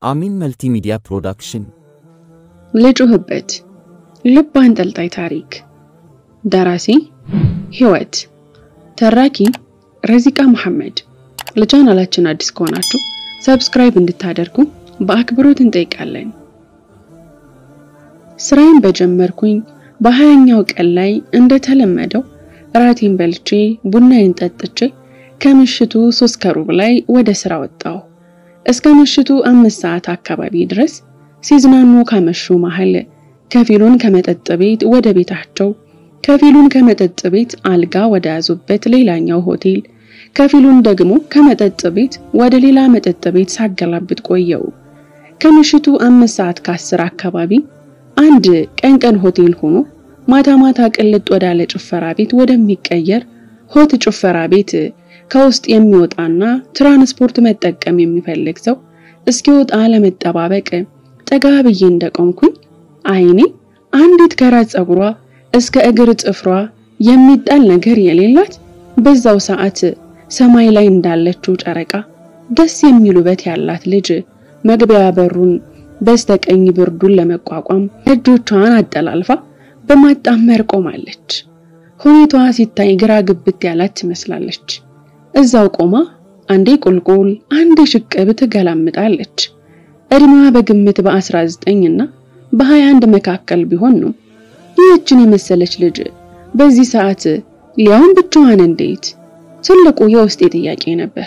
አሚን መልቲሚዲያ ፕሮዳክሽን ልጩህበት ልብ አንጠልጣይ ታሪክ ደራሲ ህይወት ተራኪ ረዚቃ መሐመድ ለቻናላችን አዲስ ከሆናችሁ ሰብስክራይብ እንድታደርጉ በአክብሮት እንጠይቃለን። ስራዬን በጀመርኩኝ በሀያኛው ቀን ላይ እንደተለመደው እራቴን በልቼ ቡናዬን ጠጥቼ ከምሽቱ ሶስት ከሩብ ላይ ወደ ስራ ወጣሁ። እስከ ምሽቱ አምስት ሰዓት አካባቢ ድረስ ሲዝናኑ ካመሹ መሃል ከፊሉን ከመጠጥ ቤት ወደ ቤታቸው፣ ከፊሉን ከመጠጥ ቤት አልጋ ወደ ያዙበት ሌላኛው ሆቴል፣ ከፊሉን ደግሞ ከመጠጥ ቤት ወደ ሌላ መጠጥ ቤት ሳገላብጥ ቆየው። ከምሽቱ አምስት ሰዓት ከአስር አካባቢ አንድ ቀን ቀን ሆቴል ሆኖ ማታ ማታ ቅልጥ ወዳለ ጭፈራ ቤት ወደሚቀየር ሆት ጭፈራ ቤት ከውስጥ የሚወጣና ትራንስፖርት መጠቀም የሚፈልግ ሰው እስኪወጣ ለመጠባበቅ ጠጋ ብዬ እንደቆምኩኝ አይኔ አንዲት ከራስ ፀጉሯ እስከ እግር ጥፍሯ የሚጣል ነገር የሌላት በዛው ሰዓት ሰማይ ላይ እንዳለችው ጨረቃ ደስ የሚል ውበት ያላት ልጅ መግቢያ በሩን በስተቀኝ ብርዱን ለመቋቋም እጆቿን አጠላልፋ በማጣመር ቆማለች። ሁኔታዋ ሲታይ ግራ ግብት ያላት ትመስላለች። እዛው ቆማ አንዴ ቁልቁል አንዴ ሽቅብ ትገላምጣለች። እድሜዋ በግምት በ19 እና በ21 መካከል ቢሆን ነው። ይህችን የመሰለች ልጅ በዚህ ሰዓት ሊያውም ብቻዋን እንዴት? ትልቁ የውስጤ ጥያቄ ነበር።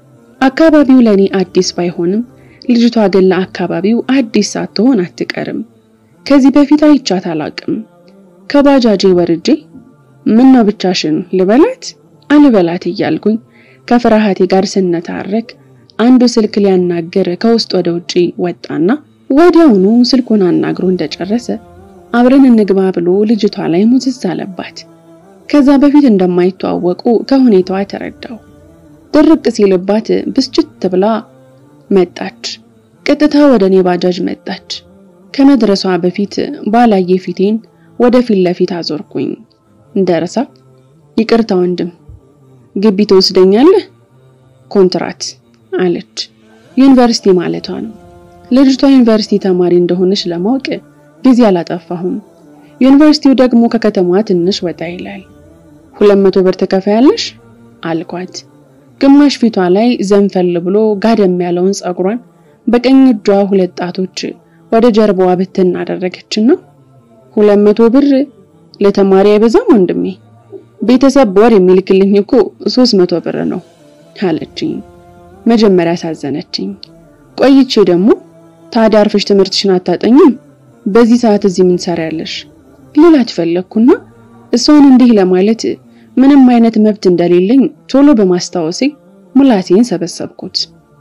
አካባቢው ለኔ አዲስ ባይሆንም ልጅቷ ግን ለአካባቢው አዲስ ሳትሆን አትቀርም። ከዚህ በፊት አይቻት አላቅም። ከባጃጄ ወርጄ ምን ነው ብቻሽን ልበላት አልበላት እያልኩኝ ከፍርሃቴ ጋር ስነታረክ አንዱ ስልክ ሊያናግር ከውስጥ ወደ ውጪ ወጣና ወዲያውኑ ስልኩን አናግሮ እንደጨረሰ አብረን እንግባ ብሎ ልጅቷ ላይ ሙዝዝ አለባት። ከዛ በፊት እንደማይተዋወቁ ከሁኔታዋ ተረዳው። ድርቅ ሲልባት ብስጭት ብላ መጣች። ቀጥታ ወደ እኔ ባጃጅ መጣች። ከመድረሷ በፊት ባላየ ፊቴን ወደ ፊት ለፊት አዞርኩኝ። እንደረሳ ይቅርታ ወንድም ግቢ ትወስደኛለህ? ኮንትራት አለች። ዩኒቨርሲቲ ማለቷ ነው። ልጅቷ ዩኒቨርሲቲ ተማሪ እንደሆነች ለማወቅ ጊዜ አላጠፋሁም። ዩኒቨርሲቲው ደግሞ ከከተማዋ ትንሽ ወጣ ይላል። ሁለት መቶ ብር ትከፍያለሽ አልኳት። ግማሽ ፊቷ ላይ ዘንፈል ብሎ ጋደም ያለውን ፀጉሯን በቀኝ እጇ ሁለት ጣቶች ወደ ጀርባዋ ብትን አደረገችና ሁለት መቶ ብር ለተማሪ አይበዛም ወንድሜ? ቤተሰብ በወር የሚልክልኝ እኮ ሶስት መቶ ብር ነው አለችኝ። መጀመሪያ ሳዘነችኝ፣ ቆይቼ ደግሞ ታዲያ አርፈሽ ትምህርትሽን አታጠኝም? በዚህ ሰዓት እዚህ ምን ትሰሪያለሽ? ልላት ፈለግኩና እሷን እንዲህ ለማለት ምንም አይነት መብት እንደሌለኝ ቶሎ በማስታወሴ ምላሴን ሰበሰብኩት።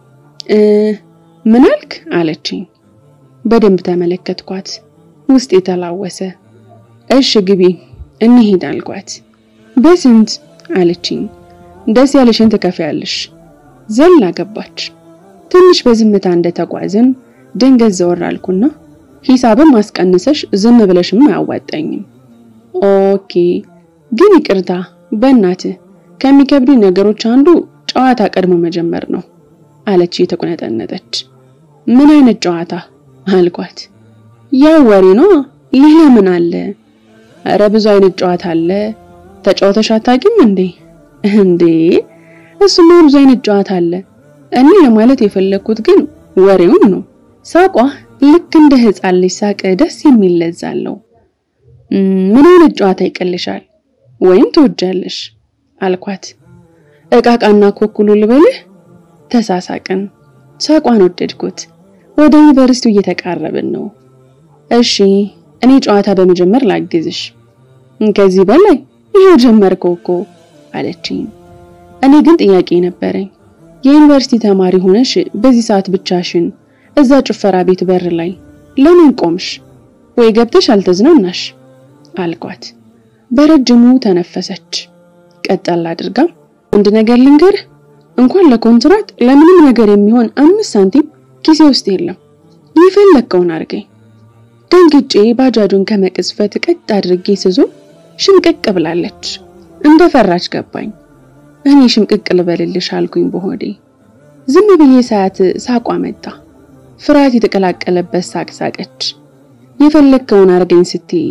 ምን አልክ አለችኝ። በደንብ ተመለከትኳት። ውስጥ የተላወሰ እሽ ግቢ እንሂድ አልኳት። በስንት አለችኝ። ደስ ያለሽን ትከፍያለሽ። ዘላ ገባች። ትንሽ በዝምታ እንደተጓዝን ድንገት ዘወር አልኩና ሂሳብም አስቀንሰሽ ዝም ብለሽም አያዋጣኝም። ኦኬ ግን ይቅርታ በእናትህ ከሚከብዱ ነገሮች አንዱ ጨዋታ ቀድሞ መጀመር ነው አለች የተቆነጠነጠች። ምን አይነት ጨዋታ አልኳት። ያው ወሬ ነው፣ ሌላ ምን አለ? እረ ብዙ አይነት ጨዋታ አለ። ተጫውተሽ አታውቂም እንዴ? እንዴ እሱማ ብዙ አይነት ጨዋታ አለ። እኔ ለማለት የፈለግኩት ግን ወሬውን ነው። ሳቋ ልክ እንደ ሕፃን ልጅ ሳቅ ደስ የሚል ለዛ አለው። ምን አይነት ጨዋታ ይቀልሻል ወይም ትወጃለሽ አልኳት። እቃቃና ኮኩሉ ልበልህ። ተሳሳቅን። ሳቋን ወደድኩት። ወደ ዩኒቨርሲቲው እየተቃረብን ነው። እሺ እኔ ጨዋታ በመጀመር ላግዝሽ። ከዚህ በላይ ይሄው ጀመርከው እኮ አለችኝ። እኔ ግን ጥያቄ ነበረኝ። የዩኒቨርሲቲ ተማሪ ሆነሽ በዚህ ሰዓት ብቻሽን እዛ ጭፈራ ቤት በር ላይ ለምን ቆምሽ? ወይ ገብተሽ አልተዝናናሽ? አልኳት። በረጅሙ ተነፈሰች። ቀጠል አድርጋ አንድ ነገር ልንገርህ፣ እንኳን ለኮንትራት ለምንም ነገር የሚሆን አምስት ሳንቲም ኪሴ ውስጥ የለም። የፈለግከውን አድርገኝ። ደንግጬ ባጃጁን ከመቅዝፈት ቀጥ አድርጌ ስዞ ሽምቅቅ ብላለች። እንደፈራች ገባኝ። እኔ ሽምቅቅ ልበልልሽ አልኩኝ በሆዴ። ዝም ብዬ ሳያት ሳቋ መጣ። ፍርሃት የተቀላቀለበት ሳቅ ሳቀች። የፈለግከውን አርገኝ ስትይ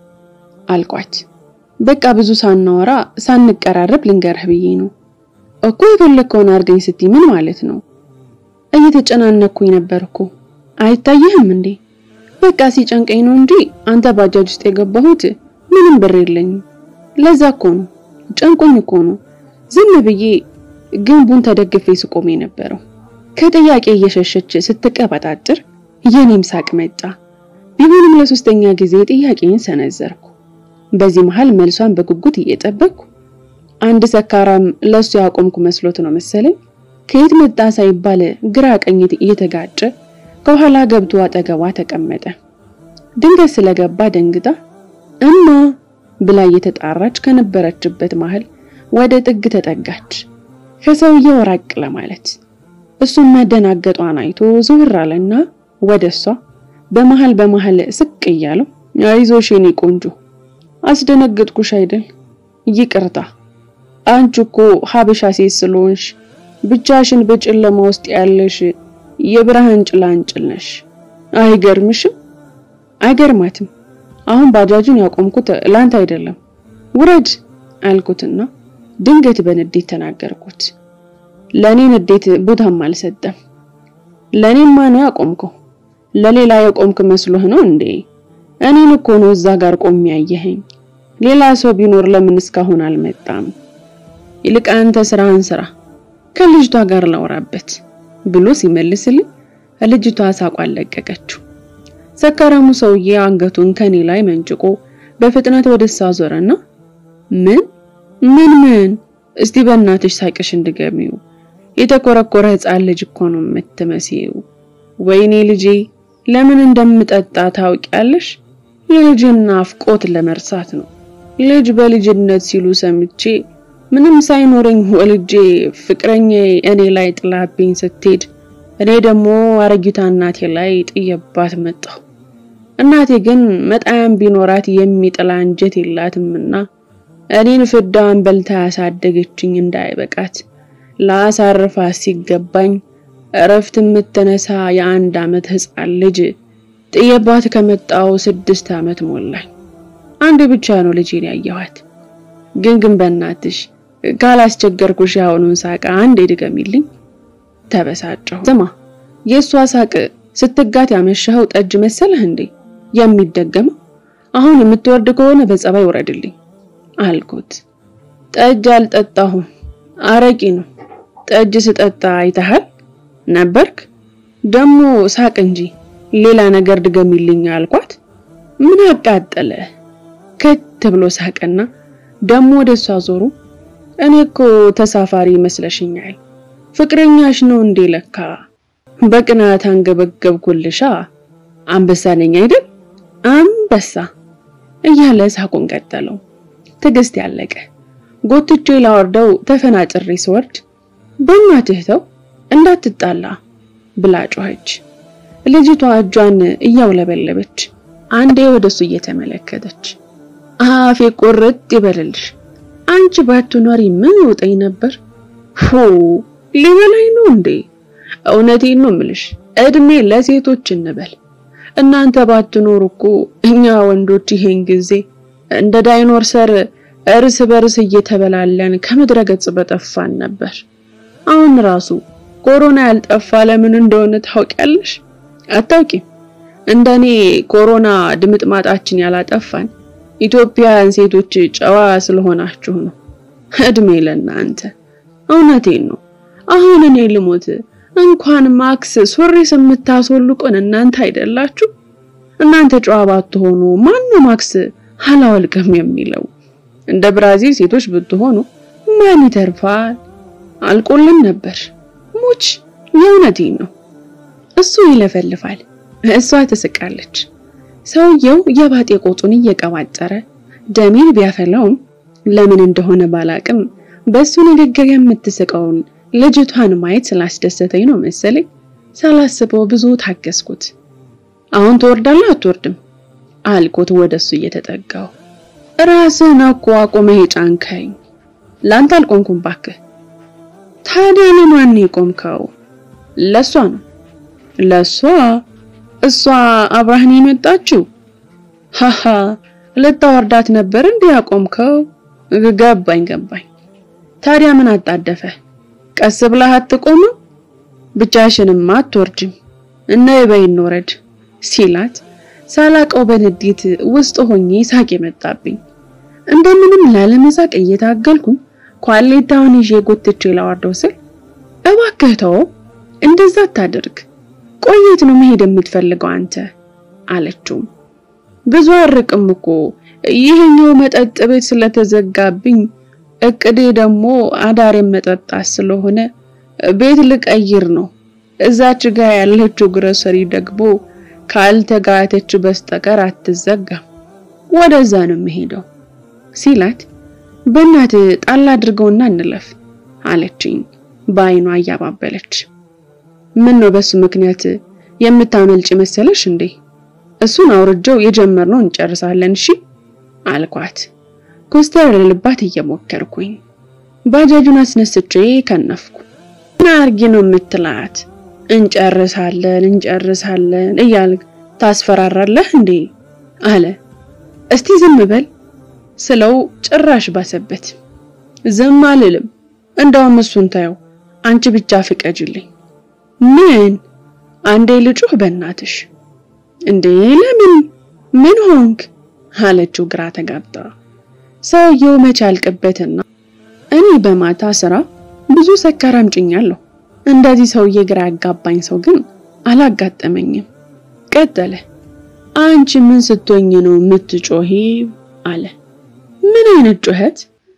አልኳት። በቃ ብዙ ሳናወራ ሳንቀራረብ ልንገርህ ብዬ ነው እኮ። የፈለግከውን አርገኝ ስትይ ምን ማለት ነው? እየተጨናነኩኝ ነበር እኮ አይታየህም እንዴ? በቃ ሲጨንቀኝ ነው እንጂ አንተ ባጃጅ ውስጥ የገባሁት ምንም ብር የለኝም። ለዛ እኮ ነው ጨንቆኝ እኮ ነው ዝም ብዬ ግንቡን ተደግፌ ስቆም የነበረው። ከጥያቄ እየሸሸች ስትቀበጣጥር የኔም ሳቅ መጣ። ቢሆንም ለሶስተኛ ጊዜ ጥያቄን ሰነዘርኩ። በዚህ መሃል መልሷን በጉጉት እየጠበቅኩ አንድ ሰካራም ለሱ ያቆምኩ መስሎት ነው መሰለኝ ከየት መጣ ሳይባል ግራ ቀኝ እየተጋጨ ከኋላ ገብቶ አጠገቧ ተቀመጠ። ድንገት ስለገባ ደንግጣ እማ ብላ እየተጣራች ከነበረችበት መሃል ወደ ጥግ ተጠጋች፣ ከሰውየው ራቅ ለማለት። እሱም መደናገጧን አይቶ ዞር አለና ወደ እሷ በመሃል በመሃል ስቅ እያለው አይዞሽ የኔ ቆንጆ አስደነግጥኩሽ አይደል? ይቅርታ አንቺ እኮ ሀበሻ ሴት ስለሆንሽ ብቻሽን በጨለማ ውስጥ ያለሽ የብርሃን ጭላንጭል ነሽ። አይገርምሽም? አይገርማትም። አሁን ባጃጁን ያቆምኩት ላንተ አይደለም፣ ውረድ አልኩትና ድንገት በንዴት ተናገርኩት። ለኔ ንዴት ቦታም አልሰጠም። ለኔማ ነው ያቆምከው። ለሌላ የቆምክ መስሎህ ነው እንዴ? እኔን እኮ ነው እዛ ጋር ቆሜ ያየኸኝ። ሌላ ሰው ቢኖር ለምን እስካሁን አልመጣም? ይልቅ አንተ ስራህን ስራ፣ ከልጅቷ ጋር ላውራበት ብሎ ሲመልስልኝ ልጅቷ ሳቋን ለቀቀችው። ሰካራሙ ሰውዬ አንገቱን ከኔ ላይ መንጭቆ በፍጥነት ወደ እሷ ዞረና ምን ምን ምን? እስቲ በእናትሽ ሳቅሽ እንድገሚው የተኮረኮረ ሕፃን ልጅ እኮ ነው የምትመስይው። ወይኔ ልጄ ለምን እንደምጠጣ ታውቂያለሽ? የልጅን ናፍቆት ለመርሳት ነው። ልጅ በልጅነት ሲሉ ሰምቼ ምንም ሳይኖረኝ ወልጄ ፍቅረኛ እኔ ላይ ጥላብኝ ስትሄድ እኔ ደግሞ አረጊቷ እናቴ ላይ ጥየባት መጣሁ። እናቴ ግን መጣያም ቢኖራት የሚጥላ አንጀት የላትምና እኔን ፍዳዋን በልታ ያሳደገችኝ እንዳይበቃት ለአሳርፋት ሲገባኝ እረፍት የምትነሳ የአንድ ዓመት ሕፃን ልጅ ጥየባት ከመጣው ስድስት ዓመት ሞላኝ። አንድ ብቻ ነው ልጄን ያየኋት። ግን ግን በእናትሽ ካላስቸገርኩሽ ያሁኑን ሳቅ አንዴ ድገሚልኝ። ተበሳጨሁ። ስማ የእሷ ሳቅ ስትጋት ያመሸኸው ጠጅ መሰለህ እንዴ የሚደገመው? አሁን የምትወርድ ከሆነ በጸባይ ውረድልኝ አልኩት። ጠጅ አልጠጣሁም፣ አረቂ ነው። ጠጅ ስጠጣ አይተሃል ነበርክ? ደግሞ ሳቅ እንጂ ሌላ ነገር ድገሚልኝ አልኳት። ምን አቃጠለ? ከት ብሎ ሳቀና ደግሞ ወደ እሷ ዞሩ። እኔ እኮ ተሳፋሪ ይመስለሽኛል። ፍቅረኛሽ ነው እንዴ ለካ። በቅናት አንገበገብኩልሻ። አንበሳ ነኝ አይደል? አንበሳ እያለ ሳቁን ቀጠለው። ትዕግስት ያለቀ ጎትቼ ላወርደው ተፈናጭሬ ስወርድ በእናትህ ተው እንዳትጣላ ብላ ጮኸች። ልጅቷ እጇን እያውለበለበች አንዴ ወደሱ እየተመለከተች አፌ ቁርጥ ይበልልሽ፣ አንቺ ባትኖሪ ምን ውጠኝ ነበር? ሁ ሊበላይ ነው እንዴ? እውነቴን ነው ምልሽ፣ እድሜ ለሴቶች እንበል። እናንተ ባትኖሩ እኮ እኛ ወንዶች ይሄን ጊዜ እንደ ዳይኖሰር እርስ በርስ እየተበላለን ከምድረ ገጽ በጠፋን ነበር። አሁን ራሱ ኮሮና ያልጠፋ ለምን እንደሆነ ታውቂያለሽ? አታውቂም? እንደኔ ኮሮና ድምጥማጣችን ያላጠፋን ኢትዮጵያውያን ሴቶች ጨዋ ስለሆናችሁ ነው። እድሜ ለእናንተ። እውነቴን ነው። አሁን እኔ ልሞት እንኳን ማክስ ሱሪስ የምታስወልቁን እናንተ አይደላችሁ? እናንተ ጨዋ ባትሆኑ ማነው ማክስ አላወልቅም የሚለው? እንደ ብራዚል ሴቶች ብትሆኑ ማን ይተርፋል? አልቆልን ነበር። ሙች የእውነቴን ነው። እሱ ይለፈልፋል፣ እሷ ትስቃለች። ሰውየው የባጤ ቆጡን እየቀባጠረ ደሜን ቢያፈላውም ለምን እንደሆነ ባላቅም በሱ ንግግር የምትስቀውን ልጅቷን ማየት ስላስደሰተኝ ነው መሰለኝ ሳላስበው ብዙ ታገስኩት። አሁን ትወርዳለህ አትወርድም አልኩት ወደሱ እየተጠጋው። ራስህን እኮ አቁመህ የጫንከኝ ላንተ አልቆምኩም ባክህ። ታዲያ ለማን ነው የቆምከው? ለሷ ነው። ለሷ እሷ አብራህን የመጣችው ሃሃ ልታወርዳት ነበር እንዴ ያቆምከው? ገባኝ ገባኝ። ታዲያ ምን አጣደፈ? ቀስ ብለህ አትቆምም? ብቻሽንም አትወርጅም እና ይበይ እንውረድ ሲላት ሳላቀው በንዴት ውስጥ ሆኜ ሳቅ የመጣብኝ። እንደምንም ላለመሳቅ እየታገልኩኝ ኳሌታውን ይዤ ጎትቼ ላወርደው ስል እባክህ ተወው፣ እንደዛ አታድርግ። ቆየት ነው መሄድ የምትፈልገው አንተ አለችው። ብዙ አርቅም እኮ ይሄኛው መጠጥ ቤት ስለተዘጋብኝ እቅዴ ደግሞ አዳሬን መጠጣት ስለሆነ ቤት ልቀይር ነው። እዛች ጋር ያለችው ግሮሰሪ ደግሞ ካልተጋተች በስተቀር አትዘጋም። ወደዛ ነው የምሄደው ሲላት በእናት ጣል አድርገውና እንለፍ አለችኝ በአይኗ እያባበለች። ምን ነው በሱ ምክንያት የምታመልጭ መሰለሽ እንዴ? እሱን አውርጀው የጀመርነው እንጨርሳለን እሺ አልኳት። ኮስተር ልባት እየሞከርኩኝ ባጃጁን አስነስቼ ከነፍኩ። ምን አርጊ ነው የምትላት? እንጨርሳለን እንጨርሳለን እያልክ ታስፈራራለህ እንዴ አለ። እስቲ ዝም በል ስለው ጭራሽ ባሰበት። ዝም አልልም፣ እንደውም እሱን ታየው፣ አንቺ ብቻ ፍቀጅልኝ። ምን አንዴ ልጩህ በእናትሽ እንዴ ለምን ምን ሆንክ አለችው ግራ ተጋብታ። ሰውየው መች አልቅበትና እኔ በማታ ስራ ብዙ ሰካራም ጭኛለሁ። እንደዚህ ሰውዬ ግራ ያጋባኝ ሰው ግን አላጋጠመኝም። ቀጠለ። አንቺ ምን ስትሆኝ ነው የምትጮሂ? አለ። ምን አይነት ጩኸት?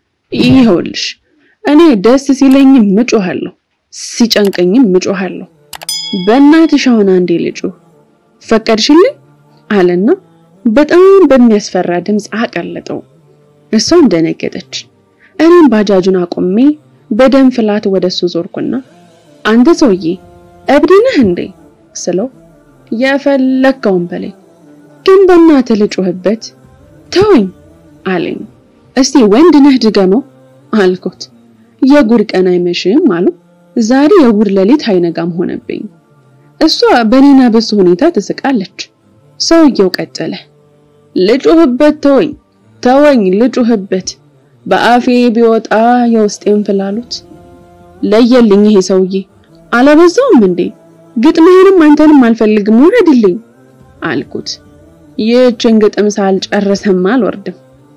ይኸውልሽ እኔ ደስ ሲለኝም ምጮሃለሁ፣ ሲጨንቀኝም ምጮሃለሁ። በእናትሽ አሁን አንዴ ልጩህ ፈቀድሽልኝ? አለና በጣም በሚያስፈራ ድምፅ አቀለጠው። እሷም ደነገጠች። እኔም ባጃጁን አቆሜ በደም ፍላት ወደሱ ዞርኩና አንተ ሰውዬ እብድ ነህ እንዴ ስለው የፈለከውን በለኝ ግን በእናትህ ልጩህበት ተወኝ አለኝ። እስቲ ወንድ ነህ ድገመው አልኩት። የጉድ ቀን አይመሽም አሉ። ዛሬ የጉድ ሌሊት አይነጋም ሆነብኝ። እሷ በኔና በሱ ሁኔታ ትስቃለች። ሰውየው ቀጠለ። ልጩህበት፣ ተወኝ ተወኝ፣ ልጩህበት በአፌ ቢወጣ የውስጤን ፍላሉት ለየልኝ። ይሄ ሰውዬ አለበዛውም እንዴ? ግጥምህንም አንተንም አልፈልግም፣ ውረድልኝ አልኩት። ይህችን ግጥም ሳልጨርሰም አልወርድም።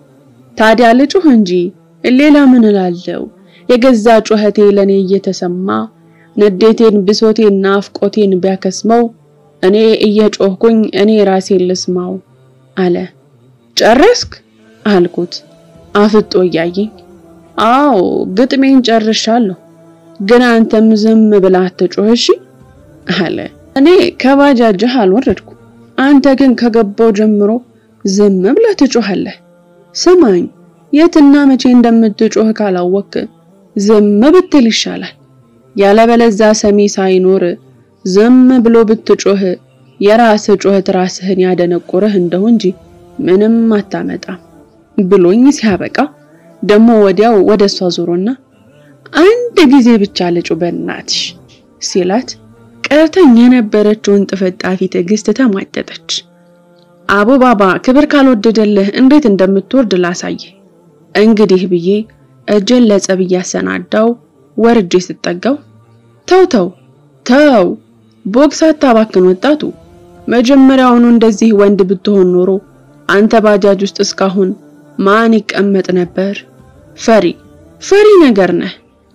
ታዲያ ልጩህ እንጂ ሌላ ምን እላለሁ? የገዛ ጩኸቴ ለኔ እየተሰማ ንዴቴን፣ ብሶቴን፣ ናፍቆቴን ቢያከስመው እኔ እየጮህኩኝ እኔ ራሴን ልስማው አለ። ጨረስክ አልኩት አፍጦ እያየኝ። አዎ ግጥሜን ጨርሻለሁ፣ ግን አንተም ዝም ብላ አትጮህ እሺ አለ። እኔ ከባጃጅህ አልወረድኩ፣ አንተ ግን ከገባው ጀምሮ ዝም ብለህ ትጮሃለህ። ስማኝ፣ የትና መቼ እንደምትጮህ ካላወቅ ዝም ብትል ይሻላል። ያለበለዛ ሰሚ ሳይኖር ዝም ብሎ ብትጮህ የራስህ ጩኸት ራስህን ያደነቁርህ እንደው እንጂ ምንም አታመጣም ብሎኝ ሲያበቃ ደግሞ ወዲያው ወደ እሷ ዞሮና አንድ ጊዜ ብቻ ልጩ በእናትሽ ሲላት ቀርተኝ የነበረችውን ጥፍጣፊ ትዕግስት ተሟጠጠች። አቦ ባባ ክብር ካልወደደልህ እንዴት እንደምትወርድ ላሳየ እንግዲህ ብዬ እጄን ለጸብ እያሰናዳው ወርጄ ስጠጋው ተው ተው ተው ቦክስ አታባክን ወጣቱ መጀመሪያውኑ እንደዚህ ወንድ ብትሆን ኖሮ አንተ ባጃጅ ውስጥ እስካሁን ማን ይቀመጥ ነበር? ፈሪ ፈሪ ነገር ነህ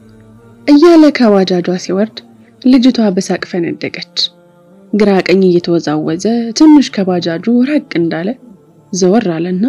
እያለ ከባጃጇ ሲወርድ ልጅቷ በሳቅ ፈነደቀች። ግራ ቀኝ እየተወዛወዘ ትንሽ ከባጃጁ ራቅ እንዳለ ዘወር አለና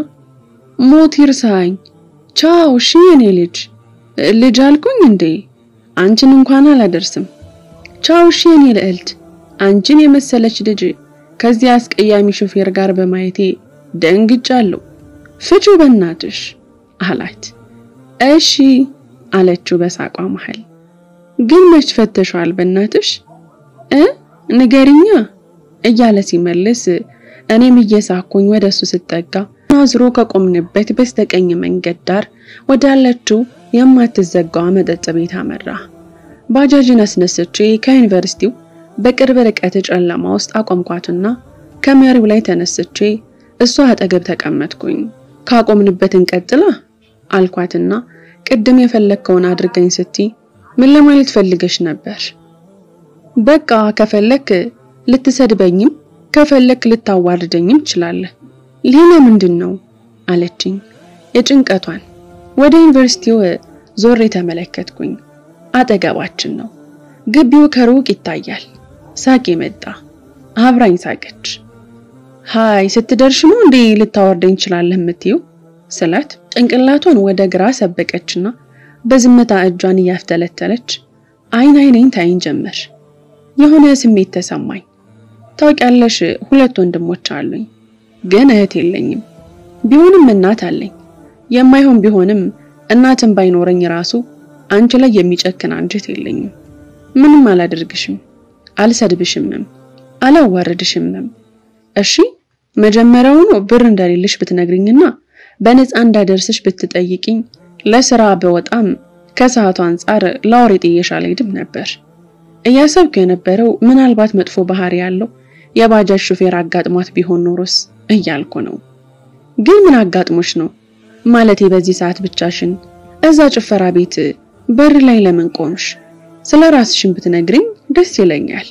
ሞት ይርሳኝ፣ ቻው እሺ የኔ ልጅ ልጅ አልኩኝ እንዴ? አንቺን እንኳን አላደርስም። ቻው እሺ የኔ ልዕልት፣ አንቺን የመሰለች ልጅ ከዚህ አስቀያሚ ሾፌር ጋር በማየቴ ደንግጫለሁ። ፍቹ በእናትሽ አላት። እሺ አለችው በሳቋ መሃል። ግን መች ፈተሻል በእናትሽ እ ንገሪኛ እያለ ሲመልስ እኔም እየሳኩኝ ወደሱ ስጠጋ ናዝሮ ከቆምንበት በስተቀኝ መንገድ ዳር ወዳለችው የማትዘጋዋ መጠጥ ቤት አመራ። ባጃጅን አስነስቼ ከዩኒቨርሲቲው በቅርብ ርቀት ጨለማ ውስጥ አቆምኳትና ከመሪው ላይ ተነስቼ እሷ አጠገብ ተቀመጥኩኝ። ካቆምንበት እንቀጥላ አልኳትና ቅድም የፈለግከውን አድርገኝ ስትይ ምን ለማለት ፈልገሽ ነበር? በቃ ከፈለክ ልትሰድበኝም ከፈለክ ልታዋርደኝም ትችላለህ። ሌላ ምንድን ነው አለችኝ የጭንቀቷን። ወደ ዩኒቨርሲቲው ዞሬ ተመለከትኩኝ። አጠገባችን ነው። ግቢው ከሩቅ ይታያል። ሳቄ መጣ። አብራኝ ሳቀች። ሃይ ስትደርሽ ነው እንዴ ልታወርደኝ ትችላለህ የምትይው ስላት ጭንቅላቷን ወደ ግራ ሰበቀችና በዝምታ እጇን እያፍተለተለች አይን አይኔን ታይን ጀመር። የሆነ ስሜት ተሰማኝ። ታውቂያለሽ፣ ሁለት ወንድሞች አሉኝ፣ ግን እህት የለኝም። ቢሆንም እናት አለኝ። የማይሆን ቢሆንም እናትን ባይኖረኝ ራሱ አንቺ ላይ የሚጨክን አንጀት የለኝም። ምንም አላደርግሽም፣ አልሰድብሽምም፣ አላዋርድሽምም። እሺ መጀመሪያውኑ ብር እንደሌለሽ ብትነግሪኝና በነፃ እንዳደርስሽ ብትጠይቅኝ ለስራ በወጣም ከሰዓቱ አንጻር ላወሬ ጥየሽ አልሄድም ነበር። እያሰብኩ የነበረው ምናልባት መጥፎ ባህሪ ያለው የባጃጅ ሹፌር አጋጥሟት ቢሆን ኖሮስ እያልኩ ነው። ግን ምን አጋጥሞሽ ነው? ማለቴ በዚህ ሰዓት ብቻሽን እዛ ጭፈራ ቤት በር ላይ ለምን ቆምሽ? ስለ ራስሽን ብትነግሪኝ ደስ ይለኛል።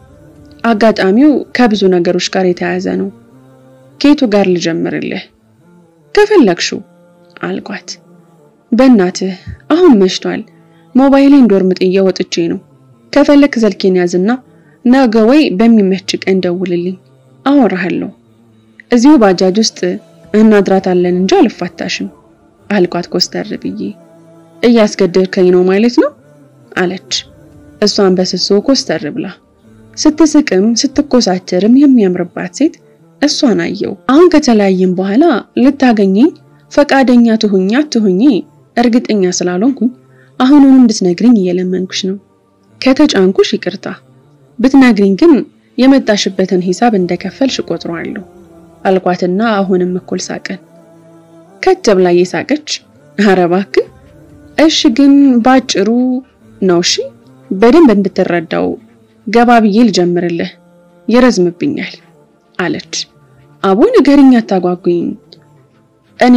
አጋጣሚው ከብዙ ነገሮች ጋር የተያያዘ ነው። ከየቱ ጋር ልጀምርልህ? ከፈለግሽው አልኳት። በእናትህ አሁን መሽቷል። ሞባይሌን ዶርም ጥዬ ወጥቼ ነው። ከፈለክ ዘልኬን ያዝና ነገ ወይ በሚመች ቀን ደውልልኝ፣ አወራሃለሁ። እዚሁ ባጃጅ ውስጥ እናድራታለን እንጂ አልፋታሽም አልኳት ኮስተር ብዬ። እያስገደድከኝ ነው ማለት ነው አለች። እሷን በስሱ ኮስተር ብላ ስትስቅም ስትኮሳተርም የሚያምርባት ሴት እሷን አየው። አሁን ከተለያየም በኋላ ልታገኘኝ ፈቃደኛ ትሁኛ ትሁኚ እርግጠኛ ስላልሆንኩኝ አሁኑን እንድትነግሪኝ እየለመንኩሽ ነው። ከተጫንኩሽ ይቅርታ፣ ብትነግሪኝ ግን የመጣሽበትን ሂሳብ እንደከፈልሽ እቆጥረዋለሁ አልኳትና አሁንም እኩል ሳቀን። ከት ብላ እየሳቀች ኧረ እባክህ እሺ፣ ግን ባጭሩ ነው እሺ፣ በደንብ እንድትረዳው ገባ ብዬ ልጀምርልህ፣ ይረዝምብኛል አለች። አቦ ንገሪኝ፣ አታጓጉኝ። እኔ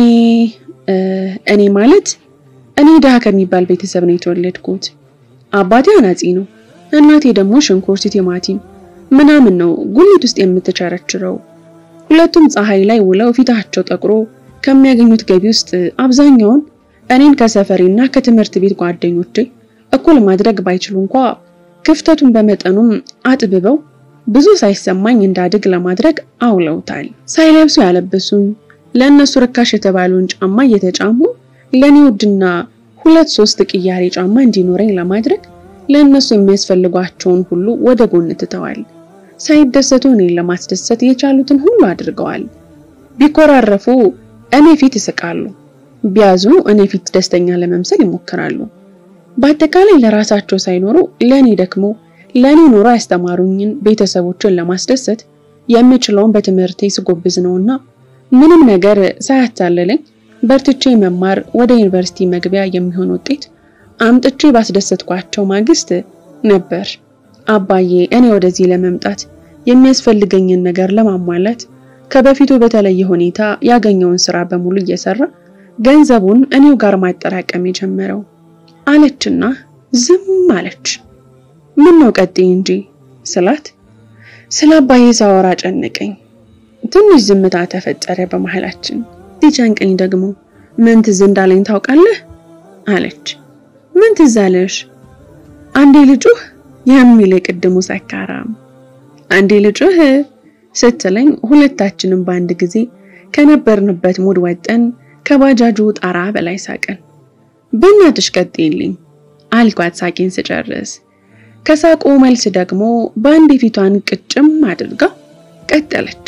እኔ ማለት እኔ ድሃ ከሚባል ቤተሰብ ነው የተወለድኩት። አባቴ አናጺ ነው፣ እናቴ ደግሞ ሽንኩርት፣ ቲማቲም ምናምን ነው ጉሊት ውስጥ የምትቸረችረው። ሁለቱም ፀሐይ ላይ ውለው ፊታቸው ጠቁሮ ከሚያገኙት ገቢ ውስጥ አብዛኛውን እኔን ከሰፈሬና ከትምህርት ቤት ጓደኞቼ እኩል ማድረግ ባይችሉ እንኳ ክፍተቱን በመጠኑም አጥብበው ብዙ ሳይሰማኝ እንዳድግ ለማድረግ አውለውታል። ሳይለብሱ ያለበሱኝ፣ ለእነሱ ርካሽ የተባለውን ጫማ እየተጫሙ ለእኔ ውድና ሁለት ሶስት ቅያሬ ጫማ እንዲኖረኝ ለማድረግ ለእነሱ የሚያስፈልጓቸውን ሁሉ ወደ ጎን ትተዋል። ሳይደሰቱ እኔን ለማስደሰት የቻሉትን ሁሉ አድርገዋል። ቢኮራረፉ እኔ ፊት ይስቃሉ፣ ቢያዝኑ እኔ ፊት ደስተኛ ለመምሰል ይሞክራሉ። በአጠቃላይ ለራሳቸው ሳይኖሩ ለእኔ ደግሞ ለእኔ ኑሮ ያስተማሩኝን ቤተሰቦችን ለማስደሰት የምችለውን በትምህርቴ ስጎብዝ ነውና ምንም ነገር ሳያታለለኝ በርትቼ መማር ወደ ዩኒቨርሲቲ መግቢያ የሚሆን ውጤት አምጥቼ ባስደሰትኳቸው ማግስት ነበር አባዬ እኔ ወደዚህ ለመምጣት የሚያስፈልገኝን ነገር ለማሟላት ከበፊቱ በተለየ ሁኔታ ያገኘውን ስራ በሙሉ እየሰራ ገንዘቡን እኔው ጋር ማጠራቀም የጀመረው አለችና ዝም አለች። ምን ነው ቀጥይ እንጂ ስላት ስለ አባዬ ሳወራ ጨነቀኝ። ትንሽ ዝምታ ተፈጠረ በመሃላችን። ሲጨንቀኝ ደግሞ ምን ትዝ እንዳለኝ ታውቃለህ? አለች። ምን ትዝ አለሽ? አንዴ ልጩህ የሚል የቅድሙ ሰካራም አንዴ ልጩህ ስትለኝ ሁለታችንም በአንድ ጊዜ ከነበርንበት ሙድ ወጠን ከባጃጁ ጣራ በላይ ሳቅን። በእናትሽ ቀጥይልኝ አልኳት ሳቄን ስጨርስ። ከሳቁ መልስ ደግሞ በአንድ ፊቷን ቅጭም አድርጋ ቀጠለች።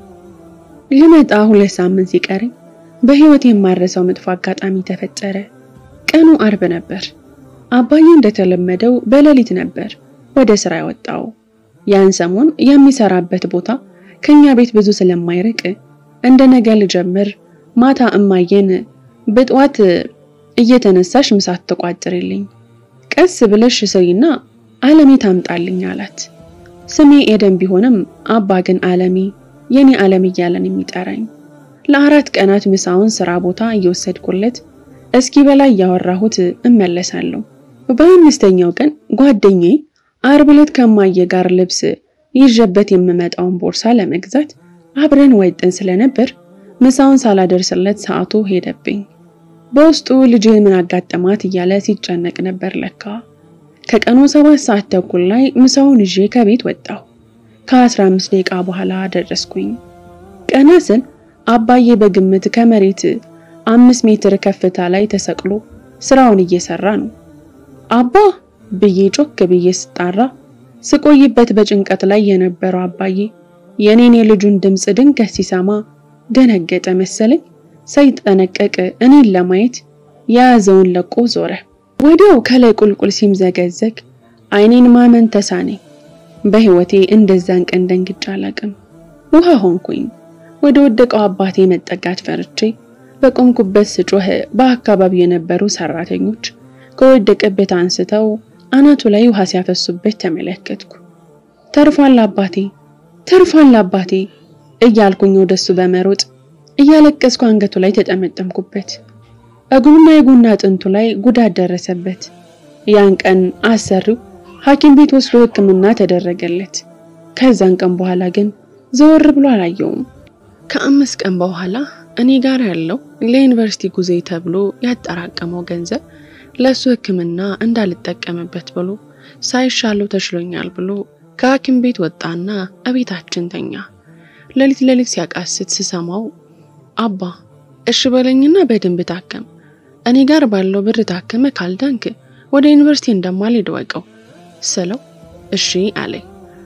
ልመጣ ሁለት ሳምንት ሲቀረኝ በህይወት የማረሰው መጥፎ አጋጣሚ ተፈጠረ። ቀኑ አርብ ነበር። አባዬ እንደተለመደው በሌሊት ነበር ወደ ስራ ያወጣው። ያን ሰሞን የሚሰራበት ቦታ ከኛ ቤት ብዙ ስለማይርቅ እንደ ነገ ልጀምር ማታ እማዬን በጠዋት እየተነሳሽ ምሳት ተቋጥርልኝ ቀስ ብለሽ ስሪና አለሜ ታምጣልኝ አላት። ስሜ ኤደን ቢሆንም አባ ግን አለሜ የኔ ዓለም እያለን የሚጠራኝ ለአራት ቀናት ምሳውን ስራ ቦታ እየወሰድኩለት እስኪ በላይ እያወራሁት እመለሳለሁ። በአምስተኛው ቀን ጓደኛዬ አርብ ዕለት ከማየ ጋር ልብስ ይዤበት የምመጣውን ቦርሳ ለመግዛት አብረን ወጥን ስለነበር ምሳውን ሳላደርስለት ሰዓቱ ሄደብኝ። በውስጡ ልጅ ምን አጋጠማት እያለ ሲጨነቅ ነበር ለካ። ከቀኑ ሰባት ሰዓት ተኩል ላይ ምሳውን ይዤ ከቤት ወጣሁ። ከአስራ አምስት ደቂቃ በኋላ ደረስኩኝ። ቀና ስል አባዬ በግምት ከመሬት አምስት ሜትር ከፍታ ላይ ተሰቅሎ ስራውን እየሰራ ነው። አባ ብዬ ጮክ ብዬ ስጣራ ስቆይበት በጭንቀት ላይ የነበረው አባዬ የኔን የልጁን ድምፅ ድንገት ሲሰማ ደነገጠ መሰለኝ። ሳይጠነቀቅ እኔን ለማየት የያዘውን ለቆ ዞረ። ወዲያው ከላይ ቁልቁል ሲምዘገዘግ አይኔን ማመን ተሳነኝ። በህይወቴ እንደዛን ቀን ደንግጬ አላቅም። ውሃ ሆንኩኝ። ወደ ወደቀው አባቴ መጠጋት ፈርቼ በቆምኩበት ስጮህ በአካባቢው የነበሩ ሰራተኞች ከወደቀበት አንስተው አናቱ ላይ ውሃ ሲያፈሱበት ተመለከትኩ። ተርፏል አባቴ፣ ተርፏል አባቴ እያልኩኝ ወደሱ በመሮጥ እያለቀስኩ አንገቱ ላይ ተጠመጠምኩበት። እግሩና የጎን አጥንቱ ላይ ጉዳት ደረሰበት። ያን ቀን አሰሪው ሐኪም ቤት ወስዶ ሕክምና ተደረገለት። ከዛን ቀን በኋላ ግን ዘወር ብሎ አላየውም። ከአምስት ቀን በኋላ እኔ ጋር ያለው ለዩኒቨርሲቲ ጉዜ ተብሎ ያጠራቀመው ገንዘብ ለሱ ሕክምና እንዳልጠቀምበት ብሎ ሳይሻለው ተችሎኛል ብሎ ከሐኪም ቤት ወጣና እቤታችን ተኛ። ሌሊት ሌሊት ሲያቃስት ስሰማው አባ እሺ በለኝና በደንብ ታከም፣ እኔ ጋር ባለው ብር ታከመ፣ ካልዳንክ ወደ ዩኒቨርሲቲ እንደማልሄድ ወቀው ስለው እሺ አለኝ።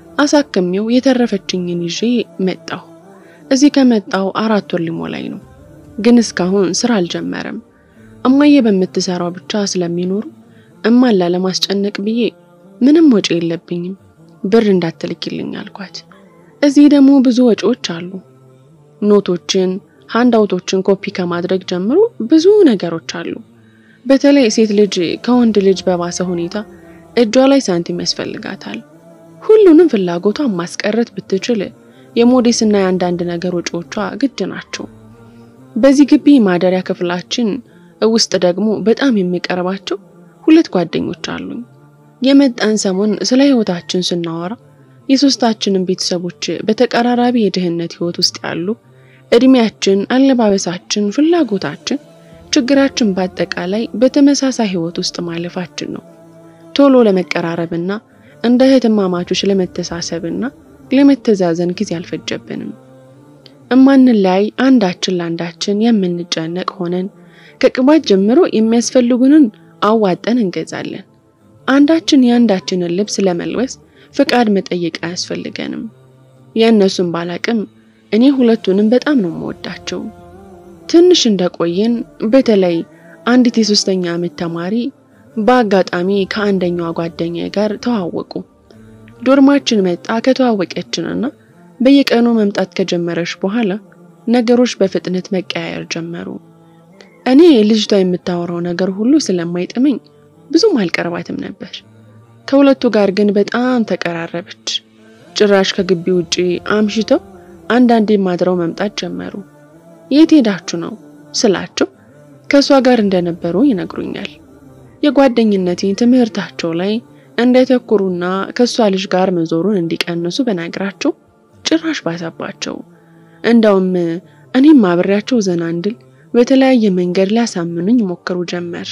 አሳክሜው የተረፈችኝን ይዤ መጣሁ። እዚህ ከመጣው አራት ወር ሊሞላኝ ነው፣ ግን እስካሁን ስራ አልጀመረም። እማዬ በምትሰራው ብቻ ስለሚኖሩ እማን ላለማስጨነቅ ብዬ ምንም ወጪ የለብኝም ብር እንዳትልኪልኝ አልኳት። እዚህ ደግሞ ብዙ ወጪዎች አሉ። ኖቶችን፣ ሃንዳውቶችን ኮፒ ከማድረግ ጀምሮ ብዙ ነገሮች አሉ። በተለይ ሴት ልጅ ከወንድ ልጅ በባሰ ሁኔታ እጇ ላይ ሳንቲም ያስፈልጋታል። ሁሉንም ፍላጎቷን ማስቀረት ብትችል የሞዴስና የአንዳንድ ነገር ወጪዎቿ ግድ ናቸው። በዚህ ግቢ ማደሪያ ክፍላችን ውስጥ ደግሞ በጣም የሚቀርባቸው ሁለት ጓደኞች አሉኝ። የመጣን ሰሞን ስለ ህይወታችን ስናወራ የሶስታችንን ቤተሰቦች በተቀራራቢ የድህነት ህይወት ውስጥ ያሉ፣ እድሜያችን፣ አለባበሳችን፣ ፍላጎታችን፣ ችግራችን በአጠቃላይ በተመሳሳይ ህይወት ውስጥ ማለፋችን ነው ቶሎ ለመቀራረብና እንደ እህትማማቾች ለመተሳሰብና ለመተዛዘን ጊዜ አልፈጀብንም። እማንለያይ አንዳችን ለአንዳችን የምንጨነቅ ሆነን ከቅባት ጀምሮ የሚያስፈልጉንን አዋጠን እንገዛለን። አንዳችን የአንዳችንን ልብስ ለመልበስ ፍቃድ መጠየቅ አያስፈልገንም። የእነሱን ባላቅም እኔ ሁለቱንም በጣም ነው የምወዳቸው። ትንሽ እንደቆየን በተለይ አንዲት የሶስተኛ ዓመት ተማሪ በአጋጣሚ ከአንደኛዋ ጓደኛ ጋር ተዋወቁ። ዶርማችን መጣ። ከተዋወቀችንና በየቀኑ መምጣት ከጀመረች በኋላ ነገሮች በፍጥነት መቀያየር ጀመሩ። እኔ ልጅቷ የምታወራው ነገር ሁሉ ስለማይጥመኝ ብዙም አልቀርባትም ነበር። ከሁለቱ ጋር ግን በጣም ተቀራረበች። ጭራሽ ከግቢ ውጪ አምሽተው አንዳንዴ ማድረው መምጣት ጀመሩ። የት ሄዳችሁ ነው ስላቸው ከእሷ ጋር እንደነበሩ ይነግሩኛል። የጓደኝነቴን ትምህርታቸው ላይ እንዳይተኩሩና ከእሷ ልጅ ጋር መዞሩን እንዲቀንሱ በነግራቸው ጭራሽ ባሰባቸው። እንዳውም እኔም አብሬያቸው ዘና እንድል በተለያየ መንገድ ሊያሳምኑኝ ሞክሩ ጀመር።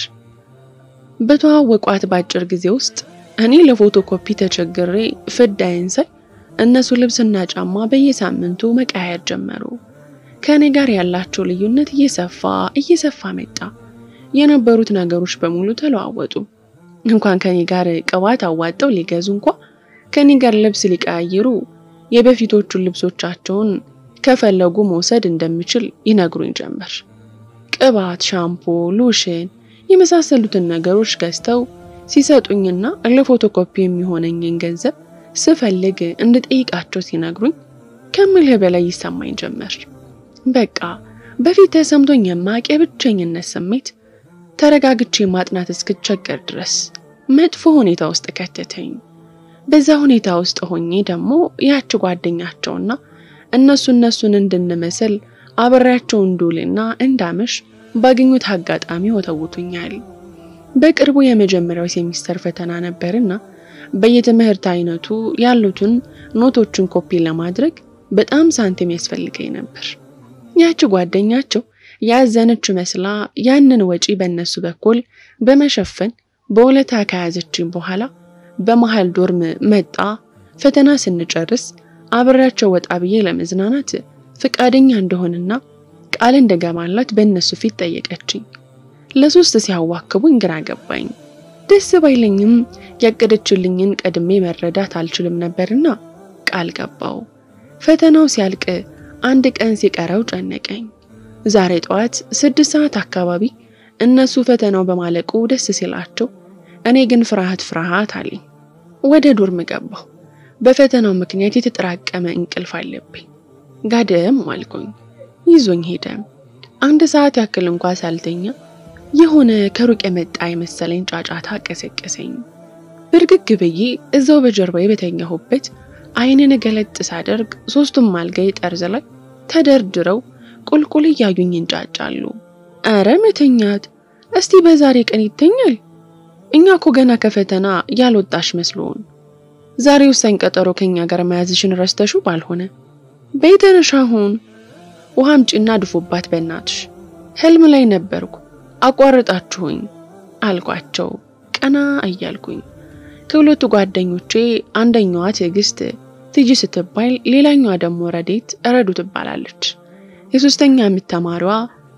በተዋወቋት በአጭር ጊዜ ውስጥ እኔ ለፎቶ ኮፒ ተቸግሬ ፍዳይን ሳይ እነሱ ልብስና ጫማ በየሳምንቱ መቀያየር ጀመሩ። ከእኔ ጋር ያላቸው ልዩነት እየሰፋ እየሰፋ መጣ። የነበሩት ነገሮች በሙሉ ተለዋወጡ። እንኳን ከኔ ጋር ቅባት አዋጠው ሊገዙ እንኳ ከኔ ጋር ልብስ ሊቀያይሩ የበፊቶቹን ልብሶቻቸውን ከፈለጉ መውሰድ እንደምችል ይነግሩኝ ጀመር። ቅባት፣ ሻምፖ፣ ሎሽን የመሳሰሉትን ነገሮች ገዝተው ሲሰጡኝና ለፎቶኮፒ የሚሆነኝን ገንዘብ ስፈልግ እንድጠይቃቸው ሲነግሩኝ ከምልህ በላይ ይሰማኝ ጀመር። በቃ በፊት ተሰምቶኝ የማያውቅ የብቸኝነት ስሜት ተረጋግቼ ማጥናት እስክቸገር ድረስ መጥፎ ሁኔታ ውስጥ ከተተኝ። በዛ ሁኔታ ውስጥ ሆኜ ደግሞ ያች ጓደኛቸውና እነሱ እነሱን እንድንመስል አብሬያቸው እንዱልና እንዳመሽ ባገኙት አጋጣሚ ወተውቱኛል። በቅርቡ የመጀመሪያው ሴሚስተር ፈተና ነበርና በየትምህርት አይነቱ ያሉትን ኖቶችን ኮፒ ለማድረግ በጣም ሳንቲም ያስፈልገኝ ነበር። ያቺ ጓደኛቸው ያዘነች መስላ ያንን ወጪ በእነሱ በኩል በመሸፈን በውለታ ከያዘችኝ በኋላ በመሃል ዶርም መጣ። ፈተና ስንጨርስ አብሬያቸው ወጣ ብዬ ለመዝናናት ፍቃደኛ እንደሆንና ቃል እንደገባላት በእነሱ ፊት ጠየቀችኝ። ለሶስት ሲያዋክቡኝ ግራ ገባኝ። ደስ ባይለኝም ያቀደችልኝን ቀድሜ መረዳት አልችልም ነበርና ቃል ገባው። ፈተናው ሲያልቅ አንድ ቀን ሲቀረው ጨነቀኝ። ዛሬ ጠዋት ስድስት ሰዓት አካባቢ እነሱ ፈተናው በማለቁ ደስ ሲላቸው፣ እኔ ግን ፍርሃት ፍርሃት አለኝ። ወደ ዶርም ገባሁ። በፈተናው ምክንያት የተጠራቀመ እንቅልፍ አለብኝ። ጋደም አልኩኝ። ይዞኝ ሄደ። አንድ ሰዓት ያክል እንኳ ሳልተኛ የሆነ ከሩቅ የመጣ የመሰለኝ ጫጫታ ቀሰቀሰኝ። ብርግግ ብዬ እዛው በጀርባዬ በተኛሁበት ዓይኔን ገለጥ ሳደርግ ሶስቱም አልጋዬ ጠርዝ ላይ ተደርድረው ቁልቁል እያዩኝ እንጫጫሉ። አረ መተኛት እስቲ በዛሬ ቀን ይተኛል። እኛ እኮ ገና ከፈተና ያልወጣሽ መስሎን። ዛሬ ወሳኝ ቀጠሮ ከኛ ጋር መያዝሽን ረስተሹ ባልሆነ በይተነሽ አሁን ውሃም ጭና ድፎባት በእናትሽ። ህልም ላይ ነበርኩ አቋርጣችሁኝ አልኳቸው ቀና እያልኩኝ። ከሁለቱ ጓደኞቼ አንደኛዋ ትዕግስት ትጂ ስትባል፣ ሌላኛዋ ደግሞ ረዴት ረዱ ትባላለች። የሶስተኛ ዓመት ተማሪዋ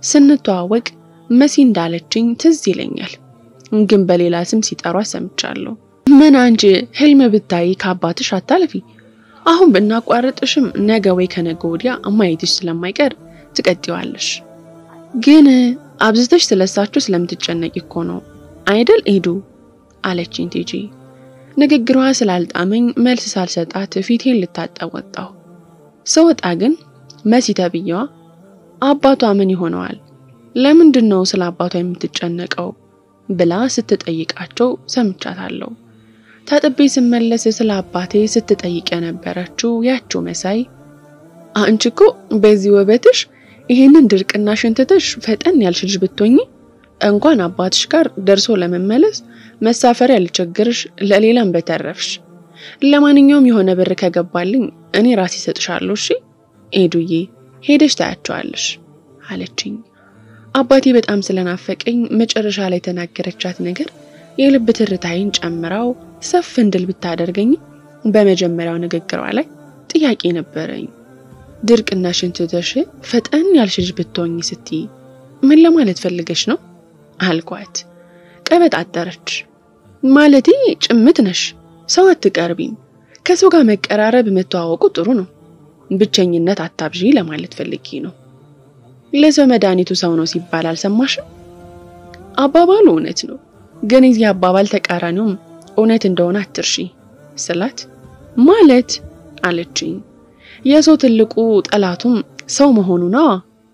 ስንተዋወቅ መሲ እንዳለችኝ ትዝ ይለኛል፣ ግን በሌላ ስም ሲጠሯ ሰምቻለሁ። ምን አንቺ ህልም ብታይ ከአባትሽ አታልፊ አሁን ብናቋርጥሽም ነገ ወይ ከነገ ወዲያ ማየትሽ ስለማይቀር ትቀጥዋለሽ። ግን አብዝተሽ ስለሳችሁ ስለምትጨነቂ እኮ ነው አይደል ኤዱ አለችኝ ቲጂ። ንግግሯ ስላልጣመኝ መልስ ሳልሰጣት ፊቴን ልታጠብ ወጣሁ። ስወጣ ግን መሲ ተብዬዋ አባቷ ምን ይሆነዋል? ለምንድን ነው ስለ አባቷ የምትጨነቀው? ብላ ስትጠይቃቸው ሰምቻታለሁ። ታጥቤ ስመለስ ስለ አባቴ ስትጠይቅ የነበረችው ያችው መሳይ አንቺ እኮ በዚህ ውበትሽ ይሄንን ድርቅና ሽንትተሽ ፈጠን ያልሽ ልጅ ብትሆኚ እንኳን አባትሽ ጋር ደርሶ ለመመለስ መሳፈሪያ ልቸግርሽ፣ ለሌላም በተረፍሽ። ለማንኛውም የሆነ ብር ከገባልኝ እኔ ራሴ እሰጥሻለሁ። እሺ ኤዱዬ ሄደሽ ታያቸዋለሽ አለችኝ። አባቴ በጣም ስለናፈቀኝ መጨረሻ ላይ የተናገረቻት ነገር የልብ ትርታይን ጨምራው ሰፍ እንድል ብታደርገኝ በመጀመሪያው ንግግሯ ላይ ጥያቄ ነበረኝ። ድርቅና ሽንትተሽ ፈጠን ያልሽ ልጅ ብትሆኝ ስትይ ምን ለማለት ፈልገሽ ነው አልኳት። ቀበጣጠረች። ማለቴ ጭምት ነሽ፣ ሰው አትቀርቢም። ከሰው ጋር መቀራረብ መተዋወቁ ጥሩ ነው፣ ብቸኝነት አታብዢ ለማለት ፈልጌ ነው። ለሰው መድኃኒቱ ሰው ነው ሲባል አልሰማሽም? አባባሉ እውነት ነው ግን የዚህ አባባል ተቃራኒውም እውነት እንደሆነ አትርሺ ስላት ማለት አለችኝ። የሰው ትልቁ ጠላቱም ሰው መሆኑ ነዋ።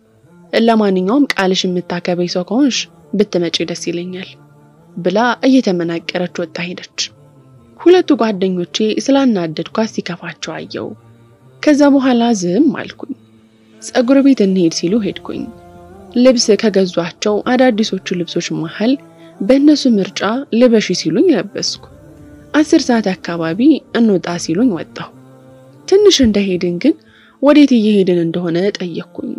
ለማንኛውም ቃልሽ የምታከበይ ሰው ከሆንሽ ብትመጪ ደስ ይለኛል ብላ እየተመናቀረች ወጣ ሄደች። ሁለቱ ጓደኞቼ ስላናደድኳት ሲከፋቸው አየው። ከዛ በኋላ ዝም አልኩኝ። ፀጉር ቤት እንሄድ ሲሉ ሄድኩኝ። ልብስ ከገዟቸው አዳዲሶቹ ልብሶች መሃል በእነሱ ምርጫ ልበሺ ሲሉኝ ለበስኩ። አስር ሰዓት አካባቢ እንውጣ ሲሉኝ ወጣሁ። ትንሽ እንደሄድን ግን ወዴት እየሄድን እንደሆነ ጠየቅኩኝ።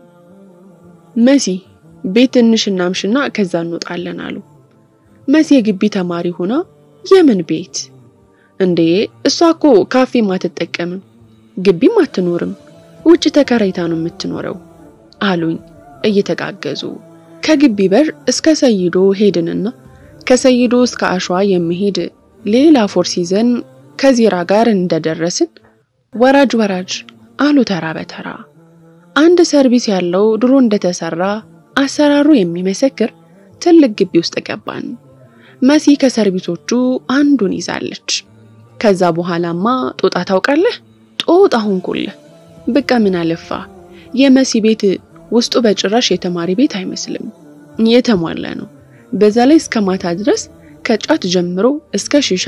መሲ ቤት ትንሽ እናምሽና ከዛ እንወጣለን አሉ። መሲ የግቢ ተማሪ ሆና የምን ቤት እንዴ? እሷ እኮ ካፌም አትጠቀምም፣ ግቢም አትኖርም፣ ውጭ ተከራይታ ነው የምትኖረው አሉኝ እየተጋገዙ። ከግቢ በር እስከ ሰይዶ ሄድንና ከሰይዶ እስከ አሸዋ የሚሄድ ሌላ ፎርስ ይዘን ከዚራ ጋር እንደደረስን ወራጅ ወራጅ አሉ ተራ በተራ። አንድ ሰርቪስ ያለው ድሮ እንደተሰራ አሰራሩ የሚመሰክር ትልቅ ግቢ ውስጥ ገባን። መሲ ከሰርቪሶቹ አንዱን ይዛለች። ከዛ በኋላማ ጦጣ ታውቃለህ? ጦጣ ሆንኩልህ። በቃ ምን አለፋ የመሲ ቤት ውስጡ በጭራሽ የተማሪ ቤት አይመስልም፣ የተሟላ ነው። በዛ ላይ እስከ ማታ ድረስ ከጫት ጀምሮ እስከ ሺሻ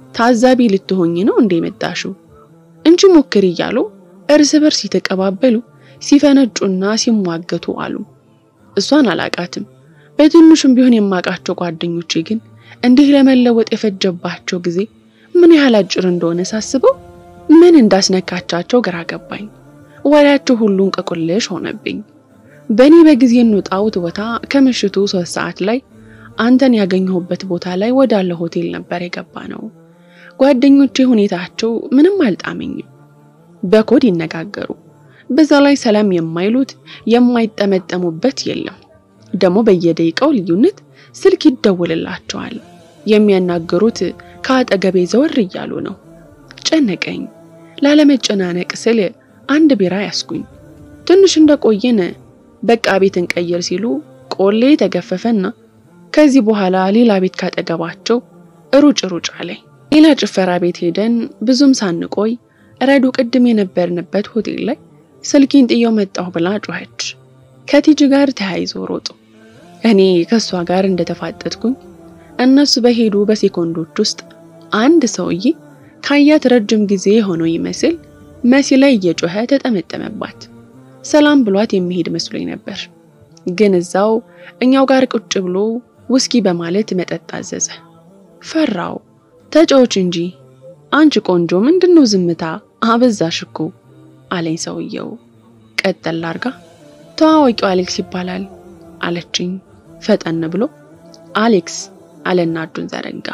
ታዛቢ ልትሆኝ ነው እንዴ መጣሽው? እንጂ ሞክሪ እያሉ እርስ በርስ የተቀባበሉ ሲፈነጩና ሲሟገቱ አሉ። እሷን አላቃትም። በትንሹም ቢሆን የማውቃቸው ጓደኞቼ ግን እንዲህ ለመለወጥ የፈጀባቸው ጊዜ ምን ያህል አጭር እንደሆነ ሳስበው ምን እንዳስነካቻቸው ግራ ገባኝ። ወሬያቸው ሁሉ እንቆቅልሽ ሆነብኝ። በእኔ በጊዜ እንውጣውት ቦታ ከምሽቱ ሶስት ሰዓት ላይ አንተን ያገኘሁበት ቦታ ላይ ወዳለ ሆቴል ነበር የገባ ነው። ጓደኞቼ ሁኔታቸው ምንም አልጣመኝም። በኮድ ይነጋገሩ፣ በዛ ላይ ሰላም የማይሉት የማይጠመጠሙበት የለም። ደግሞ በየደቂቃው ልዩነት ስልክ ይደውልላቸዋል። የሚያናገሩት ከአጠገቤ ዘወር እያሉ ነው። ጨነቀኝ። ላለመጨናነቅ ስል አንድ ቢራ ያስኩኝ። ትንሽ እንደቆየን በቃ ቤት እንቀይር ሲሉ ቆሌ ተገፈፈና ከዚህ በኋላ ሌላ ቤት ካጠገባቸው ሩጭ ሩጭ አለኝ። ሌላ ጭፈራ ቤት ሄደን ብዙም ሳንቆይ ረዱ ቅድም የነበርንበት ሆቴል ላይ ስልኪን ጥየው መጣሁ ብላ ጮኸች። ከቲጂ ጋር ተያይዞ ሮጡ። እኔ ከእሷ ጋር እንደተፋጠጥኩኝ እነሱ በሄዱ በሴኮንዶች ውስጥ አንድ ሰውዬ ካያት ረጅም ጊዜ ሆኖ ይመስል መሲ ላይ እየጮኸ ተጠመጠመባት። ሰላም ብሏት የሚሄድ መስሎኝ ነበር፣ ግን እዛው እኛው ጋር ቁጭ ብሎ ውስኪ በማለት መጠጥ አዘዘ። ፈራው። ተጫዎች እንጂ አንቺ ቆንጆ ምንድነው ዝምታ አበዛሽ እኮ አለኝ ሰውየው። ቀጠል አርጋ ተዋዋቂው አሌክስ ይባላል አለችኝ ፈጠን ብሎ። አሌክስ አለና እጁን ዘረጋ።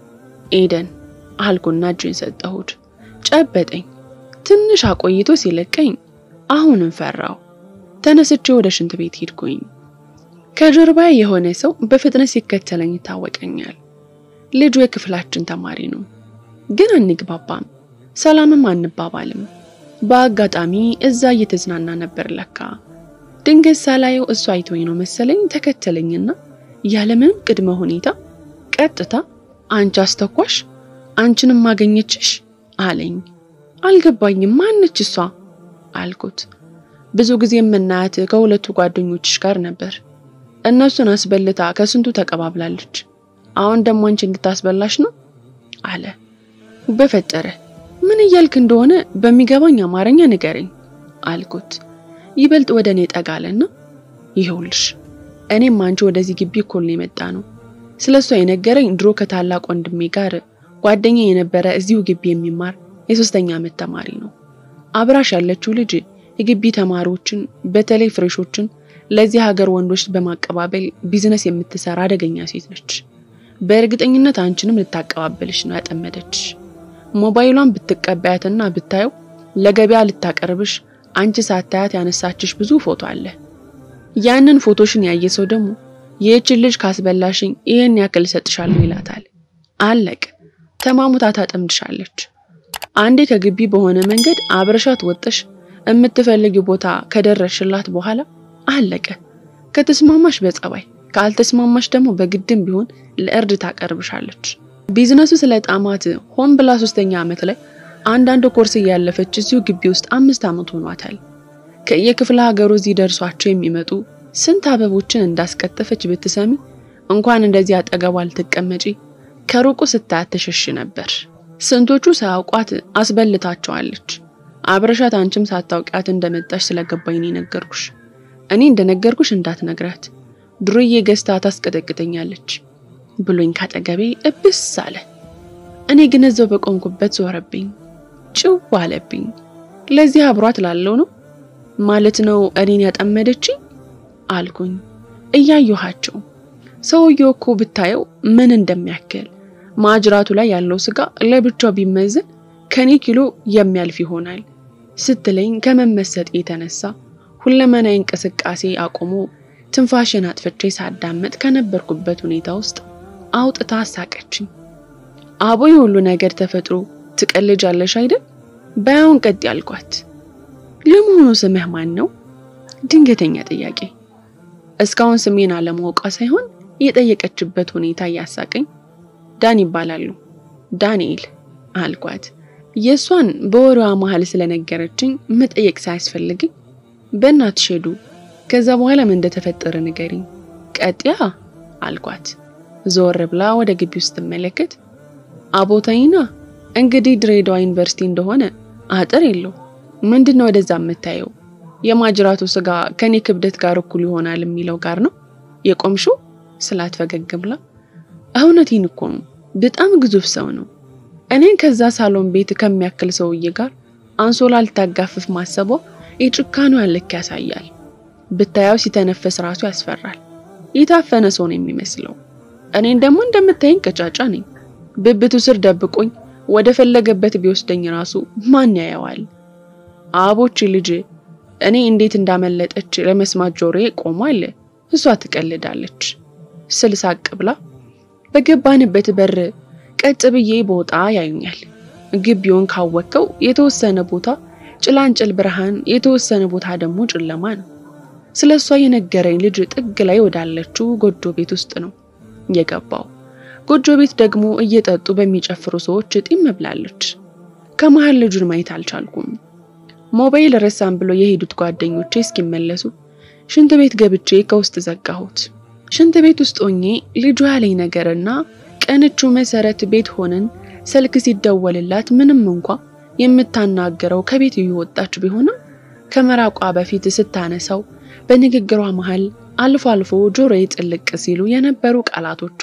ኤደን አልኩና እጁን ሰጠሁት። ጨበጠኝ። ትንሽ አቆይቶ ሲለቀኝ አሁንም ፈራው። ተነስቼ ወደ ሽንት ቤት ሄድኩኝ። ከጀርባዬ የሆነ ሰው በፍጥነት ሲከተለኝ ይታወቀኛል። ልጁ የክፍላችን ተማሪ ነው፣ ግን አንግባባም፣ ሰላምም አንባባልም። በአጋጣሚ እዛ እየተዝናና ነበር ለካ። ድንገት ሳላየው እሱ አይቶኝ ነው መሰለኝ ተከተለኝና ያለምንም ቅድመ ሁኔታ ቀጥታ አንቺ አስተኳሽ አንቺንም ማገኘችሽ አለኝ። አልገባኝም። ማነች እሷ አልኩት። ብዙ ጊዜ የምናያት ከሁለቱ ጓደኞችሽ ጋር ነበር። እነሱን አስበልታ ከስንቱ ተቀባብላለች። አሁን ደግሞ አንቺ እንድታስበላሽ ነው አለ። በፈጠረ ምን እያልክ እንደሆነ በሚገባኝ አማርኛ ንገረኝ አልኩት። ይበልጥ ወደ እኔ ጠጋለና ይኸውልሽ እኔም አንቺ ወደዚህ ግቢ እኮ ነው የመጣ ነው። ስለ እሷ የነገረኝ ድሮ ከታላቅ ወንድሜ ጋር ጓደኛ የነበረ እዚሁ ግቢ የሚማር የሶስተኛ ዓመት ተማሪ ነው። አብራሽ ያለችው ልጅ የግቢ ተማሪዎችን በተለይ ፍሬሾችን ለዚህ ሀገር ወንዶች በማቀባበል ቢዝነስ የምትሰራ አደገኛ ሴት ነች። በእርግጠኝነት አንቺንም ልታቀባበልሽ ነው ያጠመደች። ሞባይሏን ብትቀበያትና ብታየው ለገበያ ልታቀርብሽ አንቺ ሳታያት ያነሳችሽ ብዙ ፎቶ አለ። ያንን ፎቶሽን ያየ ሰው ደግሞ ይህችን ልጅ ካስበላሽኝ ይህን ያክል እሰጥሻለሁ ይላታል። አለቅ ተማሙታ ታጠምድሻለች። አንዴ ከግቢ በሆነ መንገድ አብረሻት ወጥሽ የምትፈልጊው ቦታ ከደረስሽላት በኋላ አለቀ። ከተስማማሽ በጸባይ ካልተስማማሽ ደግሞ በግድም ቢሆን ለእርድ ታቀርብሻለች። ቢዝነሱ ስለ ጣማት ሆን ብላ ሶስተኛ ዓመት ላይ አንዳንድ ኮርስ እያለፈች እዚሁ ግቢ ውስጥ አምስት ዓመት ሆኗታል። ከየክፍለ ሀገሩ እዚህ ደርሷቸው የሚመጡ ስንት አበቦችን እንዳስቀጠፈች ብትሰሚ እንኳን እንደዚህ አጠገቧ ልትቀመጪ ከሩቁ ስታያት ተሸሽ ነበር። ስንቶቹ ሳያውቋት አስበልታቸዋለች። አብረሻት አንቺም ሳታውቂያት እንደመጣሽ ስለገባኝ ነው የነገርኩሽ። እኔ እንደነገርኩሽ እንዳትነግራት ድሮዬ ገዝታ ታስቀጠቅጠኛለች ብሎኝ ካጠገቤ እብስ አለ። እኔ ግን እዛው በቆምኩበት ዞረብኝ፣ ጭው አለብኝ። ለዚህ አብሯት ላለው ነው ማለት ነው እኔን ያጠመደችኝ አልኩኝ እያየኋቸው። ሰውየው እኮ ብታየው ምን እንደሚያክል ማጅራቱ ላይ ያለው ስጋ ለብቻው ቢመዘን ከኔ ኪሎ የሚያልፍ ይሆናል ስትለኝ ከመመሰጥ የተነሳ ሁለመናዊ እንቅስቃሴ አቁሞ ትንፋሽን አጥፍቼ ሳዳመጥ ከነበርኩበት ሁኔታ ውስጥ አውጥታ አሳቀችኝ። አቦ የሁሉ ነገር ተፈጥሮ ትቀልጃለሽ አይደል? ባያውን ቀጥ ያልኳት። ለመሆኑ ስምህ ማን ነው? ድንገተኛ ጥያቄ። እስካሁን ስሜን አለማወቋ ሳይሆን የጠየቀችበት ሁኔታ እያሳቀኝ ዳን ይባላሉ። ዳንኤል አልኳት። የእሷን በወሬዋ መሀል ስለነገረችኝ መጠየቅ ሳያስፈልግኝ በእናትሽ ሄዱ። ከዛ በኋላ ምን እንደተፈጠረ ንገሪኝ። ቀጥያ አልኳት። ዞር ብላ ወደ ግቢ ውስጥ ስትመለከት አቦታይና እንግዲህ ድሬዳዋ ዩኒቨርሲቲ እንደሆነ አጥር የለው። ምንድን ነው ወደዛ የምታየው? የማጅራቱ ስጋ ከኔ ክብደት ጋር እኩል ይሆናል የሚለው ጋር ነው የቆምሽው ስላት ፈገግ ብላ፣ እውነቴን እኮ ነው። በጣም ግዙፍ ሰው ነው። እኔን ከዛ ሳሎን ቤት ከሚያክል ሰውዬ ጋር አንሶላ ልታጋፍፍ ማሰቧ የጭካኔዋን ልክ ያሳያል። ብታየው ሲተነፈስ ራሱ ያስፈራል። የታፈነ ሰው ነው የሚመስለው። እኔን ደግሞ እንደምታየኝ ቀጫጫ ነኝ። ብብቱ ስር ደብቆኝ ወደ ፈለገበት ቢወስደኝ ራሱ ማን ያየዋል? አቦች ልጅ እኔ እንዴት እንዳመለጠች ለመስማት ጆሮዬ ቆሟል። እሷ ትቀልዳለች ስል ሳቅ ብላ በገባንበት በር ቀጥ ብዬ ቦጣ ያዩኛል። ግቢውን ካወከው የተወሰነ ቦታ ጭላንጭል ብርሃን፣ የተወሰነ ቦታ ደግሞ ጨለማ ነው። ስለ እሷ የነገረኝ ልጅ ጥግ ላይ ወዳለችው ጎጆ ቤት ውስጥ ነው የገባው። ጎጆ ቤት ደግሞ እየጠጡ በሚጨፍሩ ሰዎች ጢም ብላለች። ከመሃል ልጁን ማየት አልቻልኩም። ሞባይል ረሳም ብሎ የሄዱት ጓደኞቼ እስኪመለሱ ሽንት ቤት ገብቼ ከውስጥ ዘጋሁት። ሽንት ቤት ውስጥ ሆኜ ልጁ ያለኝ ነገርና ቀንቹ መሰረት ቤት ሆነን ስልክ ሲደወልላት ምንም እንኳ የምታናገረው ከቤት እየወጣች ቢሆንም ከመራቋ በፊት ስታነሳው በንግግሯ መሃል አልፎ አልፎ ጆሮዬ ጥልቅ ሲሉ የነበሩ ቃላቶቿ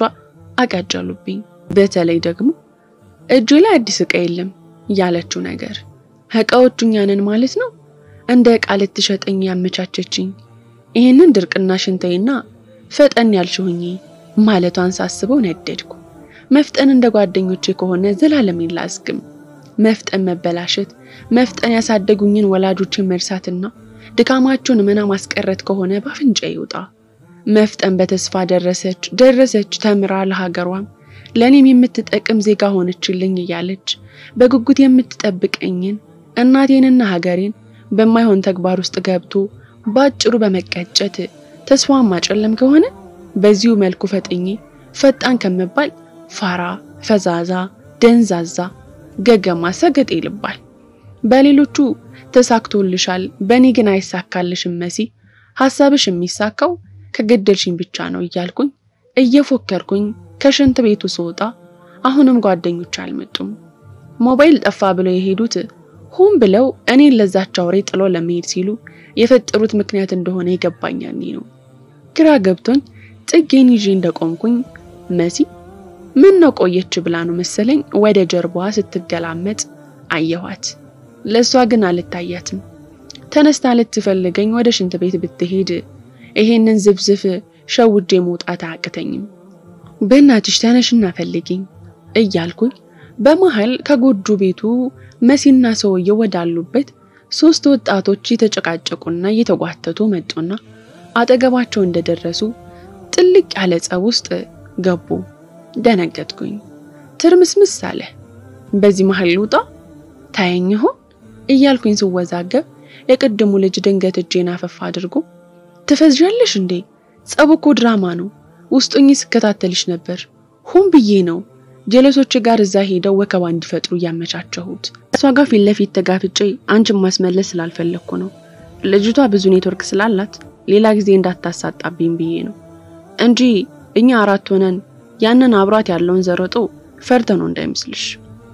አቃጨሉብኝ። በተለይ ደግሞ እጅ ላይ አዲስ ዕቃ የለም ያለችው ነገር ዕቃዎቹ እኛ ነን ማለት ነው። እንደ ዕቃ ልትሸጠኝ ያመቻቸችኝ ይህንን ድርቅና ሽንተይና ፈጠን ያልሽሁኝ ማለቷን ሳስበው ነደድኩ። መፍጠን እንደ ጓደኞቼ ከሆነ ዘላለም ላዝግም። መፍጠን መበላሸት፣ መፍጠን ያሳደጉኝን ወላጆችን መርሳትና ድካማቸውን መና ማስቀረት ከሆነ ባፍንጫ ይውጣ። መፍጠን በተስፋ ደረሰች ደረሰች ተምራ ለሀገሯም ለእኔም የምትጠቅም ዜጋ ሆነችልኝ እያለች በጉጉት የምትጠብቀኝን እናቴንና ሀገሬን በማይሆን ተግባር ውስጥ ገብቶ ባጭሩ በመቀጨት ተስፋን ማጨለም ከሆነ በዚሁ መልኩ ፈጥኜ ፈጣን ከምባል ፋራ፣ ፈዛዛ፣ ደንዛዛ፣ ገገማ ሰገጤ ይልባል። በሌሎቹ ተሳክቶልሻል፣ በእኔ ግን አይሳካልሽም መሲ፣ ሀሳብሽ የሚሳካው ከገደልሽኝ ብቻ ነው እያልኩኝ እየፎከርኩኝ ከሽንት ቤቱ ስወጣ አሁንም ጓደኞች አልመጡም። ሞባይል ጠፋ ብለው የሄዱት ሆን ብለው እኔን ለዛች አውሬ ጥሎ ለመሄድ ሲሉ የፈጠሩት ምክንያት እንደሆነ የገባኛል ነው። ግራ ገብቶኝ ጥጌን ይዤ እንደቆምኩኝ መሲ ምን ነው ቆየች ብላ ነው መሰለኝ ወደ ጀርባዋ ስትገላመጥ አየኋት። ለእሷ ግን አልታያትም። ተነስታ ልትፈልገኝ ወደ ሽንት ቤት ብትሄድ ይሄንን ዝብዝፍ ሸውጄ መውጣት አያቅተኝም። በእናትሽ ተነሽና ፈልጊኝ እያልኩኝ በመሃል ከጎጆ ቤቱ መሲና ሰውየው ወዳሉበት ሶስት ወጣቶች የተጨቃጨቁና እየተጓተቱ መጡና አጠገባቸው እንደደረሱ ጥልቅ ያለ ጸብ ውስጥ ገቡ። ደነገጥኩኝ። ትርምስምስ አለ። በዚህ መሃል ልውጣ ታየኝ ይሆን እያልኩኝ ስወዛገብ የቅድሙ ልጅ ድንገት እጄን አፈፋ አድርጎ ትፈዝዣለሽ እንዴ? ጸቡ እኮ ድራማ ነው። ውስጡኝ ስከታተልሽ ነበር። ሆን ብዬ ነው ጀለሶች ጋር እዛ ሄደው ወከባ እንዲፈጥሩ እያመቻቸሁት። እሷ ጋር ፊት ለፊት ተጋፍጬ አንቺን ማስመለስ ስላልፈለግኩ ነው። ልጅቷ ብዙ ኔትወርክ ስላላት ሌላ ጊዜ እንዳታሳጣብኝ ብዬ ነው እንጂ እኛ አራት ሆነን ያንን አብሯት ያለውን ዘረጦ ፈርተ ነው እንዳይመስልሽ።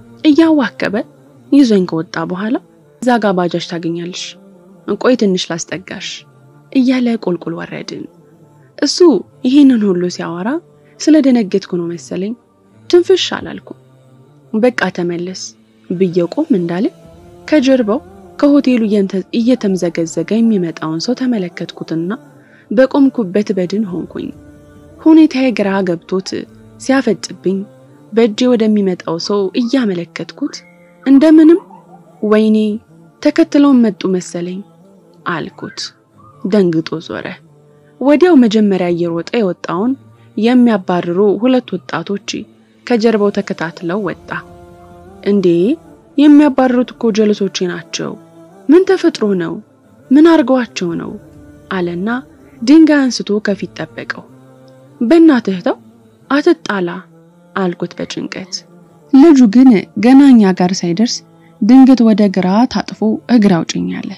እያዋከበ ይዞኝ ከወጣ በኋላ እዛ ጋ ባጃጅ ታገኛለሽ፣ እንቆይ ትንሽ ላስጠጋሽ እያለ ቁልቁል ወረድን። እሱ ይህንን ሁሉ ሲያወራ ስለደነገጥኩ ነው መሰለኝ ትንፍሽ አላልኩም። በቃ ተመለስ ብዬ ቆም እንዳለ ከጀርባው ከሆቴሉ እየተምዘገዘገ የሚመጣውን ሰው ተመለከትኩትና በቆምኩበት በድን ሆንኩኝ። ሁኔታዬ ግራ ገብቶት ሲያፈጥብኝ በእጄ ወደሚመጣው ሰው እያመለከትኩት እንደምንም ወይኔ ተከትለውን መጡ መሰለኝ አልኩት። ደንግጦ ዞረ። ወዲያው መጀመሪያ እየሮጠ የወጣውን የሚያባርሩ ሁለት ወጣቶች ከጀርባው ተከታትለው ወጣ። እንዴ የሚያባርሩት እኮ ጀለሶቼ ናቸው። ምን ተፈጥሮ ነው? ምን አርገዋቸው ነው? አለና ድንጋይ አንስቶ ከፊት ጠበቀው። በእናትህ ተው አትጣላ አልኩት በጭንቀት። ልጁ ግን ገና እኛ ጋር ሳይደርስ ድንገት ወደ ግራ ታጥፎ እግር አውጭኝ አለ።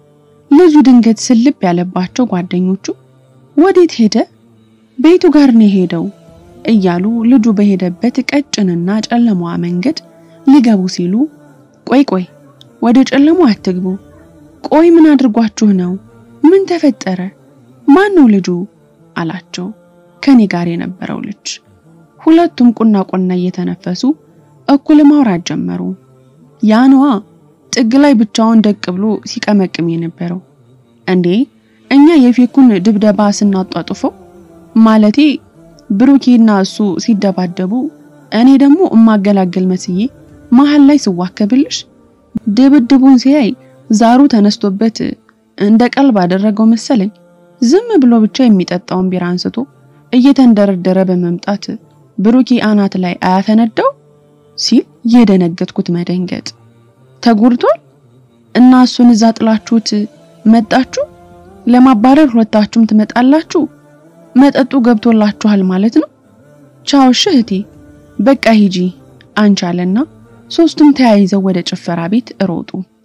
ልጁ ድንገት ስልብ ያለባቸው ጓደኞቹ ወዴት ሄደ? ቤቱ ጋር ነው የሄደው እያሉ ልጁ በሄደበት ቀጭንና ጨለማዋ መንገድ ሊገቡ ሲሉ ቆይ ቆይ ወደ ጨለማው አትግቡ። ቆይ ምን አድርጓችሁ ነው? ምን ተፈጠረ? ማን ነው ልጁ? አላቸው ከኔ ጋር የነበረው ልጅ። ሁለቱም ቁና ቁና እየተነፈሱ እኩል ማውራት ጀመሩ። ያንዋ ጥግ ላይ ብቻውን ደቅ ብሎ ሲቀመቅም የነበረው እንዴ እኛ የፌኩን ድብደባ ስናጧጡፈው ማለቴ ብሩኬና እሱ ሲደባደቡ እኔ ደግሞ እማገላገል መስዬ መሀል ላይ ስዋከብልሽ ድብድቡን ሲያይ ዛሩ ተነስቶበት እንደ ቀልብ አደረገው መሰለኝ። ዝም ብሎ ብቻ የሚጠጣውን ቢራ አንስቶ እየተንደረደረ በመምጣት ብሩኬ አናት ላይ አያፈነዳው ሲል የደነገጥኩት መደንገጥ ተጎድቷል እና እሱን እዛ ጥላችሁት መጣችሁ ለማባረር ሁለታችሁም ትመጣላችሁ መጠጡ ገብቶላችኋል ማለት ነው ቻው እሺ እህቴ በቃ ሂጂ አንቻለና ሶስቱም ተያይዘው ወደ ጭፈራ ቤት ሮጡ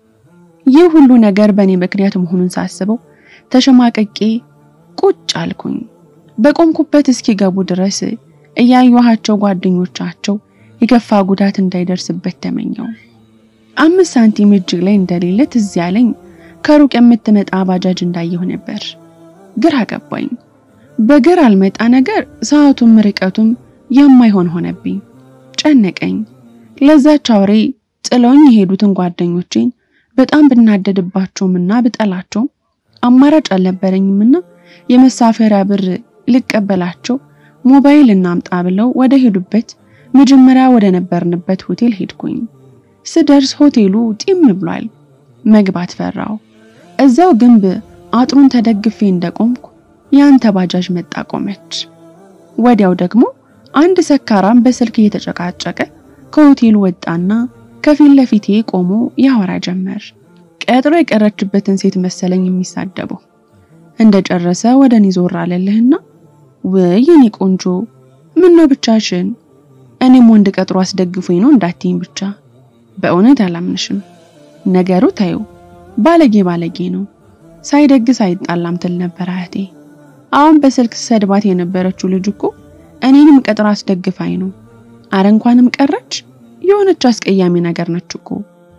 ይህ ሁሉ ነገር በእኔ ምክንያት መሆኑን ሳስበው ተሸማቀቄ ቁጭ አልኩኝ በቆምኩበት እስኪገቡ ድረስ እያየኋቸው ጓደኞቻቸው የከፋ ጉዳት እንዳይደርስበት ተመኘው አምስት ሳንቲም እጅ ላይ እንደሌለ ትዝ ያለኝ ከሩቅ የምትመጣ ባጃጅ እንዳየሁ ነበር። ግራ ገባኝ። በግር አልመጣ ነገር ሰዓቱም ርቀቱም የማይሆን ሆነብኝ። ጨነቀኝ። ለዛች አውሬ ጥለውኝ የሄዱትን ጓደኞቼን በጣም ብናደድባቸውምና ብጠላቸውም አማራጭ አልነበረኝምና የመሳፈሪያ ብር ልቀበላቸው ሞባይል እናምጣ ብለው ወደ ሄዱበት መጀመሪያ ወደ ነበርንበት ሆቴል ሄድኩኝ። ስደርስ ሆቴሉ ጢም ብሏል። መግባት ፈራው። እዛው ግንብ አጥሩን ተደግፌ እንደቆምኩ ያንተ ባጃጅ መጣ ቆመች። ወዲያው ደግሞ አንድ ሰካራም በስልክ እየተጨቃጨቀ ከሆቴሉ ወጣና ከፊት ለፊቴ ቆሞ ያወራ ጀመር። ቀጥሮ የቀረችበትን ሴት መሰለኝ የሚሳደበው። እንደጨረሰ ወደ እኔ ዞር አለልህና ወይ የኔ ቆንጆ ምን ነው ብቻሽን? እኔም ወንድ ቀጥሮ አስደግፎኝ ነው እንዳትይኝ ብቻ በእውነት አላምንሽም። ነገሩ ታዩ ባለጌ ባለጌ ነው። ሳይደግስ አይጣላም ትል ነበር አያቴ። አሁን በስልክ ሰድባት የነበረችው ልጅ እኮ እኔንም ቀጥራ አስደግፋኝ ነው። አረ እንኳንም ቀረች። የሆነች አስቀያሚ ነገር ነች እኮ።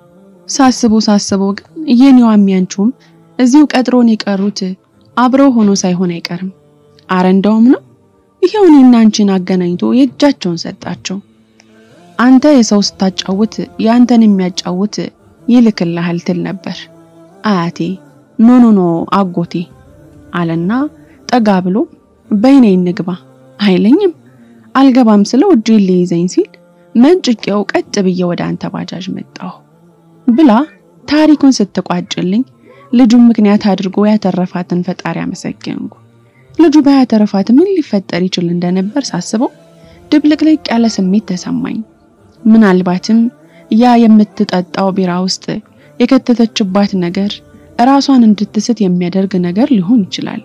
ሳስበው ሳስበው ግን የኔዋ የሚያንቹም እዚሁ ቀጥሮን የቀሩት አብረው ሆኖ ሳይሆን አይቀርም። አረ እንደውም ነው ይሄው እኔና አንቺን አገናኝቶ የእጃቸውን ሰጣቸው። አንተ የሰው ስታጫውት የአንተን የሚያጫውት ይልክልሃል ትል ነበር አያቴ። ኖ ኖ ኖ አጎቴ አለና ጠጋ ብሎ በይኔ እንግባ አይለኝም። አልገባም ስለው እጄን ሊይዘኝ ሲል መንጭቄው ቀጥ ብዬ ወደ አንተ ባጃጅ መጣሁ ብላ ታሪኩን ስትቋጭልኝ ልጁን ምክንያት አድርጎ ያተረፋትን ፈጣሪ አመሰገንኩ። ልጁ ባያተረፋት ምን ሊፈጠር ይችል እንደነበር ሳስበው ድብልቅልቅ ያለ ስሜት ተሰማኝ። ምናልባትም ያ የምትጠጣው ቢራ ውስጥ የከተተችባት ነገር ራሷን እንድትስት የሚያደርግ ነገር ሊሆን ይችላል።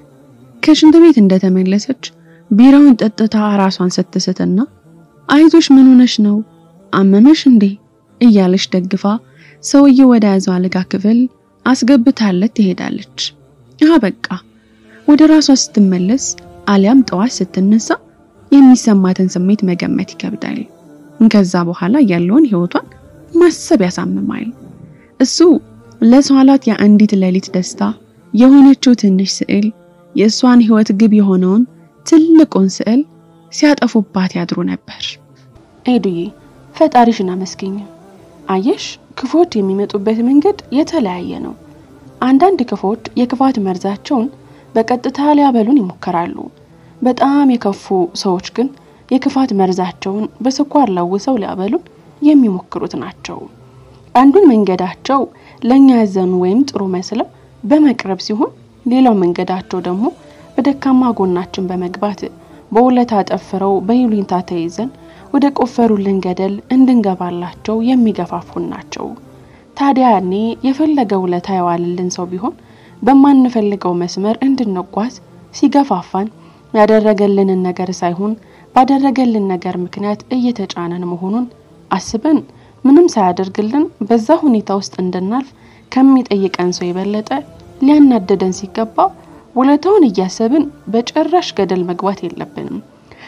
ከሽንት ቤት እንደተመለሰች ቢራውን ጠጥታ ራሷን ስትስትና አይዞሽ ምን ሆነሽ ነው አመመሽ እንዴ እያለች ደግፋ ሰውዬው ወደ ያዘው አልጋ ክፍል አስገብታለት ትሄዳለች። አሃ በቃ ወደ ራሷ ስትመለስ አሊያም ጠዋት ስትነሳ የሚሰማትን ስሜት መገመት ይከብዳል። ከዛ በኋላ ያለውን ህይወቷን ማሰብ ያሳምማል። እሱ ለሷላት የአንዲት ሌሊት ደስታ የሆነችው ትንሽ ስዕል የእሷን ህይወት ግብ የሆነውን ትልቁን ስዕል ሲያጠፉባት ያድሩ ነበር። ኤዱዬ ፈጣሪሽን አመስግኝ። አየሽ ክፎች የሚመጡበት መንገድ የተለያየ ነው። አንዳንድ ክፎች የክፋት መርዛቸውን በቀጥታ ሊያበሉን ይሞክራሉ። በጣም የከፉ ሰዎች ግን የክፋት መርዛቸውን በስኳር ለውሰው ሊያበሉን የሚሞክሩት ናቸው። አንዱን መንገዳቸው ለእኛ ያዘኑ ወይም ጥሩ መስለው በመቅረብ ሲሆን፣ ሌላው መንገዳቸው ደግሞ በደካማ ጎናችን በመግባት በውለታ ጠፍረው በይሉኝታ ተይዘን ወደ ቆፈሩልን ገደል እንድንገባላቸው የሚገፋፉን ናቸው። ታዲያ ያኔ የፈለገ ውለታ የዋልልን ሰው ቢሆን በማንፈልገው መስመር እንድንጓዝ ሲገፋፋን ያደረገልንን ነገር ሳይሆን ባደረገልን ነገር ምክንያት እየተጫነን መሆኑን አስበን ምንም ሳያደርግልን በዛ ሁኔታ ውስጥ እንድናልፍ ከሚጠይቀን ሰው የበለጠ ሊያናደደን ሲገባ ውለታውን እያሰብን በጭራሽ ገደል መግባት የለብንም።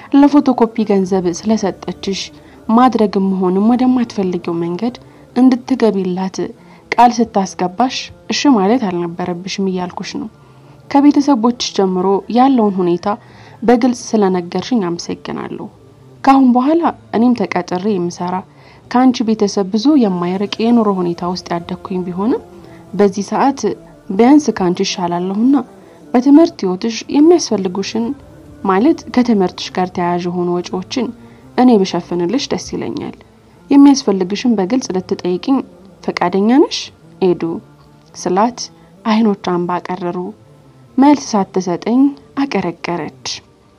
ለፎቶኮፒ ገንዘብ ስለሰጠችሽ ማድረግም መሆንም ወደማትፈልጊው መንገድ እንድትገቢላት ቃል ስታስገባሽ እሺ ማለት አልነበረብሽም እያልኩሽ ነው። ከቤተሰቦችሽ ጀምሮ ያለውን ሁኔታ በግልጽ ስለነገርሽኝ አመሰግናለሁ። ከአሁን በኋላ እኔም ተቀጥሬ የምሰራ ከአንቺ ቤተሰብ ብዙ የማይርቅ የኑሮ ሁኔታ ውስጥ ያደግኩኝ ቢሆንም በዚህ ሰዓት ቢያንስ ከአንቺ ይሻላለሁና በትምህርት ህይወትሽ የሚያስፈልጉሽን ማለት ከትምህርትሽ ጋር ተያያዥ የሆኑ ወጪዎችን እኔ ብሸፍንልሽ ደስ ይለኛል። የሚያስፈልግሽን በግልጽ ልትጠይቅኝ ፈቃደኛ ነሽ ኤዱ ስላት አይኖቿን ባቀረሩ መልስ ሳትሰጠኝ አቀረቀረች።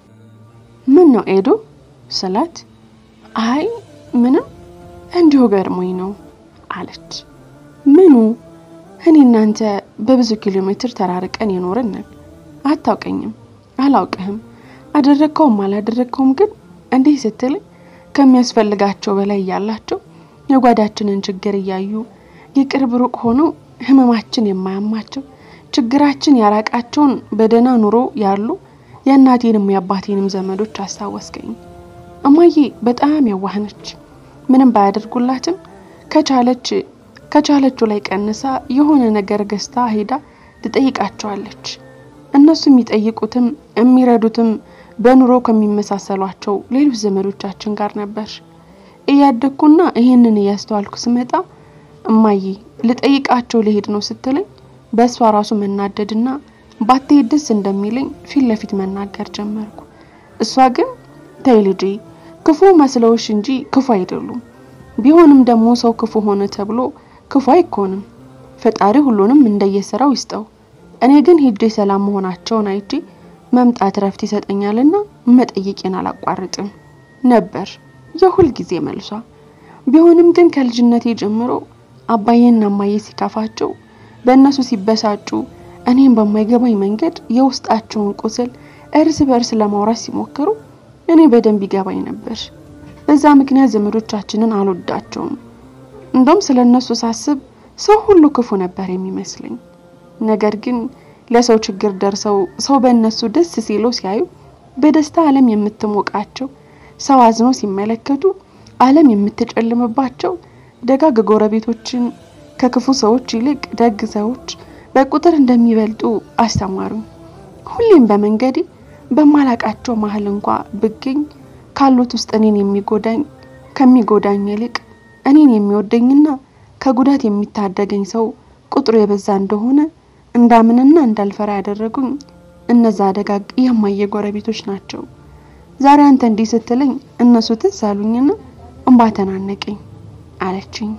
ምን ነው ኤዱ ስላት አይ ምንም እንዲሁ ገርሞኝ ነው አለች። ምኑ? እኔ እናንተ በብዙ ኪሎ ሜትር ተራርቀን የኖርን ነን። አታውቀኝም፣ አላውቅህም። አደረግከውም አላደረግከውም ግን እንዲህ ስትልኝ ከሚያስፈልጋቸው በላይ እያላቸው የጓዳችንን ችግር እያዩ የቅርብ ሩቅ ሆነው ህመማችን የማያማቸው ችግራችን ያራቃቸውን በደህና ኑሮ ያሉ የእናቴንም የአባቴንም ዘመዶች አስታወስከኝ። እማዬ በጣም የዋህነች ምንም ባያደርጉላትም ከቻለች ከቻለችው ላይ ቀንሳ የሆነ ነገር ገዝታ ሄዳ ትጠይቃቸዋለች። እነሱ የሚጠይቁትም የሚረዱትም በኑሮ ከሚመሳሰሏቸው ሌሎች ዘመዶቻችን ጋር ነበር። እያደግኩና ይህንን እያስተዋልኩ ስመጣ እማዬ ልጠይቃቸው ልሄድ ነው ስትለኝ በእሷ ራሱ መናደድና ባትሄድ ደስ እንደሚለኝ ፊት ለፊት መናገር ጀመርኩ። እሷ ግን ተይ ልጄ ክፉ መስለውሽ እንጂ ክፉ አይደሉም። ቢሆንም ደግሞ ሰው ክፉ ሆነ ተብሎ ክፉ አይኮንም። ፈጣሪ ሁሉንም እንደየስራው ይስጠው። እኔ ግን ሄጄ ሰላም መሆናቸውን አይቼ መምጣት ረፍት ይሰጠኛልና መጠየቄን አላቋርጥም ነበር የሁል ጊዜ መልሷ። ቢሆንም ግን ከልጅነቴ ጀምሮ አባዬና እማዬ ሲከፋቸው፣ በእነሱ ሲበሳጩ፣ እኔም በማይገባኝ መንገድ የውስጣቸውን ቁስል እርስ በእርስ ለማውራት ሲሞክሩ እኔ በደንብ ይገባኝ ነበር። በዛ ምክንያት ዘመዶቻችንን አልወዳቸውም። እንደውም ስለ እነሱ ሳስብ ሰው ሁሉ ክፉ ነበር የሚመስለኝ። ነገር ግን ለሰው ችግር ደርሰው ሰው በእነሱ ደስ ሲለው ሲያዩ በደስታ ዓለም የምትሞቃቸው ሰው አዝኖ ሲመለከቱ ዓለም የምትጨልምባቸው ደጋግ ጎረቤቶችን ከክፉ ሰዎች ይልቅ ደግ ሰዎች በቁጥር እንደሚበልጡ አስተማሩኝ። ሁሌም በመንገዴ በማላቃቸው መሀል እንኳ ብገኝ ካሉት ውስጥ እኔን የሚጎዳኝ ከሚጎዳኝ ይልቅ እኔን የሚወደኝና ከጉዳት የሚታደገኝ ሰው ቁጥሩ የበዛ እንደሆነ እንዳምንና እንዳልፈራ ያደረጉኝ እነዛ ደጋግ የማየ ጎረቤቶች ናቸው። ዛሬ አንተ እንዲህ ስትለኝ እነሱ ትዝ አሉኝና እንባ ተናነቀኝ አለችኝ።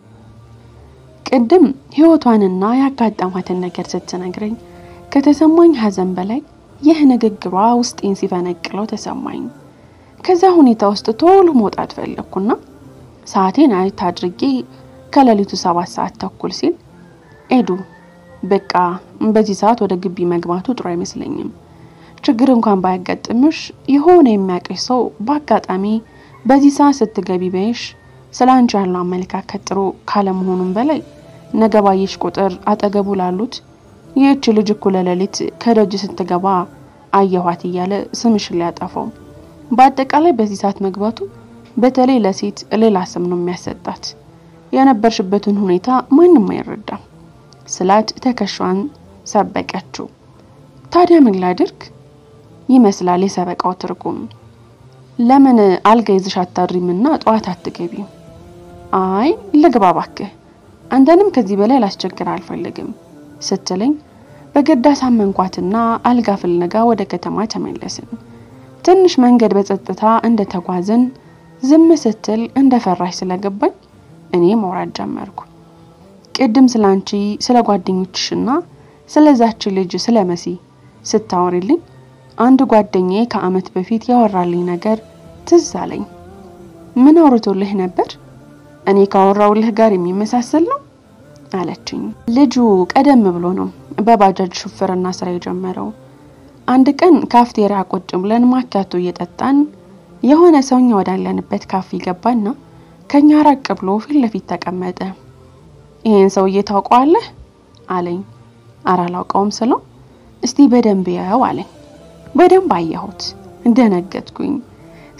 ቅድም ህይወቷንና ያጋጠማትን ነገር ስትነግረኝ ከተሰማኝ ሀዘን በላይ ይህ ንግግሯ ውስጤን ሲፈነቅለው ተሰማኝ። ከዛ ሁኔታ ውስጥ ቶሎ መውጣት ፈለግኩና ሰዓቴን አየት አድርጌ ከሌሊቱ ሰባት ሰዓት ተኩል ሲል ኤዱ በቃ በዚህ ሰዓት ወደ ግቢ መግባቱ ጥሩ አይመስለኝም። ችግር እንኳን ባያጋጥምሽ የሆነ የሚያውቅሽ ሰው በአጋጣሚ በዚህ ሰዓት ስትገቢ በይሽ ስለ አንቺ ያለው አመለካከት ጥሩ ካለመሆኑም በላይ ነገ ባየሽ ቁጥር አጠገቡ ላሉት ይህች ልጅ እኩለ ሌሊት ከደጅ ስትገባ አየኋት እያለ ስምሽን ሊያጠፋው፣ በአጠቃላይ በዚህ ሰዓት መግባቱ በተለይ ለሴት ሌላ ስም ነው የሚያሰጣት። የነበርሽበትን ሁኔታ ማንም አይረዳም ስላት ትከሻዋን ሰበቀችው። ታዲያ ምን ላድርግ ይመስላል የሰበቃው ትርጉም። ለምን አልጋ ይዘሽ አታድሪምና ጠዋት አትገቢም? አይ ልግባ እባክህ፣ አንተንም ከዚህ በላይ ላስቸግር አልፈልግም ስትለኝ በግድ አሳመንኳትና አልጋ ፍለጋ ወደ ከተማ ተመለስን። ትንሽ መንገድ በጸጥታ እንደተጓዝን ዝም ስትል እንደፈራሽ ስለገባኝ እኔ መውራት ጀመርኩ። ቅድም ስለ አንቺ ስለ ጓደኞችሽና ስለዛች ልጅ ስለ መሲ ስታወሪልኝ አንድ ጓደኛዬ ከዓመት በፊት ያወራልኝ ነገር ትዝ አለኝ። ምን አውርቶልህ ነበር? እኔ ካወራውልህ ጋር የሚመሳሰል ነው አለችኝ። ልጁ ቀደም ብሎ ነው በባጃጅ ሹፍርና ስራ የጀመረው። አንድ ቀን ካፍቴሪያ ቁጭ ብለን ማኪያቶ እየጠጣን የሆነ ሰውኛ ወዳለንበት ካፌ ገባና ከኛ ራቅ ብሎ ፊት ለፊት ተቀመጠ። ይሄን ሰውዬ ታውቀዋለህ አለኝ። ኧረ አላውቀውም ስለው እስቲ በደንብ ያው አለኝ። በደንብ አየሁት፣ እንደነገጥኩኝ።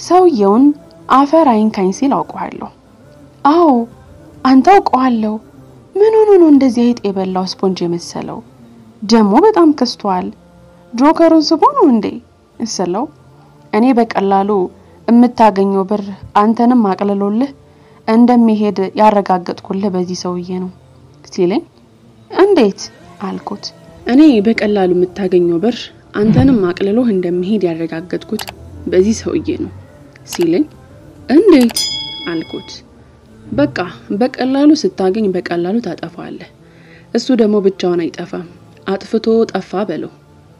ሰውየውን አፈር አይንካኝ ሲል አውቀዋለሁ። አዎ አንተ አውቀዋለሁ። ምን ሆኖ ነው እንደዚህ አይጥ የበላው ስፖንጅ የመሰለው? ደግሞ በጣም ከስቷል። ጆከሩን ስቦ ነው እንዴ እስለው እኔ በቀላሉ የምታገኘው ብር አንተንም አቅልሎልህ እንደሚሄድ ያረጋገጥኩልህ በዚህ ሰውዬ ነው ሲለኝ፣ እንዴት አልኩት። እኔ በቀላሉ የምታገኘው ብር አንተንም አቅልሎህ እንደሚሄድ ያረጋገጥኩት በዚህ ሰውዬ ነው ሲለኝ፣ እንዴት አልኩት። በቃ በቀላሉ ስታገኝ በቀላሉ ታጠፋለህ። እሱ ደግሞ ብቻውን አይጠፋም። አጥፍቶ ጠፋ በለው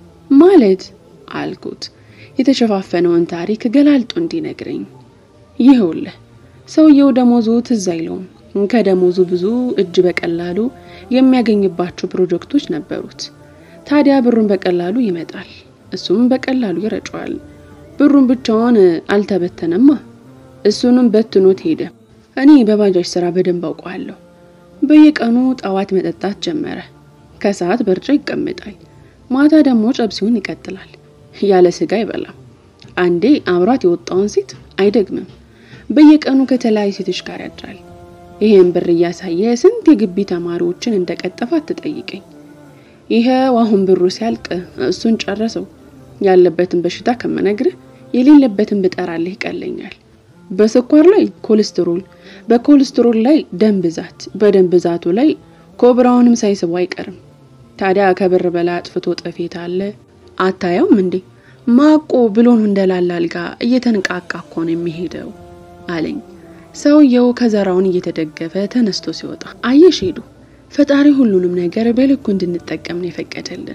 ማለት አልኩት። የተሸፋፈነውን ታሪክ ገላልጦ እንዲነግረኝ። ይኸውልህ ሰውየው ደሞዙ ትዝ አይለውም። ከደሞዙ ብዙ እጅ በቀላሉ የሚያገኝባቸው ፕሮጀክቶች ነበሩት። ታዲያ ብሩን በቀላሉ ይመጣል፣ እሱም በቀላሉ ይረጨዋል። ብሩን ብቻውን አልተበተነማ፣ እሱንም በትኖት ሄደ። እኔ በባጃጅ ስራ በደንብ አውቀዋለሁ። በየቀኑ ጠዋት መጠጣት ጀመረ። ከሰዓት በርጫ ይቀመጣል። ማታ ደግሞ ጨብሲውን ይቀጥላል። ያለ ስጋ አይበላም። አንዴ አብሯት የወጣውን ሴት አይደግምም። በየቀኑ ከተለያዩ ሴቶች ጋር ያድራል። ይሄን ብር እያሳየ ስንት የግቢ ተማሪዎችን እንደቀጠፈ አትጠይቀኝ። ይኸው አሁን ብሩ ሲያልቅ እሱን ጨረሰው። ያለበትን በሽታ ከመነግርህ የሌለበትን ብጠራልህ ይቀለኛል። በስኳር ላይ ኮሌስትሮል፣ በኮሌስትሮል ላይ ደም ብዛት፣ በደም ብዛቱ ላይ ኮብራውንም ሳይስቡ አይቀርም። ታዲያ ከብር በላይ አጥፍቶ ጠፌት አለ። አታየውም እንዴ? ማቆ ብሎን እንደላላ አልጋ እየተንቃቃ እኮ ነው የሚሄደው አለኝ። ሰውየው ከዘራውን እየተደገፈ ተነስቶ ሲወጣ አየሽ ሄዱ። ፈጣሪ ሁሉንም ነገር በልኩ እንድንጠቀም ነው የፈቀደልን።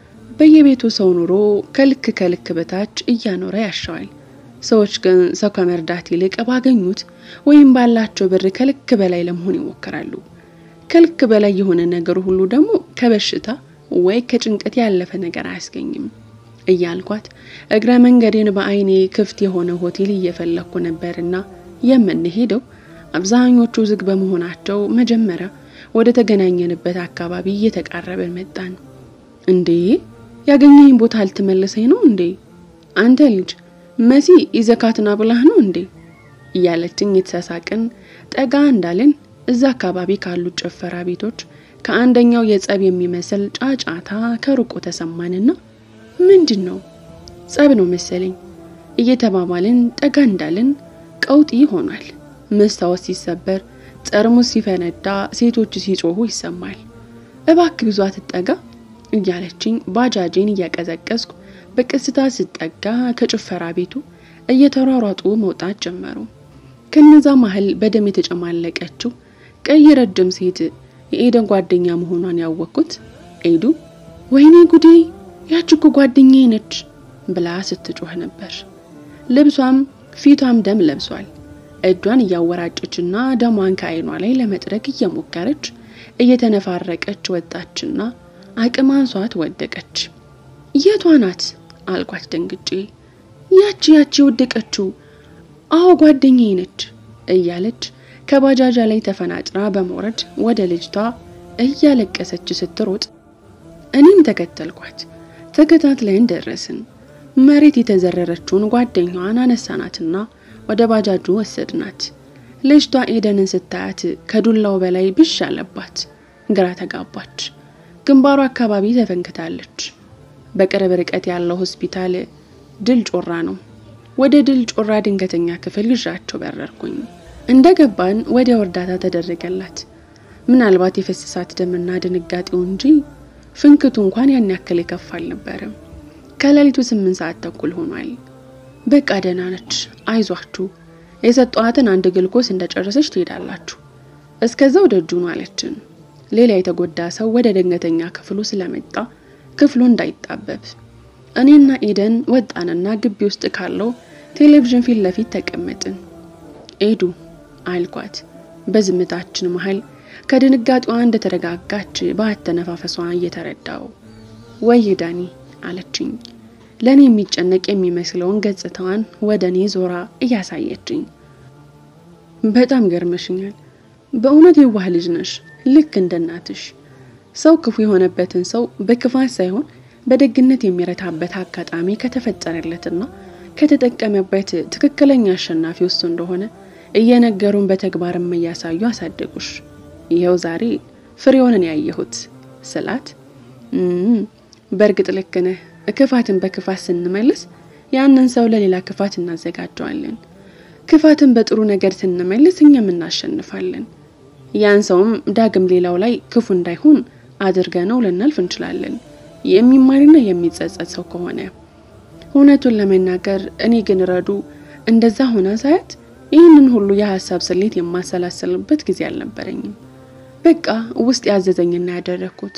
በየቤቱ ሰው ኑሮ ከልክ ከልክ በታች እያኖረ ያሻዋል። ሰዎች ግን ሰው ከመርዳት ይልቅ ባገኙት ወይም ባላቸው ብር ከልክ በላይ ለመሆን ይሞክራሉ። ከልክ በላይ የሆነ ነገር ሁሉ ደግሞ ከበሽታ ወይ ከጭንቀት ያለፈ ነገር አያስገኝም እያልኳት እግረ መንገዴን በዓይኔ ክፍት የሆነ ሆቴል እየፈለግኩ ነበርና የምንሄደው አብዛኞቹ ዝግ በመሆናቸው መጀመሪያ ወደ ተገናኘንበት አካባቢ እየተቃረበን መጣን። እንዴ ያገኘኝ ቦታ አልትመለሰኝ ነው እንዴ? አንተ ልጅ መሲ ይዘካትና ብላህ ነው እንዴ? እያለችኝ የተሳሳቅን ጠጋ እንዳልን እዛ አካባቢ ካሉት ጭፈራ ቤቶች ከአንደኛው የጸብ የሚመስል ጫጫታ ከሩቁ ተሰማንና ምንድን ነው ጸብ ነው መሰለኝ እየተባባልን ጠጋ እንዳልን ቀውጢ ሆኗል። መስታወት ሲሰበር፣ ጠርሙስ ሲፈነዳ፣ ሴቶች ሲጮሁ ይሰማል። እባክ ብዙ አትጠጋ እያለችኝ ባጃጄን እያቀዘቀዝኩ በቀስታ ስጠጋ ከጭፈራ ቤቱ እየተሯሯጡ መውጣት ጀመሩ። ከነዛ መሀል በደም የተጨማለቀችው ቀይ ረጅም ሴት የኤደን ጓደኛ መሆኗን ያወቅኩት ኤዱ ወይኔ ጉዴ ያች እኮ ጓደኛዬ ነች ብላ ስትጮህ ነበር። ልብሷም ፊቷም ደም ለብሷል። እጇን እያወራጨችና ደሟን ከዓይኗ ላይ ለመጥረግ እየሞከረች እየተነፋረቀች ወጣችና አቅም አንሷት ወደቀች። የቷ ናት አልኳት ደንግጬ። ያቺ ያቺ የወደቀችው አዎ ጓደኛዬ ነች እያለች ከባጃጃ ላይ ተፈናጭራ በመውረድ ወደ ልጅቷ እያለቀሰች ስትሮጥ እኔም ተከተልኳት። ተከታትለን ደረስን። መሬት የተዘረረችውን ጓደኛዋን አነሳናትና ወደ ባጃጁ ወሰድናት። ልጅቷ ኤደንን ስታያት ከዱላው በላይ ብሽ አለባት። ግራ ተጋባች። ግንባሯ አካባቢ ተፈንክታለች። በቅርብ ርቀት ያለው ሆስፒታል ድል ጮራ ነው። ወደ ድል ጮራ ድንገተኛ ክፍል ይዣቸው በረርኩኝ። እንደ ገባን ወዲያው እርዳታ ተደረገላት። ምናልባት የፈሰሳት ደምና ድንጋጤው እንጂ ፍንክቱ እንኳን ያን ያክል የከፋ አልነበረም። ከሌሊቱ ስምንት ሰዓት ተኩል ሆኗል። በቃ ደህና ነች፣ አይዟችሁ፣ የሰጧትን አንድ ግልኮስ እንደጨረሰች ትሄዳላችሁ፣ እስከዛው ደጁን አለችን። ሌላ የተጎዳ ሰው ወደ ድንገተኛ ክፍሉ ስለመጣ ክፍሉ እንዳይጣበብ እኔና ኤደን ወጣንና ግቢ ውስጥ ካለው ቴሌቪዥን ፊት ለፊት ተቀመጥን። ኤዱ አልኳት በዝምታችን መሀል ከድንጋጤዋ እንደተረጋጋች በአተነፋፈሷ እየተረዳው ወይ ዳኒ አለችኝ። ለእኔ የሚጨነቅ የሚመስለውን ገጽታዋን ወደ እኔ ዞራ እያሳየችኝ በጣም ገርመሽኛል። በእውነት የዋህ ልጅ ነሽ፣ ልክ እንደ እናትሽ። ሰው ክፉ የሆነበትን ሰው በክፋት ሳይሆን በደግነት የሚረታበት አጋጣሚ ከተፈጠረለትና ከተጠቀመበት ትክክለኛ አሸናፊ እሱ እንደሆነ እየነገሩን በተግባርም እያሳዩ አሳደጉሽ። ይኸው ዛሬ ፍሬውንን ያየሁት ስላት፣ በእርግጥ ልክ ነህ። ክፋትን በክፋት ስንመልስ ያንን ሰው ለሌላ ክፋት እናዘጋጀዋለን። ክፋትን በጥሩ ነገር ስንመልስ እኛም እናሸንፋለን። ያን ሰውም ዳግም ሌላው ላይ ክፉ እንዳይሆን አድርገ ነው ልናልፍ እንችላለን። የሚማርና የሚጸጸት ሰው ከሆነ እውነቱን ለመናገር እኔ ግን ረዱ እንደዛ ሆና ሳያት ይህንን ሁሉ የሀሳብ ስሌት የማሰላሰልበት ጊዜ አልነበረኝም። በቃ ውስጥ ያዘዘኝና ያደረግኩት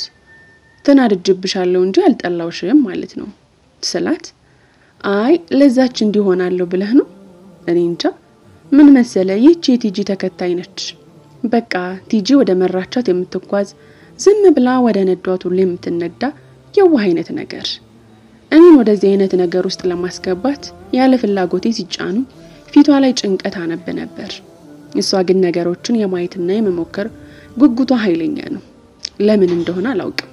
ተናድጅብሻለሁ እንጂ አልጠላውሽም ማለት ነው ስላት፣ አይ ለዛች እንዲሆናለሁ ብለህ ነው? እኔ እንጃ ምን መሰለ፣ ይህች የቲጂ ተከታይ ነች። በቃ ቲጂ ወደ መራቻት የምትጓዝ ዝም ብላ ወደ ነዷት ሁሉ የምትነዳ የዋህ አይነት ነገር። እኔን ወደዚህ አይነት ነገር ውስጥ ለማስገባት ያለ ፍላጎቴ ሲጫኑ ፊቷ ላይ ጭንቀት አነብ ነበር። እሷ ግን ነገሮችን የማየትና የመሞከር ጉጉቷ ኃይለኛ ነው። ለምን እንደሆነ አላውቅም።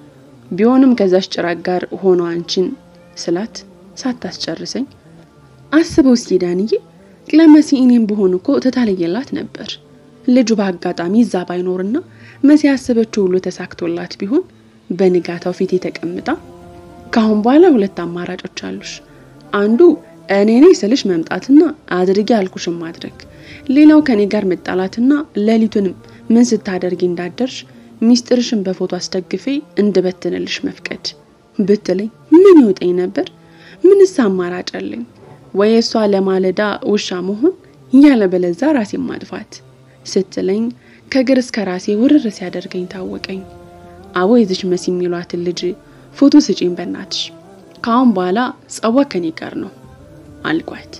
ቢሆንም ከዛች ጭራቅ ጋር ሆኖ አንቺን ስላት ሳታስጨርሰኝ አስበው እስኪ ዳንዬ፣ ለመሲ እኔም ብሆን እኮ ተታለየላት ነበር። ልጁ በአጋጣሚ እዛ ባይኖርና መሲ ያሰበችው ሁሉ ተሳክቶላት ቢሆን በንጋታው ፊቴ ተቀምጣ ከአሁን በኋላ ሁለት አማራጮች አሉሽ። አንዱ እኔ ነኝ ስልሽ መምጣትና አድርጊ ያልኩሽን ማድረግ፣ ሌላው ከኔ ጋር መጣላትና ሌሊቱንም ምን ስታደርጊ እንዳደርሽ ሚስጥርሽን በፎቶ አስደግፌ እንድበትንልሽ መፍቀድ ብትለኝ ምን ይውጠኝ ነበር? ምንስ አማራጭ አለኝ? ወይ እሷ ለማለዳ ውሻ መሆን ያለ በለዛ ራሴን ማጥፋት ስትለኝ ከግር እስከ ራሴ ውርር ሲያደርገኝ ታወቀኝ። አቦ የዚች መሲ የሚሏትን ልጅ ፎቶ ስጪኝ በናትሽ፣ ከአሁን በኋላ ጸዋ ከኔ ጋር ነው አልኳት።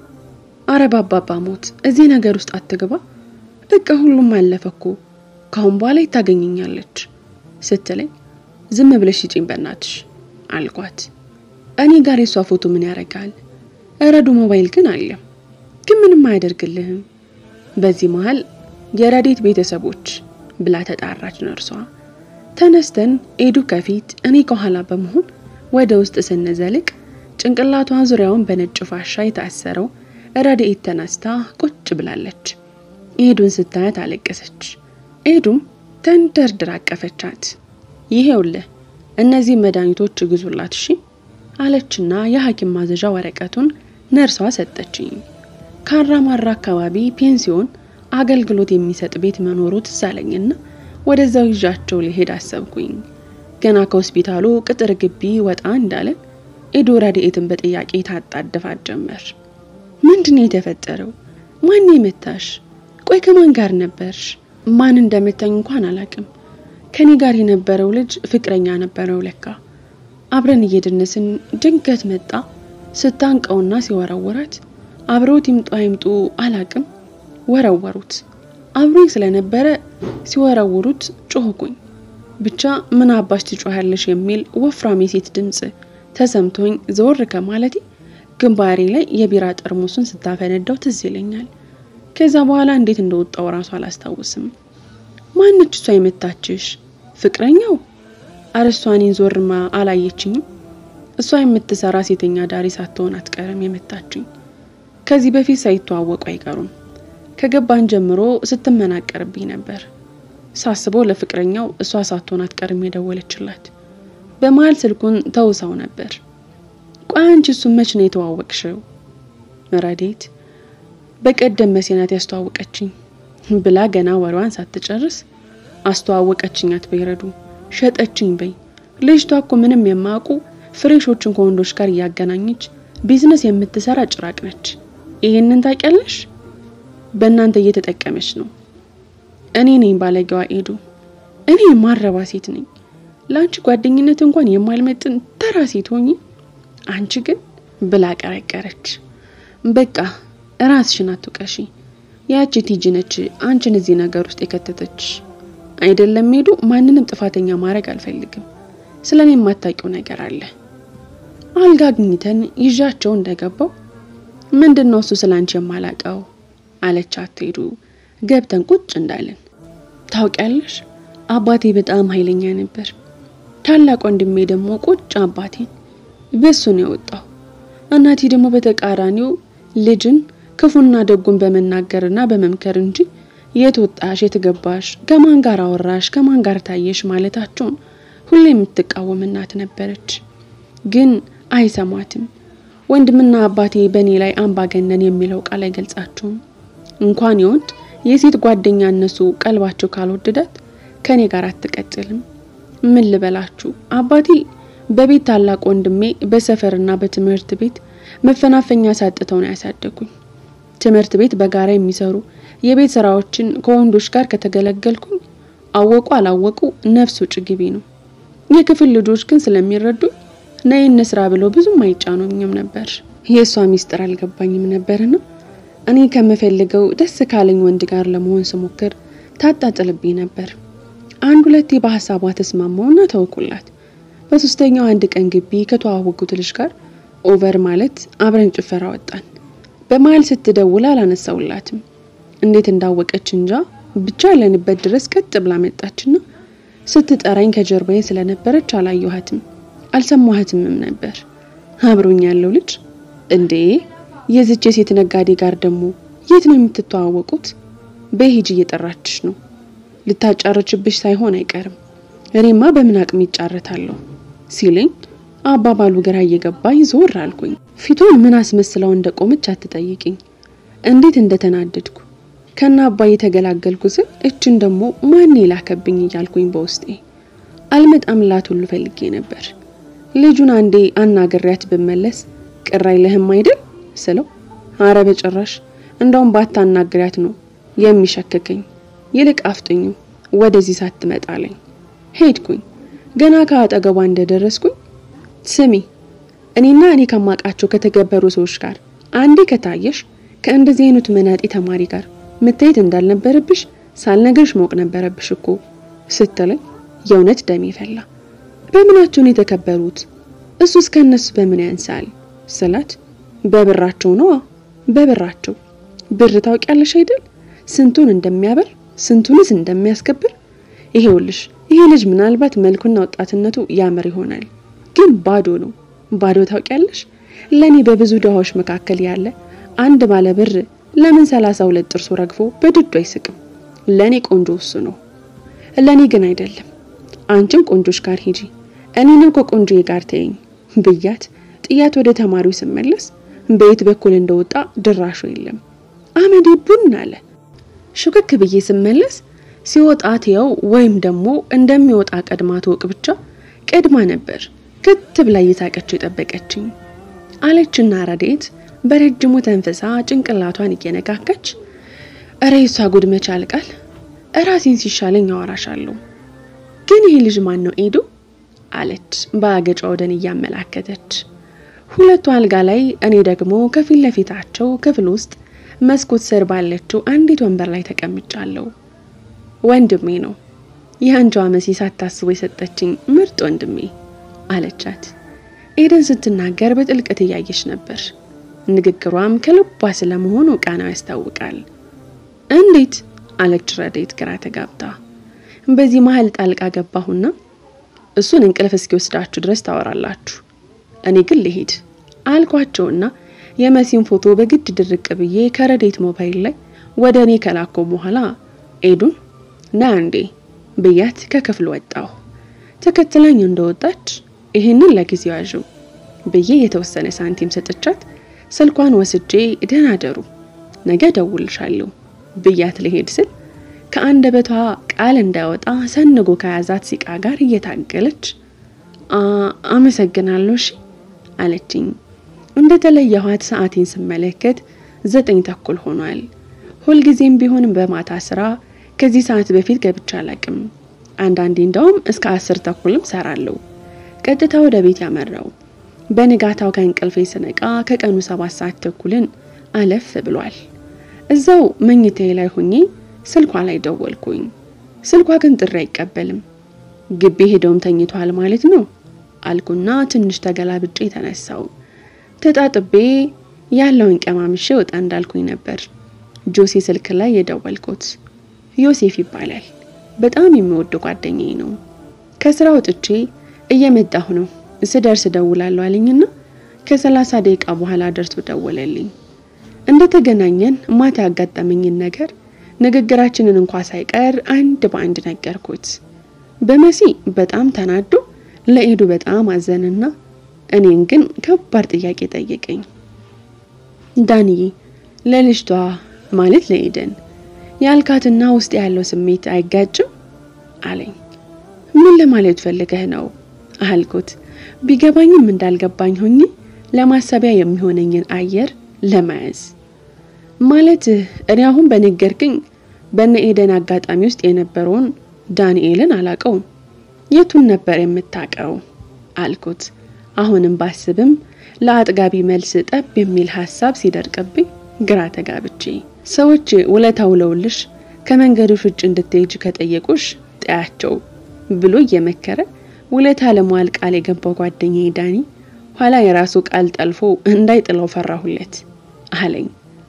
አረ ባባባ ሞት እዚህ ነገር ውስጥ አትግባ፣ በቃ ሁሉም አለፈ እኮ ከአሁን በኋላ ይታገኘኛለች ስትለኝ ዝም ብለሽ ስጪኝ በናትሽ አልኳት። እኔ ጋር የሷ ፎቶ ምን ያደርጋል? ረዱ ሞባይል ግን አለ፣ ግን ምንም አያደርግልህም። በዚህ መሀል የረዴት ቤተሰቦች ብላ ተጣራች ነርሷ። ተነስተን ኤዱ ከፊት እኔ ከኋላ በመሆን ወደ ውስጥ ስንዘልቅ ጭንቅላቷን ዙሪያውን በነጭ ፋሻ የታሰረው ረድኤት ተነስታ ቁጭ ብላለች። ኤዱን ስታያት አለቀሰች። ኤዱም ተንደርድራ አቀፈቻት። ይሄውልህ እነዚህ መድኃኒቶች ግዙላት እሺ አለችና የሐኪም ማዘዣ ወረቀቱን ነርሷ ሰጠችኝ። ካራማራ አካባቢ ፔንሲዮን አገልግሎት የሚሰጥ ቤት መኖሩ ትዝ አለኝና ወደዛው ይዣቸው ሊሄድ አሰብኩኝ። ገና ከሆስፒታሉ ቅጥር ግቢ ወጣ እንዳለን ኤዱ ረድኤትን በጥያቄ ታጣደፋት ጀመር። ምንድን ነው የተፈጠረው? ማን የመታሽ? ቆይ ከማን ጋር ነበርሽ? ማን እንደመታኝ እንኳን አላቅም። ከኔ ጋር የነበረው ልጅ ፍቅረኛ ነበረው ለካ። አብረን እየደነስን ድንገት መጣ። ስታንቀውና ሲወረወራት አብረውት ይምጡ አይምጡ አላቅም፣ ወረወሩት። አብሮኝ ስለነበረ ሲወረውሩት ጮህኩኝ። ብቻ ምን አባሽ ትጮሃለሽ የሚል ወፍራም የሴት ድምፅ ተሰምቶኝ ዘወር ከማለቴ ግንባሬ ላይ የቢራ ጠርሙሱን ስታፈነዳው ትዝ ይለኛል። ከዛ በኋላ እንዴት እንደወጣው እራሱ አላስታውስም። ማነች እሷ የመታችሽ? ፍቅረኛው? አረሷኔን ዞርማ አላየችኝም። እሷ የምትሰራ ሴተኛ ዳሪ ሳትሆን አትቀርም የመታችኝ። ከዚህ በፊት ሳይተዋወቁ አይቀሩም። ከገባን ጀምሮ ስትመናቀርብኝ ነበር። ሳስበው ለፍቅረኛው እሷ ሳትሆን አትቀርም የደወለችላት። በመሀል ስልኩን ተውሳው ነበር። ቆይ አንቺ እሱን መች ነው የተዋወቅሽው? ረዴት በቀደም መሴናት ያስተዋወቀችኝ ብላ ገና ወሬዋን ሳትጨርስ አስተዋወቀችኝ አትበይረዱ ሸጠችኝ በይ። ልጅቷ እኮ ምንም የማያውቁ ፍሬሾችን ከወንዶች ጋር እያገናኘች ቢዝነስ የምትሰራ ጭራቅ ነች። ይሄንን ታውቂያለሽ? በእናንተ እየተጠቀመች ነው። እኔ ነኝ ባለጌዋ ኤዱ። እኔ የማረባ ሴት ነኝ። ለአንቺ ጓደኝነት እንኳን የማልመጥን ተራ ሴት ሆኚ፣ አንቺ ግን ብላ ቀረቀረች። በቃ ራስሽን አትውቀሺ። ያቺ ቲጂ ነች አንቺን እዚህ ነገር ውስጥ የከተተች አይደለም። ሄዱ ማንንም ጥፋተኛ ማድረግ አልፈልግም። ስለ እኔ የማታውቂው ነገር አለ። አልጋ አግኝተን ይዣቸው እንደገባው ምንድን ነው እሱ ስለ አንቺ የማላውቀው አለች አትሄዱ። ገብተን ቁጭ እንዳለን ታውቂያለሽ፣ አባቴ በጣም ኃይለኛ ነበር። ታላቅ ወንድሜ ደግሞ ቁጭ አባቴን በሱ ነው የወጣው። እናቴ ደግሞ በተቃራኒው ልጅን ክፉና ደጉን በመናገርና በመምከር እንጂ የት ወጣሽ፣ የት ገባሽ፣ ከማን ጋር አወራሽ፣ ከማን ጋር ታየሽ ማለታቸውን ሁሌ የምትቃወም እናት ነበረች። ግን አይሰማትም። ወንድምና አባቴ በእኔ ላይ አምባገነን የሚለው ቃል አይገልጻቸውም። እንኳን የወንድ የሴት ጓደኛ እነሱ ቀልባቸው ካልወደዳት ከኔ ጋር አትቀጥልም። ምን ልበላችሁ አባቴ በቤት ታላቅ ወንድሜ በሰፈርና በትምህርት ቤት መፈናፈኛ ሳጥተው ነው ያሳደጉኝ። ትምህርት ቤት በጋራ የሚሰሩ የቤት ስራዎችን ከወንዶች ጋር ከተገለገልኩኝ አወቁ አላወቁ ነፍስ ውጭ ግቢ ነው። የክፍል ልጆች ግን ስለሚረዱኝ ነይ እንስራ ብለው ብዙም አይጫኑኝም ነበር። የእሷ ሚስጥር አልገባኝም ነበርና እኔ ከምፈልገው ደስ ካለኝ ወንድ ጋር ለመሆን ስሞክር ታጣጥልብኝ ነበር። አንድ ሁለቴ በሀሳቧ ተስማማውና ተውኩላት። በሶስተኛው አንድ ቀን ግቢ ከተዋወቁት ልጅ ጋር ኦቨር ማለት አብረን ጭፈራ ወጣን። በመሀል ስትደውል አላነሳውላትም። እንዴት እንዳወቀች እንጃ ብቻ ያለንበት ድረስ ቀጥ ብላ መጣችና ስትጠራኝ ከጀርባዬ ስለነበረች አላየኋትም፣ አልሰማኋትምም ነበር። አብሮኝ ያለው ልጅ እንዴ የዝች የሴት ነጋዴ ጋር ደግሞ የት ነው የምትተዋወቁት? በሂጅ እየጠራችሽ ነው ልታጫረችብሽ ሳይሆን አይቀርም። እኔማ በምን አቅም ይጫረታለሁ ሲለኝ አባባሉ ግራ እየገባኝ ዞር አልኩኝ። ፊቱን ምን አስመስለው እንደቆመች አትጠይቅኝ። እንዴት እንደተናደድኩ ከና አባዬ የተገላገልኩ ስል እችን ደግሞ ማን የላከብኝ እያልኩኝ በውስጤ አልመጣምላት ሁሉ ፈልጌ ነበር። ልጁን አንዴ አናግሬያት ብመለስ ቅር አይልህም አይደል ስለው አረ በጭራሽ እንደውም ባታናግሪያት ነው የሚሸክከኝ ይልቅ አፍጥኙ ወደዚህ ሳትመጣለኝ ሄድኩኝ። ገና ከአጠገቧ እንደደረስኩኝ ስሚ እኔና እኔ ከማውቃቸው ከተገበሩ ሰዎች ጋር አንዴ ከታየሽ ከእንደዚህ አይነቱ መናጤ ተማሪ ጋር መታየት እንዳልነበረብሽ ሳልነግርሽ ማወቅ ነበረብሽ እኮ ስትለኝ የእውነት ደሜ ፈላ። በምናቸው ነው የተከበሩት? እሱስ ከእነሱ በምን ያንሳል ስላት በብራቸው ነዋ በብራቸው ብር ታውቂያለሽ አይደል ስንቱን እንደሚያበር ስንቱንስ እንደሚያስከብር ይሄውልሽ ይሄ ልጅ ምናልባት መልኩና ወጣትነቱ ያምር ይሆናል ግን ባዶ ነው ባዶ ታውቂያለሽ ለኔ በብዙ ድሃዎች መካከል ያለ አንድ ባለ ብር ለምን ሰላሳ ሁለት ጥርሱ ረግፎ በድዱ አይስቅም ለኔ ቆንጆ እሱ ነው ለኔ ግን አይደለም አንቺም ቆንጆች ጋር ሂጂ እኔንም ከቆንጆዬ ጋር ተይኝ ብያት ጥያት ወደ ተማሪው ስመለስ በየት በኩል እንደወጣ ድራሹ የለም አመዴ ቡን አለ ሹክክ ብዬ ስመለስ ሲወጣ ትየው ወይም ደግሞ እንደሚወጣ ቀድማ ትወቅ ብቻ ቀድማ ነበር ክት ብላ እየሳቀችው የጠበቀችኝ አለችና ረዴት በረጅሙ ተንፍሳ ጭንቅላቷን እየነካከች እረ የሷ ጉድ መች ያልቃል እራሴን ሲሻለኝ አወራሻለሁ ግን ይህ ልጅ ማን ነው ኤዱ አለች በአገጯ ወደን እያመላከተች ሁለቱ አልጋ ላይ እኔ ደግሞ ከፊት ለፊታቸው ክፍል ውስጥ መስኮት ስር ባለችው አንዲት ወንበር ላይ ተቀምጫለሁ ወንድሜ ነው የአንጇ መሲ ሳታስቦ የሰጠችኝ ምርጥ ወንድሜ አለቻት ኤደን ስትናገር በጥልቀት እያየች ነበር ንግግሯም ከልቧ ስለመሆኑ ቃናው ያስታውቃል እንዴት አለች ረዴት ግራ ተጋብታ በዚህ መሀል ጣልቃ ገባሁና እሱን እንቅልፍ እስኪወስዳችሁ ድረስ ታወራላችሁ እኔ ግን ልሄድ አልኳቸውና የመሲን ፎቶ በግድ ድርቅ ብዬ ከረዴት ሞባይል ላይ ወደ እኔ ከላኮ በኋላ ኤዱን ና እንዴ ብያት ከክፍል ወጣሁ። ተከትላኝ እንደወጣች ይህንን ለጊዜው ያዥው ብዬ የተወሰነ ሳንቲም ሰጥቻት ስልኳን ወስጄ ደህና ደሩ ነገ ደውልሻለሁ ብያት ልሄድ ስል ከአንደበቷ ቃል እንዳይወጣ ሰንጎ ከያዛት ሲቃ ጋር እየታገለች አመሰግናለሁ እሺ አለችኝ። እንደተለየኋት ሰዓቴን ስመለከት ዘጠኝ ተኩል ሆኗል። ሁልጊዜም ቢሆን በማታ ስራ ከዚህ ሰዓት በፊት ገብቻ አላቅም። አንዳንዴ እንደውም እስከ አስር ተኩልም ሰራለሁ። ቀጥታ ወደ ቤት ያመራው በንጋታው ከእንቅልፌ ስነቃ ከቀኑ ሰባት ሰዓት ተኩልን አለፍ ብሏል። እዛው መኝታዬ ላይ ሆኜ ስልኳ ላይ ደወልኩኝ። ስልኳ ግን ጥሪ አይቀበልም። ግቢ ሄደውም ተኝቷል ማለት ነው አልኩና ትንሽ ተገላብጬ ተነሳው። ተጣጥቤ ያለውን ቀማምሼ ወጣ እንዳልኩኝ ነበር ጆሴ ስልክ ላይ የደወልኩት። ዮሴፍ ይባላል። በጣም የሚወደው ጓደኛዬ ነው። ከስራ ወጥቼ እየመጣሁ ነው፣ ስደርስ እደውላለሁ አለኝና ከሰላሳ ደቂቃ በኋላ ደርሶ ደወለልኝ። እንደተገናኘን ማታ ያጋጠመኝን ነገር ንግግራችንን እንኳ ሳይቀር አንድ በአንድ ነገርኩት። በመሲ በጣም ተናዶ ለኤዱ በጣም አዘንና እኔን ግን ከባድ ጥያቄ ጠየቀኝ። ዳንዬ ለልጅቷ ማለት ለኤደን ያልካትና ውስጥ ያለው ስሜት አይጋጭም አለኝ። ምን ለማለት ፈልገህ ነው አልኩት። ቢገባኝም እንዳልገባኝ ሆኜ ለማሰቢያ የሚሆነኝን አየር ለመያዝ ማለት እኔ አሁን በነገርክኝ በነ ኤደን አጋጣሚ ውስጥ የነበረውን ዳንኤልን አላቀውም። የቱን ነበር የምታቀው አልኩት። አሁንም ባስብም ለአጥጋቢ መልስ ጠብ የሚል ሀሳብ ሲደርቅብኝ ግራ ተጋብቼ ሰዎች ውለታ ውለውልሽ ከመንገዶች ውጭ እንድትሄጅ ከጠየቁሽ ጠያቸው ብሎ እየመከረ ውለታ ለመዋል ቃል የገባው ጓደኛዬ ዳኒ ኋላ የራሱ ቃል ጠልፎ እንዳይጥለው ፈራሁለት አለኝ።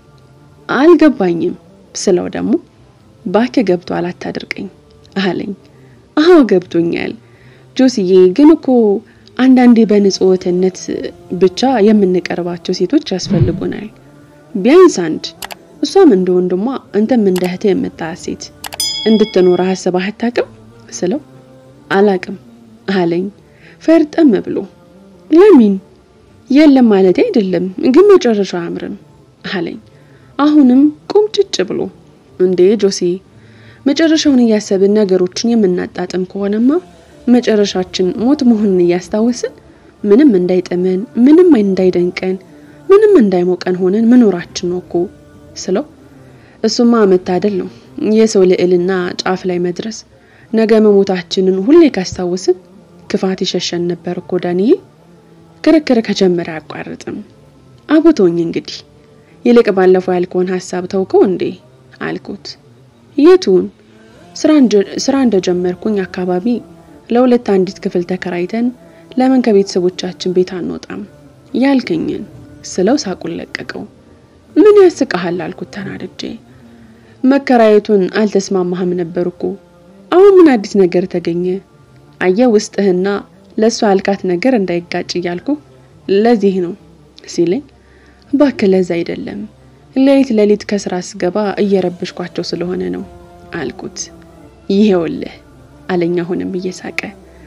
አልገባኝም ስለው ደግሞ ባክ ገብቷል አታድርቀኝ አለኝ። አዎ ገብቶኛል ጆስዬ፣ ግን እኮ አንዳንዴ በንጹህነት ብቻ የምንቀርባቸው ሴቶች ያስፈልጉናል። ቢያንስ አንድ እሷም እንደ ወንድሟ አንተም እንደ እህትህ የምታያት ሴት እንድትኖር አስበህ አታውቅም ስለው አላቅም አለኝ ፈርጠም ብሎ። ለምን የለም ማለት አይደለም ግን መጨረሻው አያምርም አለኝ አሁንም ቁምጭጭ ብሎ። እንዴ ጆሲ መጨረሻውን እያሰብን ነገሮችን የምናጣጥም ከሆነማ መጨረሻችን ሞት መሆኑን እያስታወስን ምንም እንዳይጥመን ምንም እንዳይደንቀን ምንም እንዳይሞቀን ሆነን መኖራችን ነው እኮ ስለው እሱማ መታደል ነው የሰው ልዕልና ጫፍ ላይ መድረስ ነገ መሞታችንን ሁሌ ካስታወስን ክፋት ይሸሸን ነበር እኮ ዳንዬ ክርክር ከጀመረ አያቋርጥም አቦቶኝ እንግዲህ ይልቅ ባለፈው ያልከውን ሀሳብ ተውከው እንዴ አልኩት የቱን ስራ እንደጀመርኩኝ አካባቢ ለሁለት አንዲት ክፍል ተከራይተን ለምን ከቤተሰቦቻችን ቤት አንወጣም ያልከኝን ስለው ሳቁን ለቀቀው ምን ያስቀሃል አልኩት ተናድጄ መከራየቱን አልተስማማህም ነበር እኮ አሁን ምን አዲስ ነገር ተገኘ አየ ውስጥህና ለእሷ ያልካት ነገር እንዳይጋጭ እያልኩ ለዚህ ነው ሲለኝ እባክህ ለዛ አይደለም ሌሊት ሌሊት ከስራ ስገባ እየረበሽኳቸው ስለሆነ ነው አልኩት ይሄውልህ አለኝ አሁንም እየሳቀ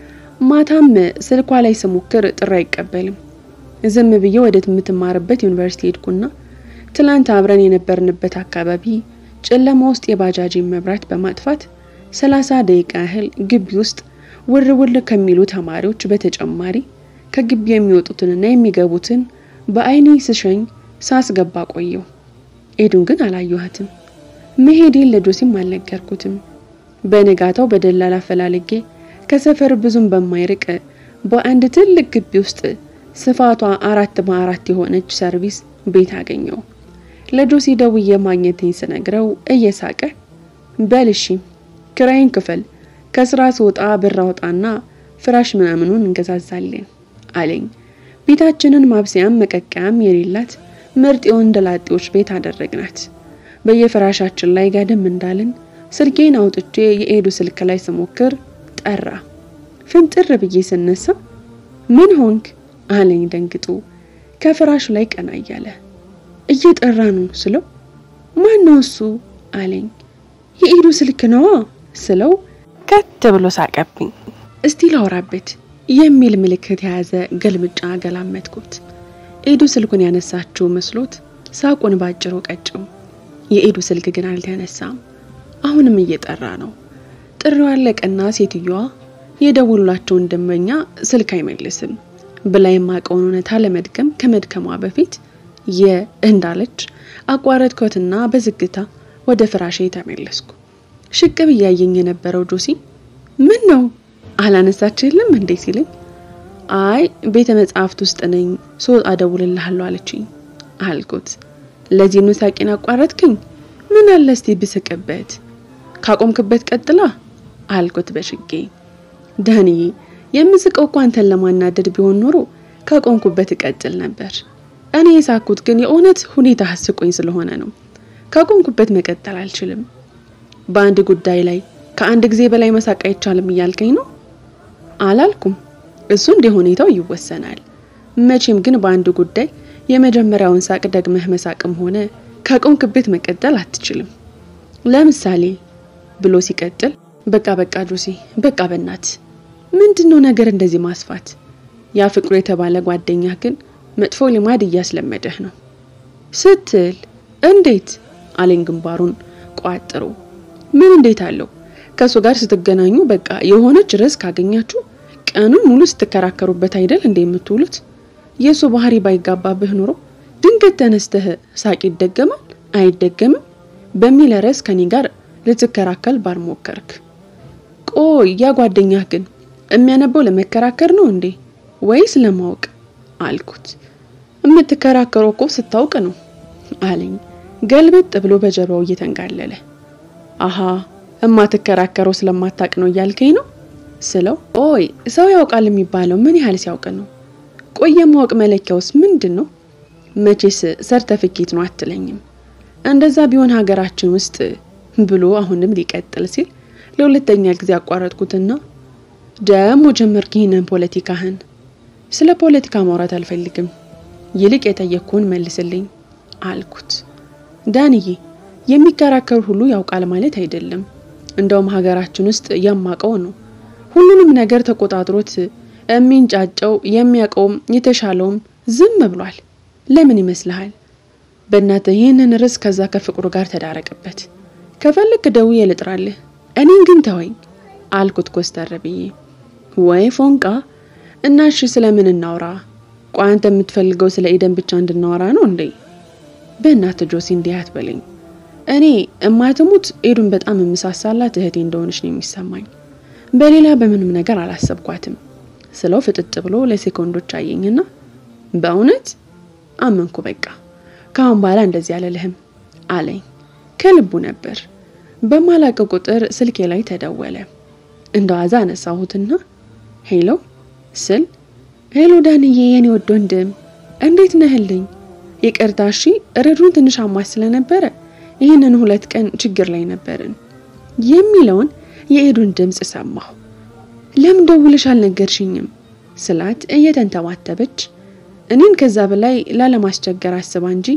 ማታም ስልኳ ላይ ስሞክር ጥሪ አይቀበልም ዝም ብዬ ወደ የምትማርበት ዩኒቨርሲቲ ሄድኩና ትላንት አብረን የነበርንበት አካባቢ ጨለማ ውስጥ የባጃጅን መብራት በማጥፋት ሰላሳ ደቂቃ ያህል ግቢ ውስጥ ውር ውር ከሚሉ ተማሪዎች በተጨማሪ ከግቢ የሚወጡትንና የሚገቡትን በአይኔ ስሸኝ ሳስገባ ቆየው። ኤዱን ግን አላየኋትም። መሄዴን ለጆሲም አልነገርኩትም። በንጋታው በደላላ አፈላልጌ ከሰፈር ብዙም በማይርቅ በአንድ ትልቅ ግቢ ውስጥ ስፋቷ አራት በአራት የሆነች ሰርቪስ ቤት አገኘው። ለጆሲ ደውዬ ማግኘቴን ስነግረው እየሳቀ በልሺ ክራይን ክፈል፣ ከስራ ስወጣ ብር አውጣና ፍራሽ ምናምኑን እንገዛዛለን አለኝ። ቤታችንን ማብሰያም መቀቀያም የሌላት ምርጥ የወንደላጤዎች ቤት አደረግናት። በየፍራሻችን ላይ ጋደም እንዳልን ስልኬን አውጥቼ የኤዱ ስልክ ላይ ስሞክር ጠራ። ፍንጥር ብዬ ስነሳ ምን ሆንክ አለኝ ደንግጦ። ከፍራሹ ላይ ቀና እያለ እየጠራ ነው ስለው ማን ነው እሱ አለኝ። የኤዱ ስልክ ነዋ ስለው ከት ብሎ ሳቀብኝ። እስቲ ላውራበት የሚል ምልክት የያዘ ገልምጫ ገላመጥኩት። ኤዱ ስልኩን ያነሳችው መስሎት ሳቁን ባጭሩ ቀጨው። የኤዱ ስልክ ግን አልተነሳም። አሁንም እየጠራ ነው። ጥሪው አለቀና ሴትዮዋ የደውሉላቸውን ደንበኛ ስልክ አይመልስም ብላ የማውቀውን እውነታ ለመድገም ከመድከሟ በፊት የ እንዳለች አቋረጥኩትና በዝግታ ወደ ፍራሼ ተመለስኩ። ሽቅብ እያየኝ የነበረው ጆሲ ምን ነው አላነሳችልም እንዴ ሲለኝ አይ ቤተ መጻሕፍት ውስጥ ነኝ ስወጣ እደውልልሃለሁ አለችኝ አልኩት። ለዚህ ነው ሳቄን አቋረጥክኝ? ምን አለ እስቲ ብስቅበት ካቆምክበት ቀጥላ አልኩት በሽጌ። ዳንዬ የምስቀው እኮ አንተን ለማናደድ ቢሆን ኖሮ ካቆምኩበት እቀጥል ነበር። እኔ የሳኩት ግን የእውነት ሁኔታ አስቆኝ ስለሆነ ነው። ካቆምኩበት መቀጠል አልችልም። በአንድ ጉዳይ ላይ ከአንድ ጊዜ በላይ መሳቅ አይቻልም እያልከኝ ነው? አላልኩም። እሱ እንደ ሁኔታው ይወሰናል። መቼም ግን በአንድ ጉዳይ የመጀመሪያውን ሳቅ ደግመህ መሳቅም ሆነ ከቆምክበት መቀጠል አትችልም። ለምሳሌ ብሎ ሲቀጥል በቃ በቃ ጆሴ በቃ በናት ምንድን ነው ነገር እንደዚህ ማስፋት? ያ ፍቅሩ የተባለ ጓደኛ ግን መጥፎ ልማድ እያስለመደህ ነው ስትል እንዴት አለኝ ግንባሩን ቋጥሮ። ምን እንዴት አለው? ከእሱ ጋር ስትገናኙ በቃ የሆነች ርዕስ ካገኛችሁ ቀኑን ሙሉ ስትከራከሩበት አይደል እንደ የምትውሉት? የእሱ ባህሪ ባይጋባብህ ኑሮ ድንገት ተነስተህ ሳቅ ይደገማል አይደገምም በሚል ርዕስ ከኔ ጋር ልትከራከል ባልሞከርክ። ቆይ ያ ጓደኛህ ግን የሚያነበው ለመከራከር ነው እንዴ ወይስ ለማወቅ አልኩት። የምትከራከረው እኮ ስታውቅ ነው አለኝ ገልበጥ ብሎ በጀርባው እየተንጋለለ። አሃ እማትከራከረው ስለማታቅ ነው እያልከኝ ነው ስለው፣ ኦይ ሰው ያውቃል የሚባለው ምን ያህል ሲያውቅ ነው? ቆይ የማወቅ መለኪያውስ ምንድን ነው? መቼስ ሰርተፍኬት ነው አትለኝም? እንደዛ ቢሆን ሀገራችን ውስጥ ብሎ አሁንም ሊቀጥል ሲል ለሁለተኛ ጊዜ አቋረጥኩትና ደሞ ጀመርክ ይህንን ፖለቲካህን። ስለ ፖለቲካ ማውራት አልፈልግም፣ ይልቅ የጠየቅኩህን መልስልኝ አልኩት። ዳንዬ የሚከራከር ሁሉ ያውቃል ማለት አይደለም። እንደውም ሀገራችን ውስጥ የማቀው ነው ሁሉንም ነገር ተቆጣጥሮት የሚንጫጨው የሚያውቀውም የተሻለውም ዝም ብሏል። ለምን ይመስልሃል? በእናትህ ይህንን ርዕስ ከዛ ከፍቅሩ ጋር ተዳረቅበት። ከፈለክ ደውዬ ልጥራልህ፣ እኔን ግን ተወኝ አልኩት ኮስተር ብዬ። ወይ ፎንቃ እና እሺ ስለምን እናውራ? ቆይ አንተ የምትፈልገው ስለ ኢደን ብቻ እንድናወራ ነው እንዴ? በእናትህ ጆሲ እንዲህ አትበለኝ። እኔ እማትሙት ኤዱን በጣም የምሳሳላት እህቴ እንደሆነች ነው የሚሰማኝ። በሌላ በምንም ነገር አላሰብኳትም ስለው ፍጥጥ ብሎ ለሴኮንዶች አየኝና በእውነት አመንኩ። በቃ ከአሁን በኋላ እንደዚህ አልልህም አለኝ። ከልቡ ነበር። በማላቀ ቁጥር ስልኬ ላይ ተደወለ። እንደ ዋዛ አነሳሁትና ሄሎ ስል ሄሎ ዳንዬ፣ የኔ ወድ ወንድም እንዴት ነህልኝ? ይቅርታ እሺ፣ ረዱን ትንሽ አሟት ስለነበረ ይህንን ሁለት ቀን ችግር ላይ ነበርን የሚለውን የኤዱን ድምፅ ሰማሁ። ለምን ደውለሽ አልነገርሽኝም ስላት እየተንተባተበች እኔን ከዛ በላይ ላለማስቸገር አስባ እንጂ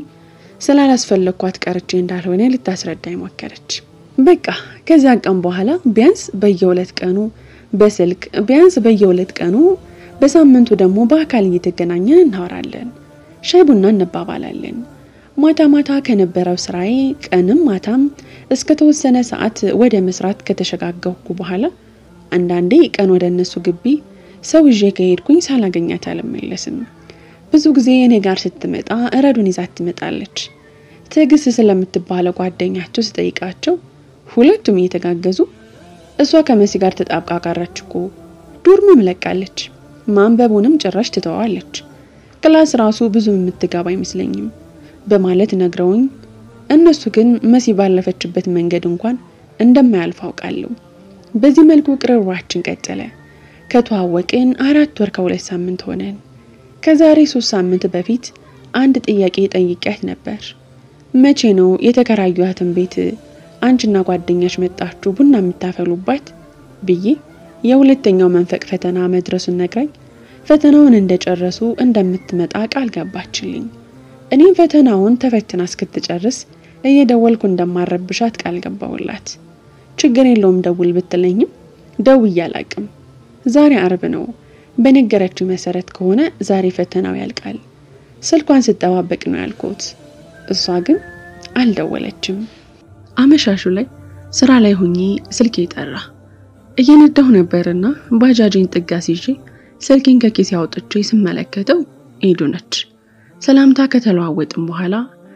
ስላላስፈለግኳት ቀርቼ እንዳልሆነ ልታስረዳኝ ሞከረች። በቃ ከዚያ ቀን በኋላ ቢያንስ በየሁለት ቀኑ በስልክ ቢያንስ በየሁለት ቀኑ በሳምንቱ ደግሞ በአካል እየተገናኘን እናወራለን፣ ሻይ ቡና እንባባላለን። ማታ ማታ ከነበረው ስራዬ ቀንም ማታም እስከ ተወሰነ ሰዓት ወደ መስራት ከተሸጋገርኩ በኋላ አንዳንዴ ቀን ወደ እነሱ ግቢ ሰው ይዤ ከሄድኩኝ ሳላገኛት አልመለስም። ብዙ ጊዜ እኔ ጋር ስትመጣ እረዱን ይዛት ትመጣለች። ትዕግስት ስለምትባለው ጓደኛቸው ስጠይቃቸው ሁለቱም እየተጋገዙ እሷ ከመሲ ጋር ተጣብቃ ቀረች እኮ ዶርምም ለቃለች፣ ማንበቡንም ጭራሽ ትተዋለች፣ ክላስ ራሱ ብዙም የምትገባ አይመስለኝም በማለት ነግረውኝ እነሱ ግን መሲ ባለፈችበት መንገድ እንኳን እንደማያልፍ አውቃለሁ። በዚህ መልኩ ቅርርባችን ቀጠለ። ከተዋወቅን አራት ወር ከሁለት ሳምንት ሆነን። ከዛሬ ሶስት ሳምንት በፊት አንድ ጥያቄ ጠይቂያት ነበር። መቼ ነው የተከራዩትን ቤት አንቺና ጓደኛሽ መጣችሁ ቡና የምታፈሉባት ብዬ የሁለተኛው መንፈቅ ፈተና መድረሱን ነግራኝ ፈተናውን እንደጨረሱ እንደምትመጣ ቃል ገባችልኝ። እኔም ፈተናውን ተፈትና እስክትጨርስ እየደወልኩ እንደማረብሻት ቃል ገባውላት። ችግር የለውም ደውል ብትለኝም ደውዬ አላቅም። ዛሬ አርብ ነው። በነገረችው መሰረት ከሆነ ዛሬ ፈተናው ያልቃል። ስልኳን ስጠባበቅ ነው ያልኩት። እሷ ግን አልደወለችም። አመሻሹ ላይ ስራ ላይ ሆኜ ስልኬ ጠራ። እየነዳሁ ነበርና ባጃጄን ጥጋ ሲዤ ስልኬን ከኪሴ አውጥቼ ስመለከተው ኤዱ ነች። ሰላምታ ከተለዋወጥም በኋላ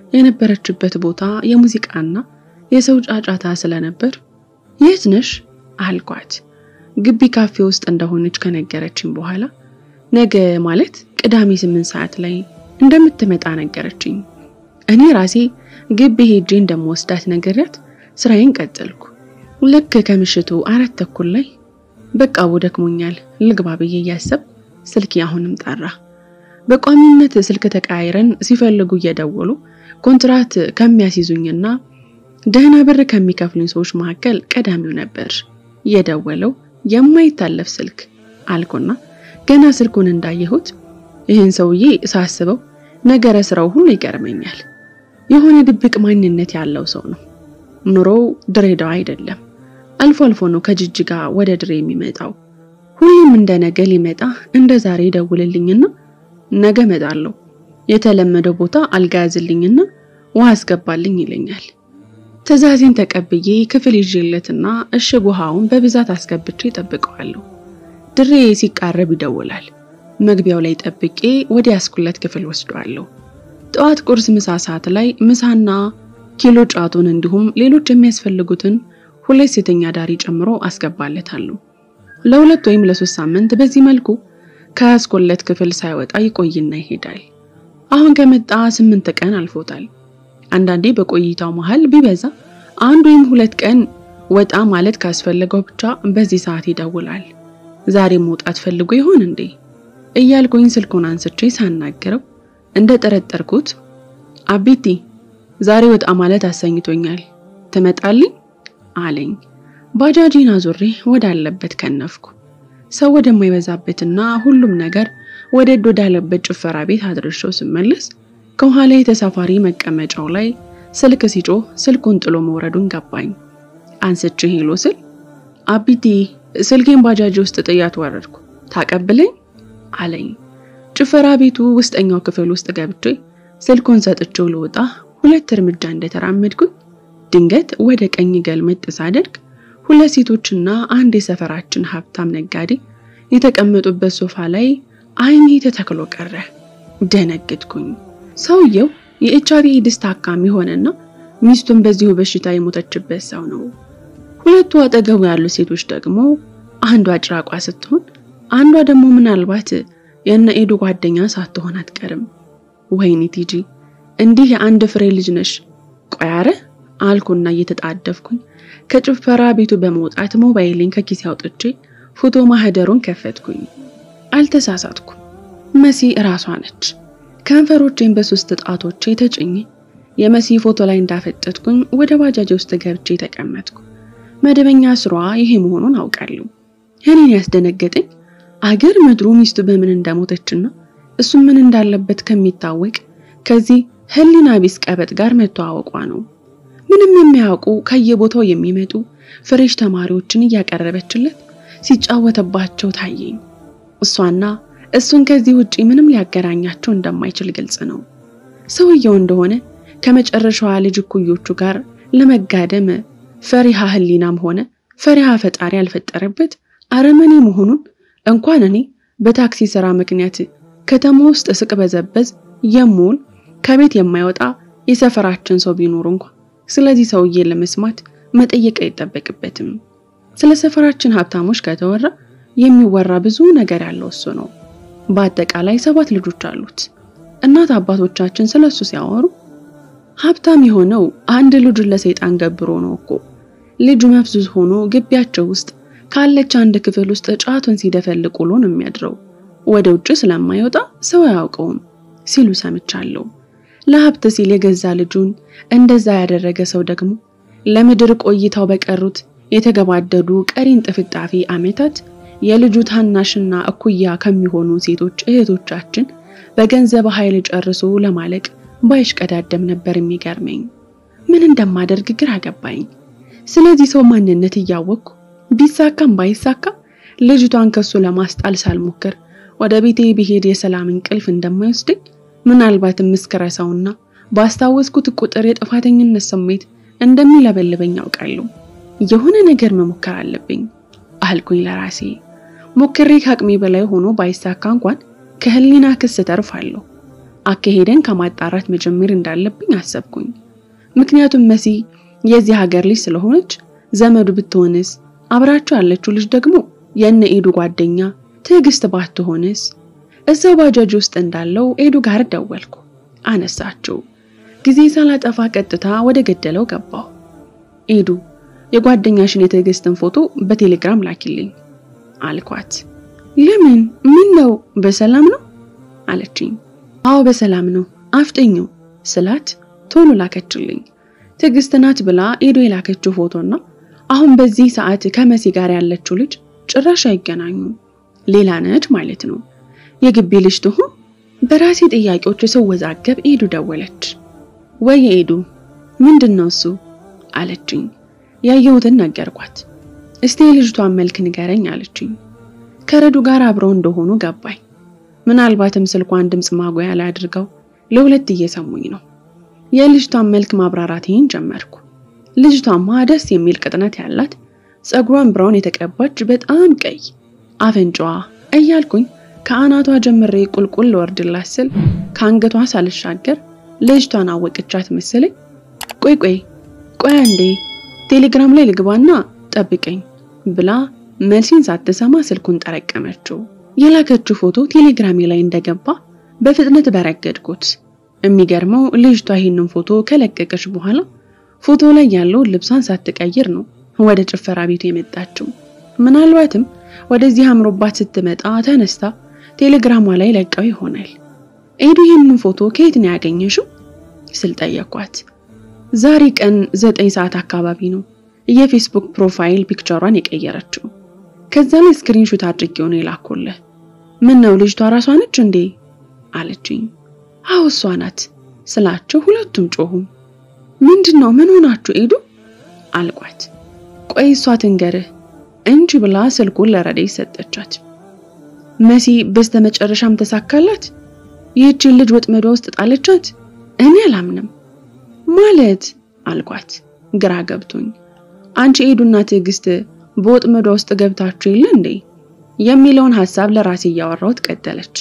የነበረችበት ቦታ የሙዚቃና የሰው ጫጫታ ስለነበር የት ነሽ አልኳት። ግቢ ካፌ ውስጥ እንደሆነች ከነገረችኝ በኋላ ነገ ማለት ቅዳሜ ስምንት ሰዓት ላይ እንደምትመጣ ነገረችኝ። እኔ ራሴ ግቢ ሄጄ እንደምወስዳት ነገርያት ስራዬን ቀጠልኩ። ልክ ከምሽቱ አራት ተኩል ላይ በቃ ደክሞኛል ልግባ ብዬ እያሰብ ስልኬ አሁንም ጠራ። በቋሚነት ስልክ ተቀያይረን ሲፈልጉ እየደወሉ ኮንትራት ከሚያስይዙኝና ደህና ብር ከሚከፍሉኝ ሰዎች መካከል ቀዳሚው ነበር። የደወለው የማይታለፍ ስልክ አልኩና ገና ስልኩን እንዳየሁት ይህን ሰውዬ ሳስበው ነገረ ስራው ሁሉ ይገርመኛል። የሆነ ድብቅ ማንነት ያለው ሰው ነው። ኑሮው ድሬዳዋ አይደለም። አልፎ አልፎ ነው ከጅጅጋ ወደ ድሬ የሚመጣው። ሁሌም እንደ ነገ ሊመጣ እንደ ዛሬ ደውልልኝና ነገ እመጣለሁ፣ የተለመደው ቦታ አልጋ ያዝልኝና ውሃ አስገባልኝ ይለኛል። ትዕዛዜን ተቀብዬ ክፍል ይዤለትና እሽግ ውሃውን በብዛት አስገብቼ ጠብቀዋለሁ። ድሬ ሲቃረብ ይደውላል። መግቢያው ላይ ጠብቄ ወደ ያስኩለት ክፍል ወስደዋለሁ። ጠዋት ቁርስ፣ ምሳ ሰዓት ላይ ምሳና ኪሎ ጫቱን እንዲሁም ሌሎች የሚያስፈልጉትን ሁለት ሴተኛ ዳሪ ጨምሮ አስገባለታለሁ። ለሁለት ወይም ለሶስት ሳምንት በዚህ መልኩ ከያስኮለት ክፍል ሳይወጣ ይቆይና ይሄዳል። አሁን ከመጣ ስምንት ቀን አልፎታል። አንዳንዴ በቆይታው መሃል ቢበዛ አንድ ወይም ሁለት ቀን ወጣ ማለት ካስፈለገው ብቻ በዚህ ሰዓት ይደውላል። ዛሬ መውጣት ፈልጎ ይሆን እንዴ እያልኩኝ ስልኩን አንስቼ ሳናገረው እንደ ጠረጠርኩት አቢቲ ዛሬ ወጣ ማለት አሰኝቶኛል፣ ትመጣልኝ አለኝ። ባጃጂን አዙሬ ወዳለበት ከነፍኩ። ሰው ወደማይበዛበትና ሁሉም ነገር ወደድ ወዳለበት ጭፈራ ቤት አድርሼው ስመለስ ከኋላ የተሳፋሪ መቀመጫው ላይ ስልክ ሲጮህ ስልኩን ጥሎ መውረዱን ገባኝ። አንስቼ ሄሎ ስል አቢቲ ስልኬን ባጃጂ ውስጥ ጥያት ወረድኩ፣ ታቀብለኝ አለኝ። ጭፈራ ቤቱ ውስጠኛው ክፍል ውስጥ ገብቼ ስልኩን ሰጥቼው ልወጣ ሁለት እርምጃ እንደተራመድኩኝ ድንገት ወደ ቀኝ ገልመጥ ሳደርግ ሁለት ሴቶችና አንድ የሰፈራችን ሀብታም ነጋዴ የተቀመጡበት ሶፋ ላይ ዓይኔ ተተክሎ ቀረ። ደነገጥኩኝ። ሰውየው የኤችአይቪ ኤድስ ታካሚ ሆነና ሚስቱን በዚሁ በሽታ የሞተችበት ሰው ነው። ሁለቱ አጠገቡ ያሉ ሴቶች ደግሞ አንዷ ጭራቋ ስትሆን አንዷ ደግሞ ምናልባት የእነ ኤዱ ጓደኛ ሳትሆን አትቀርም። ወይኔ ቲጂ እንዲህ የአንድ ፍሬ ልጅ ነሽ። ቆይ አረ አልኩና እየተጣደፍኩኝ ከጭፈራ ቤቱ በመውጣት ሞባይሌን ከኪሴ አውጥቼ ፎቶ ማህደሩን ከፈትኩኝ። አልተሳሳትኩም። መሲ እራሷ ነች። ከንፈሮቼን በሶስት ጣቶቼ ተጭኜ የመሲ ፎቶ ላይ እንዳፈጠጥኩኝ ወደ ባጃጅ ውስጥ ገብቼ ተቀመጥኩ። መደበኛ ስሯ ይሄ መሆኑን አውቃለሁ። እኔን ያስደነገጠኝ አገር ምድሩ ሚስቱ በምን እንደሞተችና እሱ ምን እንዳለበት ከሚታወቅ ከዚህ ሕሊና ቢስ ቀበጥ ጋር መተዋወቋ ነው። ምንም የሚያውቁ ከየቦታው የሚመጡ ፍሬሽ ተማሪዎችን እያቀረበችለት ሲጫወተባቸው ታየኝ። እሷና እሱን ከዚህ ውጪ ምንም ሊያገናኛቸው እንደማይችል ግልጽ ነው። ሰውየው እንደሆነ ከመጨረሻዋ ልጅ እኩዮቹ ጋር ለመጋደም ፈሪሃ ሕሊናም ሆነ ፈሪሃ ፈጣሪ ያልፈጠረበት አረመኔ መሆኑን እንኳን እኔ በታክሲ ስራ ምክንያት ከተማ ውስጥ ስቅበዘበዝ የምውል ከቤት የማይወጣ የሰፈራችን ሰው ቢኖር እንኳ ስለዚህ ሰውዬ ለመስማት መጠየቅ አይጠበቅበትም። ስለ ሰፈራችን ሀብታሞች ከተወራ የሚወራ ብዙ ነገር ያለው እሱ ነው። በአጠቃላይ ሰባት ልጆች አሉት። እናት አባቶቻችን ስለሱ ሲያወሩ ሀብታም የሆነው አንድ ልጁን ለሰይጣን ገብሮ ነው እኮ። ልጁ መፍዙዝ ሆኖ ግቢያቸው ውስጥ ካለች አንድ ክፍል ውስጥ ጫቱን ሲደፈልቅ ውሎ ነው የሚያድረው። ወደ ውጭ ስለማይወጣ ሰው አያውቀውም ሲሉ ሰምቻለሁ። ለሀብት ሲል የገዛ ልጁን እንደዛ ያደረገ ሰው ደግሞ ለምድር ቆይታው በቀሩት የተገባደዱ ቀሪን ጥፍጣፊ ዓመታት የልጁ ታናሽና እኩያ ከሚሆኑ ሴቶች እህቶቻችን በገንዘብ ኃይል ጨርሶ ለማለቅ ባይሽቀዳደም ነበር የሚገርመኝ። ምን እንደማደርግ ግራ ገባኝ። ስለዚህ ሰው ማንነት እያወቅኩ ቢሳካም ባይሳካ ልጅቷን ከሱ ለማስጣል ሳልሞክር ወደ ቤቴ ብሄድ የሰላም እንቅልፍ እንደማይወስደኝ ምናልባትም እስክረሳውና ባስታወስኩት ቁጥር የጥፋተኝነት ስሜት እንደሚለበልበኝ ያውቃለሁ። የሆነ ነገር መሞከር አለብኝ አልኩኝ ለራሴ። ሞክሬ ከአቅሜ በላይ ሆኖ ባይሳካ እንኳን ከህሊና ክስ ተርፋለሁ። አካሄደን ከማጣራት መጀመር እንዳለብኝ አሰብኩኝ። ምክንያቱም መሲ የዚህ ሀገር ልጅ ስለሆነች ዘመዱ ብትሆንስ፣ አብራቸው ያለችው ልጅ ደግሞ የእነ ኤዱ ጓደኛ ትዕግስት ባትሆንስ? እዛው ባጃጅ ውስጥ እንዳለው ኤዱ ጋር ደወልኩ። አነሳችው። ጊዜ ሳላጠፋ ቀጥታ ወደ ገደለው ገባሁ። ኤዱ የጓደኛሽን የትዕግስትን ፎቶ በቴሌግራም ላኪልኝ አልኳት። ለምን? ምን ነው? በሰላም ነው አለችኝ። አዎ በሰላም ነው አፍጠኘው ስላት ቶሎ ላከችልኝ። ትዕግስት ናት ብላ ኤዱ የላከችው ፎቶና አሁን በዚህ ሰዓት ከመሲ ጋር ያለችው ልጅ ጭራሽ አይገናኙም። ሌላ ነች ማለት ነው። የግቢ ልጅ ትሁን በራሴ ጥያቄዎች ስወዛገብ ኤዱ ደወለች። ወይ ኤዱ፣ ምንድን ነው እሱ አለችኝ። ያየሁትን ነገርኳት። እስቲ የልጅቷን መልክ ንገረኝ አለችኝ። ከረዱ ጋር አብረው እንደሆኑ ገባኝ። ምናልባትም ስልኳን ድምፅ ማጉያ ላይ አድርገው ለሁለት እየሰሙኝ ነው። የልጅቷን መልክ ማብራራቴን ጀመርኩ። ልጅቷማ ደስ የሚል ቅጥነት ያላት ፀጉሯን ብራውን የተቀባች በጣም ቀይ አፍንጫዋ እያልኩኝ ከአናቷ ጀምሬ ቁልቁል ወርድላት ስል ከአንገቷ ሳልሻገር ልጅቷን አወቅቻት መሰለኝ። ቆይ ቆይ ቆይ አንዴ ቴሌግራም ላይ ልግባና ጠብቀኝ ብላ መልሲን ሳትሰማ ስልኩን ጠረቀመችው። የላከችው ፎቶ ቴሌግራሜ ላይ እንደገባ በፍጥነት በረገድኩት። የሚገርመው ልጅቷ ይህንን ፎቶ ከለቀቀች በኋላ ፎቶ ላይ ያለውን ልብሷን ሳትቀይር ነው ወደ ጭፈራ ቤቱ የመጣችው። ምናልባትም ወደዚህ አምሮባት ስትመጣ ተነስታ ቴሌግራሟ ላይ ለቀው ይሆናል። ኤዱ ይህንን ፎቶ ከየት ነው ያገኘሽው ስል ጠየኳት። ዛሬ ቀን ዘጠኝ ሰዓት አካባቢ ነው የፌስቡክ ፕሮፋይል ፒክቸሯን የቀየረችው። ከዛ ላይ ስክሪንሾት አድርጌው ነው የላኩልህ። ምን ነው ልጅቷ ራሷ ነች እንዴ አለችኝ። አዎ እሷ ናት ስላቸው ሁለቱም ጮሁ። ምንድን ነው ምን ሆናችሁ ኤዱ አልኳት። ቆይ እሷ ትንገርህ እንጂ ብላ ስልኩን ለረዴት ሰጠቻት። መሲ በስተመጨረሻም ተሳካላት። ይህችን ልጅ ወጥመዷ ውስጥ ጣለቻት። እኔ አላምንም ማለት አልኳት ግራ ገብቶኝ። አንቺ ኤዱና ትዕግስት በወጥመዷ ውስጥ ገብታችሁ የለ እንዴ የሚለውን ሐሳብ ለራሴ እያወራሁት ቀጠለች።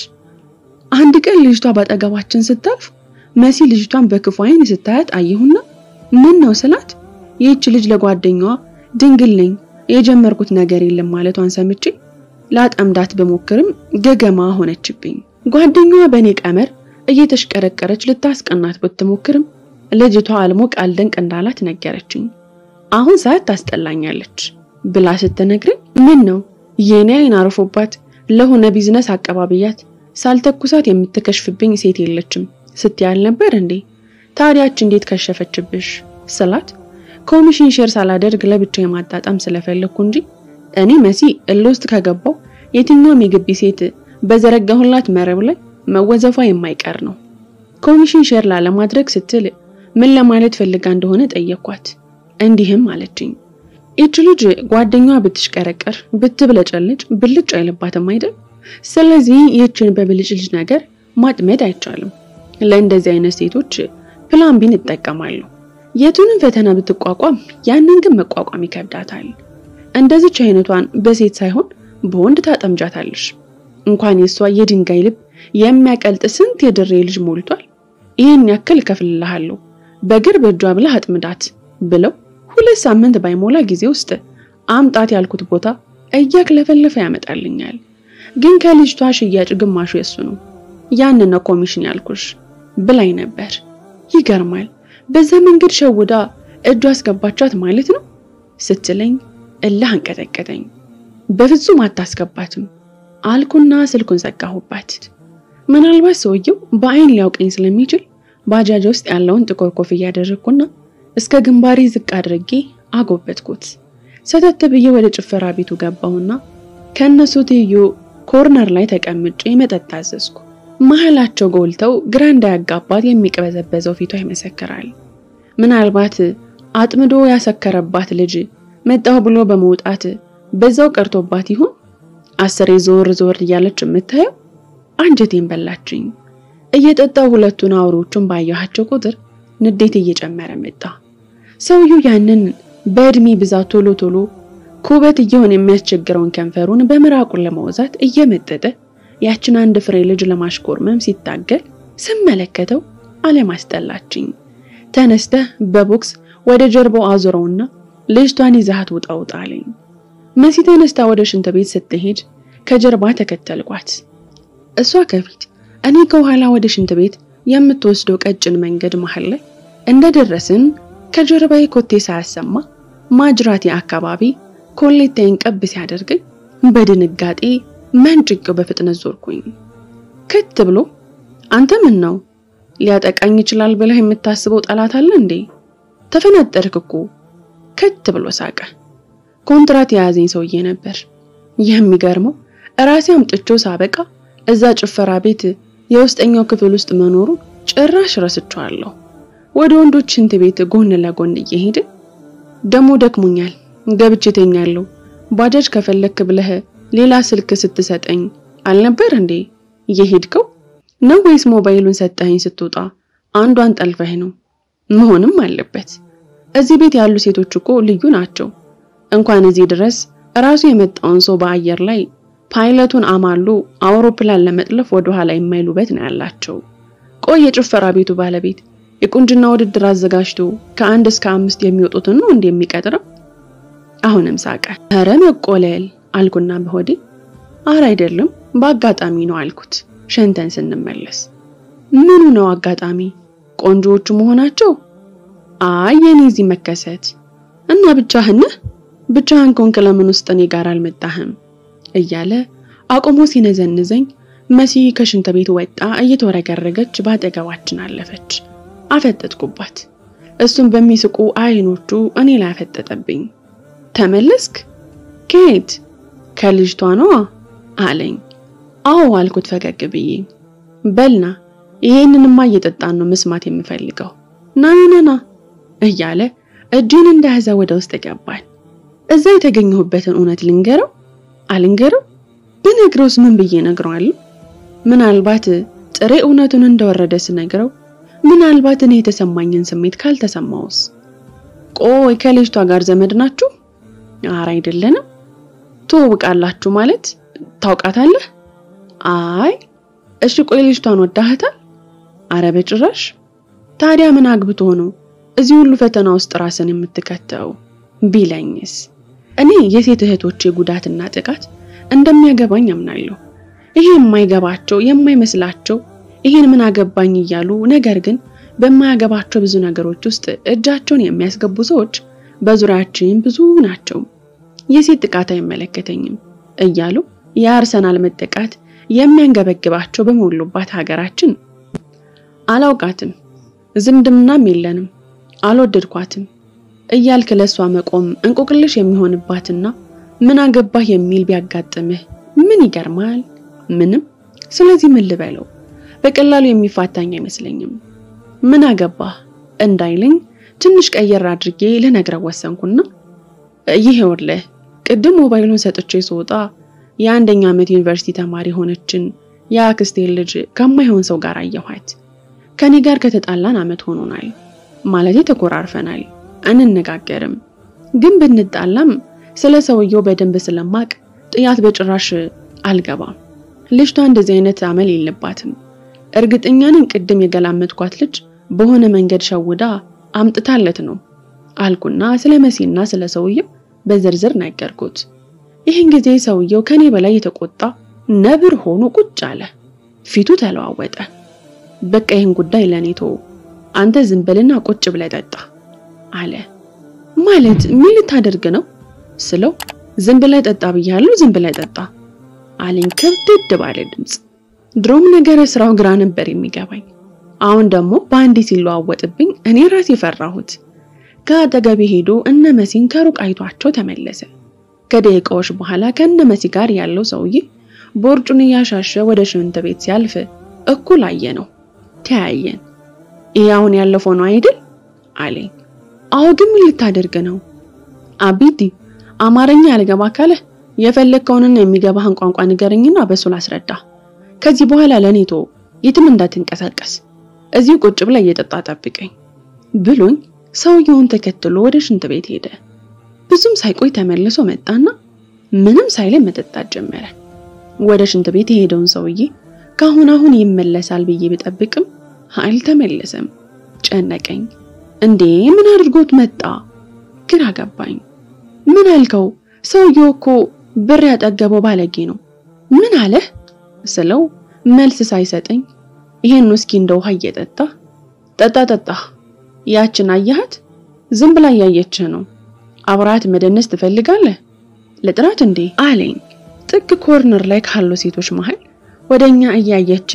አንድ ቀን ልጅቷ ባጠገባችን ስታልፍ መሲ ልጅቷን በክፉ ዓይን ስታያት አየሁና ምን ነው ስላት ይህች ልጅ ለጓደኛዋ ድንግል ነኝ የጀመርኩት ነገር የለም ማለቷን ሰምቼ ላጠምዳት በሞክርም ገገማ ሆነችብኝ። ጓደኛዋ በእኔ ቀመር እየተሽቀረቀረች ልታስቀናት ብትሞክርም ልጅቷ አልሞቅ አልደንቅ እንዳላት ነገረችኝ። አሁን ሰዓት ታስጠላኛለች ብላ ስትነግረኝ ምን ነው የኔ አይን አርፎባት ለሆነ ቢዝነስ አቀባብያት ሳልተኩሳት የምትከሽፍብኝ ሴት የለችም ስትያል ነበር እንዴ? ታዲያች እንዴት ከሸፈችብሽ ስላት ኮሚሽን ሼር ሳላደርግ ለብቻ የማጣጣም ስለፈለግኩ እንጂ እኔ መሲ እልህ ውስጥ ከገባው የትኛውም የግቢ ሴት በዘረጋሁላት መረብ ላይ መወዘፏ የማይቀር ነው። ኮሚሽን ሼር ላለማድረግ ስትል ምን ለማለት ፈልጋ እንደሆነ ጠየኳት። እንዲህም አለችኝ። ይች ልጅ ጓደኛዋ ብትሽቀረቀር ብትብለጨልጭ ብልጭ አይልባትም አይደል? ስለዚህ ይህችን በብልጭ ልጅ ነገር ማጥመድ አይቻልም። ለእንደዚህ አይነት ሴቶች ፕላን ቢን ይጠቀማሉ። የቱንም ፈተና ብትቋቋም ያንን ግን መቋቋም ይከብዳታል። እንደዚች አይነቷን በሴት ሳይሆን በወንድ ታጠምጃታለሽ። እንኳን የሷ የድንጋይ ልብ የሚያቀልጥ ስንት የድሬ ልጅ ሞልቷል። ይህን ያክል እከፍልልሃለሁ በግር በእጇ ብለህ አጥምዳት ብለው ሁለት ሳምንት ባይሞላ ጊዜ ውስጥ አምጣት ያልኩት ቦታ እያክለፈለፈ ያመጣልኛል። ግን ከልጅቷ ሽያጭ ግማሹ የሱ ነው። ያንን ነው ኮሚሽን ያልኩሽ ብላኝ ነበር። ይገርማል። በዛ መንገድ ሸውዳ እጇ አስገባቻት ማለት ነው ስትለኝ እልህ አንቀጠቀጠኝ። በፍጹም አታስገባትም አልኩና ስልኩን ዘጋሁባት። ምናልባት ሰውየው በአይን ሊያውቀኝ ስለሚችል ባጃጅ ውስጥ ያለውን ጥቁር ኮፍያ ያደረግኩና እስከ ግንባሬ ዝቅ አድርጌ አጎበትኩት። ሰተት ብዬ ወደ ጭፈራ ቤቱ ገባሁና ከእነሱ ትይዩ ኮርነር ላይ ተቀምጬ መጠጥ አዘዝኩ። መሀላቸው ጎልተው ግራ እንዳያጋባት የሚቅበዘበዘው ፊቷ ይመሰክራል። ምናልባት አጥምዶ ያሰከረባት ልጅ መጣሁ ብሎ በመውጣት በዛው ቀርቶባት ይሆን? አስሬ ዞር ዞር እያለች የምታየው አንጀቴን በላችኝ። እየጠጣው ሁለቱን አውሮቹን ባየኋቸው ቁጥር ንዴት እየጨመረ መጣ። ሰውየው ያንን በእድሜ ብዛት ቶሎ ቶሎ ኩበት እየሆነ የሚያስቸግረውን ከንፈሩን በምራቁን ለማውዛት እየመጠጠ ያችን አንድ ፍሬ ልጅ ለማሽኮርመም ሲታገል ስመለከተው አለማስጠላችኝ። ተነስተህ በቦክስ ወደ ጀርባው አዙረውና ልጅቷን ይዛት ውጣ ውጣ አለኝ። መሲ ተነስታ ወደ ሽንት ቤት ስትሄድ ከጀርባ ተከተልኳት። እሷ ከፊት እኔ ከኋላ ወደ ሽንት ቤት የምትወስደው ቀጭን መንገድ መሃል ላይ እንደደረስን ከጀርባዬ ኮቴ ሳያሰማ ማጅራቴ አካባቢ ኮሌታዬን ቀብ ሲያደርገኝ በድንጋጤ መንጭቄው በፍጥነት ዞርኩኝ። ክት ብሎ አንተ ምን ነው ሊያጠቃኝ ይችላል ብለህ የምታስበው ጠላት አለ እንዴ? ተፈናጠርክ እኮ ክት ብሎ ሳቀ። ኮንትራት የያዘኝ ሰውዬ ነበር። የሚገርመው ራሴ አምጥቼው ሳበቃ እዛ ጭፈራ ቤት የውስጠኛው ክፍል ውስጥ መኖሩ ጭራሽ ረስቸዋለሁ። ወደ ወንዶች ሽንት ቤት ጎን ለጎን እየሄድን ደሞ ደክሞኛል ገብቼ ተኛለሁ፣ ባጃጅ ከፈለክ ብለህ ሌላ ስልክ ስትሰጠኝ አልነበር እንዴ እየሄድከው ነው ወይስ ሞባይሉን ሰጠኸኝ ስትወጣ አንዷን ጠልፈህ ነው? መሆንም አለበት። እዚህ ቤት ያሉ ሴቶች እኮ ልዩ ናቸው። እንኳን እዚህ ድረስ ራሱ የመጣውን ሰው በአየር ላይ ፓይለቱን አማሉ አውሮፕላን ለመጥለፍ ወደ ኋላ የማይሉበት ነው ያላቸው። ቆይ የጭፈራ ቤቱ ባለቤት የቁንጅና ውድድር አዘጋጅቶ ከአንድ እስከ አምስት የሚወጡትን ነው እንዴ የሚቀጥረው? አሁንም ሳቀ። ኧረ መቆለል አልኩና በሆዴ አረ አይደለም በአጋጣሚ ነው አልኩት። ሸንተን ስንመለስ ምኑ ነው አጋጣሚ? ቆንጆዎቹ መሆናቸው? አይ የኔ እዚህ መከሰት እና ብቻህን ብቻህን ኮንክ ለምን ውስጥ እኔ ጋር አልመጣህም? እያለ አቁሞ ሲነዘንዘኝ መሲ ከሽንት ቤት ወጣ እየተወረገረገች በአጠገባችን አለፈች። አፈጠጥኩባት። እሱም በሚስቁ አይኖቹ እኔ ላይ አፈጠጠብኝ። ተመለስክ? ከየት? ከልጅቷ ነዋ አለኝ። አዎ አልኩት ፈገግ ብዬ። በልና ይሄንንማ እየጠጣን ነው መስማት የምፈልገው። ና ና ና እያለ እጄን እንደያዘ ወደ ውስጥ ገባን። እዛ የተገኘሁበትን እውነት ልንገረው አልንገረው? ብነግረውስ ምን ብዬ ነግረዋለሁ? ምናልባት ጥሬ እውነቱን እንደወረደ ስነግረው ምናልባት እኔ የተሰማኝን ስሜት ካልተሰማውስ? ቆይ ከልጅቷ ጋር ዘመድ ናችሁ? ኧረ አይደለንም። ትውውቃላችሁ ማለት ታውቃታለህ? አይ እሺ። ቆይ ልጅቷን ወዳህታል? አረ በጭራሽ። ታዲያ ምን አግብቶ ነው እዚህ ሁሉ ፈተና ውስጥ ራስን የምትከተው ቢለኝስ? እኔ የሴት እህቶቼ ጉዳትና ጥቃት እንደሚያገባኝ አምናለሁ። ይሄ የማይገባቸው የማይመስላቸው ይሄን ምን አገባኝ እያሉ ነገር ግን በማያገባቸው ብዙ ነገሮች ውስጥ እጃቸውን የሚያስገቡ ሰዎች በዙሪያችን ብዙ ናቸው። የሴት ጥቃት አይመለከተኝም እያሉ የአርሰናል መጠቃት የሚያንገበግባቸው በሞሉባት ሀገራችን አላውቃትም፣ ዝምድናም የለንም፣ አልወደድኳትም እያልክ ለሷ መቆም እንቆቅልሽ የሚሆንባትና ምን አገባህ የሚል ቢያጋጥምህ ምን ይገርማል? ምንም። ስለዚህ ምን ልበለው? በቀላሉ የሚፋታኝ አይመስለኝም። ምን አገባህ እንዳይለኝ ትንሽ ቀየር አድርጌ ልነግረው ወሰንኩና ይሄውልህ ቅድም ሞባይሉን ሰጥቼ ስወጣ የአንደኛ ዓመት ዩኒቨርሲቲ ተማሪ ሆነችን የአክስቴን ልጅ ከማይሆን ሰው ጋር አየኋት። ከኔ ጋር ከተጣላን ዓመት ሆኖናል። ማለቴ ተኮራርፈናል፣ አንነጋገርም። ግን ብንጣላም ስለ ሰውየው በደንብ ስለማቅ ጥያት በጭራሽ አልገባም። ልጅቷ እንደዚህ አይነት አመል የለባትም። እርግጠኛ ነኝ ቅድም የገላመጥኳት ልጅ በሆነ መንገድ ሸውዳ አምጥታለት ነው አልኩና ስለ መሲና ስለ ሰውየው በዝርዝር ነገርኩት። ይህን ጊዜ ሰውየው ከኔ በላይ የተቆጣ ነብር ሆኖ ቁጭ አለ። ፊቱ ተለዋወጠ። በቃ ይህን ጉዳይ ለኔ ተወው፣ አንተ ዝም በልና ቁጭ ብለህ ጠጣ አለ። ማለት ምን ልታደርግ ነው ስለው ዝም ብለህ ጠጣ ብያለሁ፣ ዝም ብለህ ጠጣ አለኝ ክብድድ ባለ ድምፅ። ድሮም ነገረ ስራው ግራ ነበር የሚገባኝ። አሁን ደግሞ በአንዴ ሲለዋወጥብኝ እኔ ራሴ ፈራሁት። ከአጠገቤ ሄዶ እነ መሲን ከሩቅ አይቷቸው ተመለሰ። ከደቂቃዎች በኋላ ከእነ መሲ ጋር ያለው ሰውዬ ቦርጩን እያሻሸ ወደ ሽንት ቤት ሲያልፍ እኩል አየ ነው። ተያየን። ይህ አሁን ያለፈው ነው አይደል አለኝ። አዎ፣ ግን ምን ልታደርግ ነው አቢዲ? አማርኛ ያልገባ ካለ የፈለግከውንና የሚገባህን ቋንቋ ንገረኝና በሱ ላስረዳ። ከዚህ በኋላ ለኔ ተወው፣ የትም እንዳትንቀሳቀስ፣ እዚሁ ቁጭ ብላ እየጠጣ ጠብቀኝ ብሎኝ ሰውየውን ተከትሎ ወደ ሽንት ቤት ሄደ። ብዙም ሳይቆይ ተመልሶ መጣና ምንም ሳይለኝ መጠጣት ጀመረ። ወደ ሽንት ቤት የሄደውን ሰውዬ ካሁን አሁን ይመለሳል ብዬ ብጠብቅም አልተመለሰም። ጨነቀኝ። እንዴ ምን አድርጎት መጣ? ግራ ገባኝ። ምን አልከው? ሰውየው እኮ ብር ያጠገበው ባለጌ ነው። ምን አለህ ስለው መልስ ሳይሰጠኝ ይሄን ውስኪ እንደ ውሃ እየጠጣ ጠጣ ጠጣ ያችን አያሃት? ዝም ብላ እያየችህ ነው። አብራት መደነስ ትፈልጋለህ? ለጥራት እንዴ አለኝ። ጥግ ኮርነር ላይ ካሉ ሴቶች መሃል ወደኛ እያየች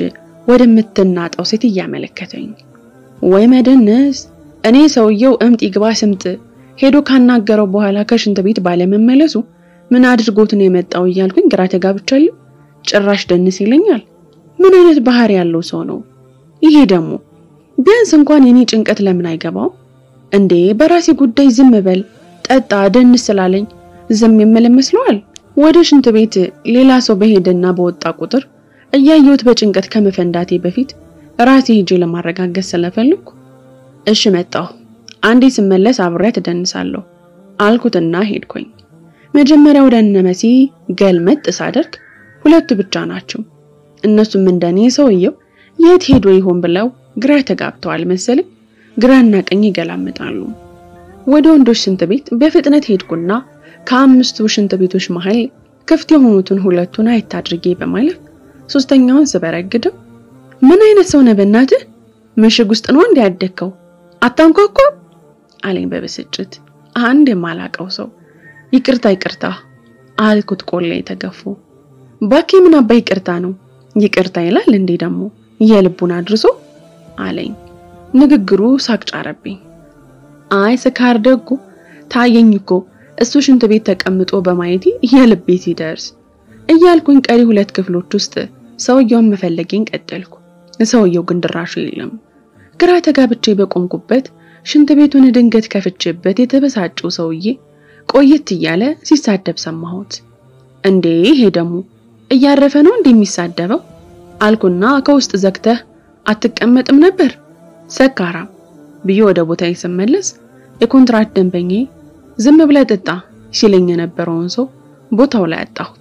ወደምትናጠው ሴት እያመለከተኝ ወይ መደነስ። እኔ ሰውየው እምጥ ይግባ ስምጥ ሄዶ ካናገረው በኋላ ከሽንት ቤት ባለመመለሱ ምን አድርጎት ነው የመጣው እያልኩኝ ግራ ተጋብቻለሁ። ጭራሽ ደንስ ይለኛል። ምን አይነት ባህሪ ያለው ሰው ነው ይሄ ደግሞ? ቢያንስ እንኳን የኔ ጭንቀት ለምን አይገባው እንዴ? በራሴ ጉዳይ ዝም በል ጠጣ ደንስ ስላለኝ ዝም የምል መስለዋል? ወደ ሽንት ቤት ሌላ ሰው በሄደና በወጣ ቁጥር እያየሁት በጭንቀት ከመፈንዳቴ በፊት ራሴ ሄጄ ለማረጋገጥ ስለፈልኩ እሺ መጣሁ፣ አንዴ ስመለስ አብሬያት እደንሳለሁ አልኩትና ሄድኩኝ። መጀመሪያ ወደ እነ መሲ ገልመጥ ሳደርግ ሁለቱ ብቻ ናቸው። እነሱም እንደኔ ሰውየው የት ሄዶ ይሆን ብለው ግራ ተጋብተዋል መሰለኝ። ግራና ቀኝ ይገላምጣሉ። ወደ ወንዶች ሽንት ቤት በፍጥነት ሄድኩና ከአምስቱ ሽንት ቤቶች መሃል ክፍት የሆኑትን ሁለቱን አየት አድርጌ በማለፍ ሶስተኛውን ስበረግደው ምን አይነት ሰው ነህ በእናትህ? ምሽግ ውስጥ ነው እንዴ ያደግከው? አታንኳኳም አለኝ በብስጭት። አንድ የማላቀው ሰው ይቅርታ ይቅርታ አልኩት። ቆላ የተገፉ ባኬ ምን አባ ይቅርታ ነው ይቅርታ ይላል እንዴ ደግሞ የልቡን አድርሶ አለኝ። ንግግሩ ሳቅ ጫረብኝ። አይ ስካር ደጉ ታየኝ እኮ እሱ ሽንት ቤት ተቀምጦ በማየቴ የልቤ ሲደርስ እያልኩኝ ቀሪ ሁለት ክፍሎች ውስጥ ሰውየውን መፈለጌን ቀጠልኩ። ሰውየው ግን ድራሹ የለም። ግራ ተጋብቼ በቆምኩበት ሽንት ቤቱን ድንገት ከፍቼበት የተበሳጨው ሰውዬ ቆየት እያለ ሲሳደብ ሰማሁት። እንዴ ይሄ ደግሞ እያረፈ ነው እንዴ የሚሳደበው? አልኩና ከውስጥ ዘግተህ አትቀመጥም ነበር ሰካራም ብዬ ወደ ቦታዬ ስመለስ የኮንትራት ደንበኛዬ ዝም ብለህ ጠጣ ሲለኝ የነበረውን ሰው ቦታው ላይ አጣሁት።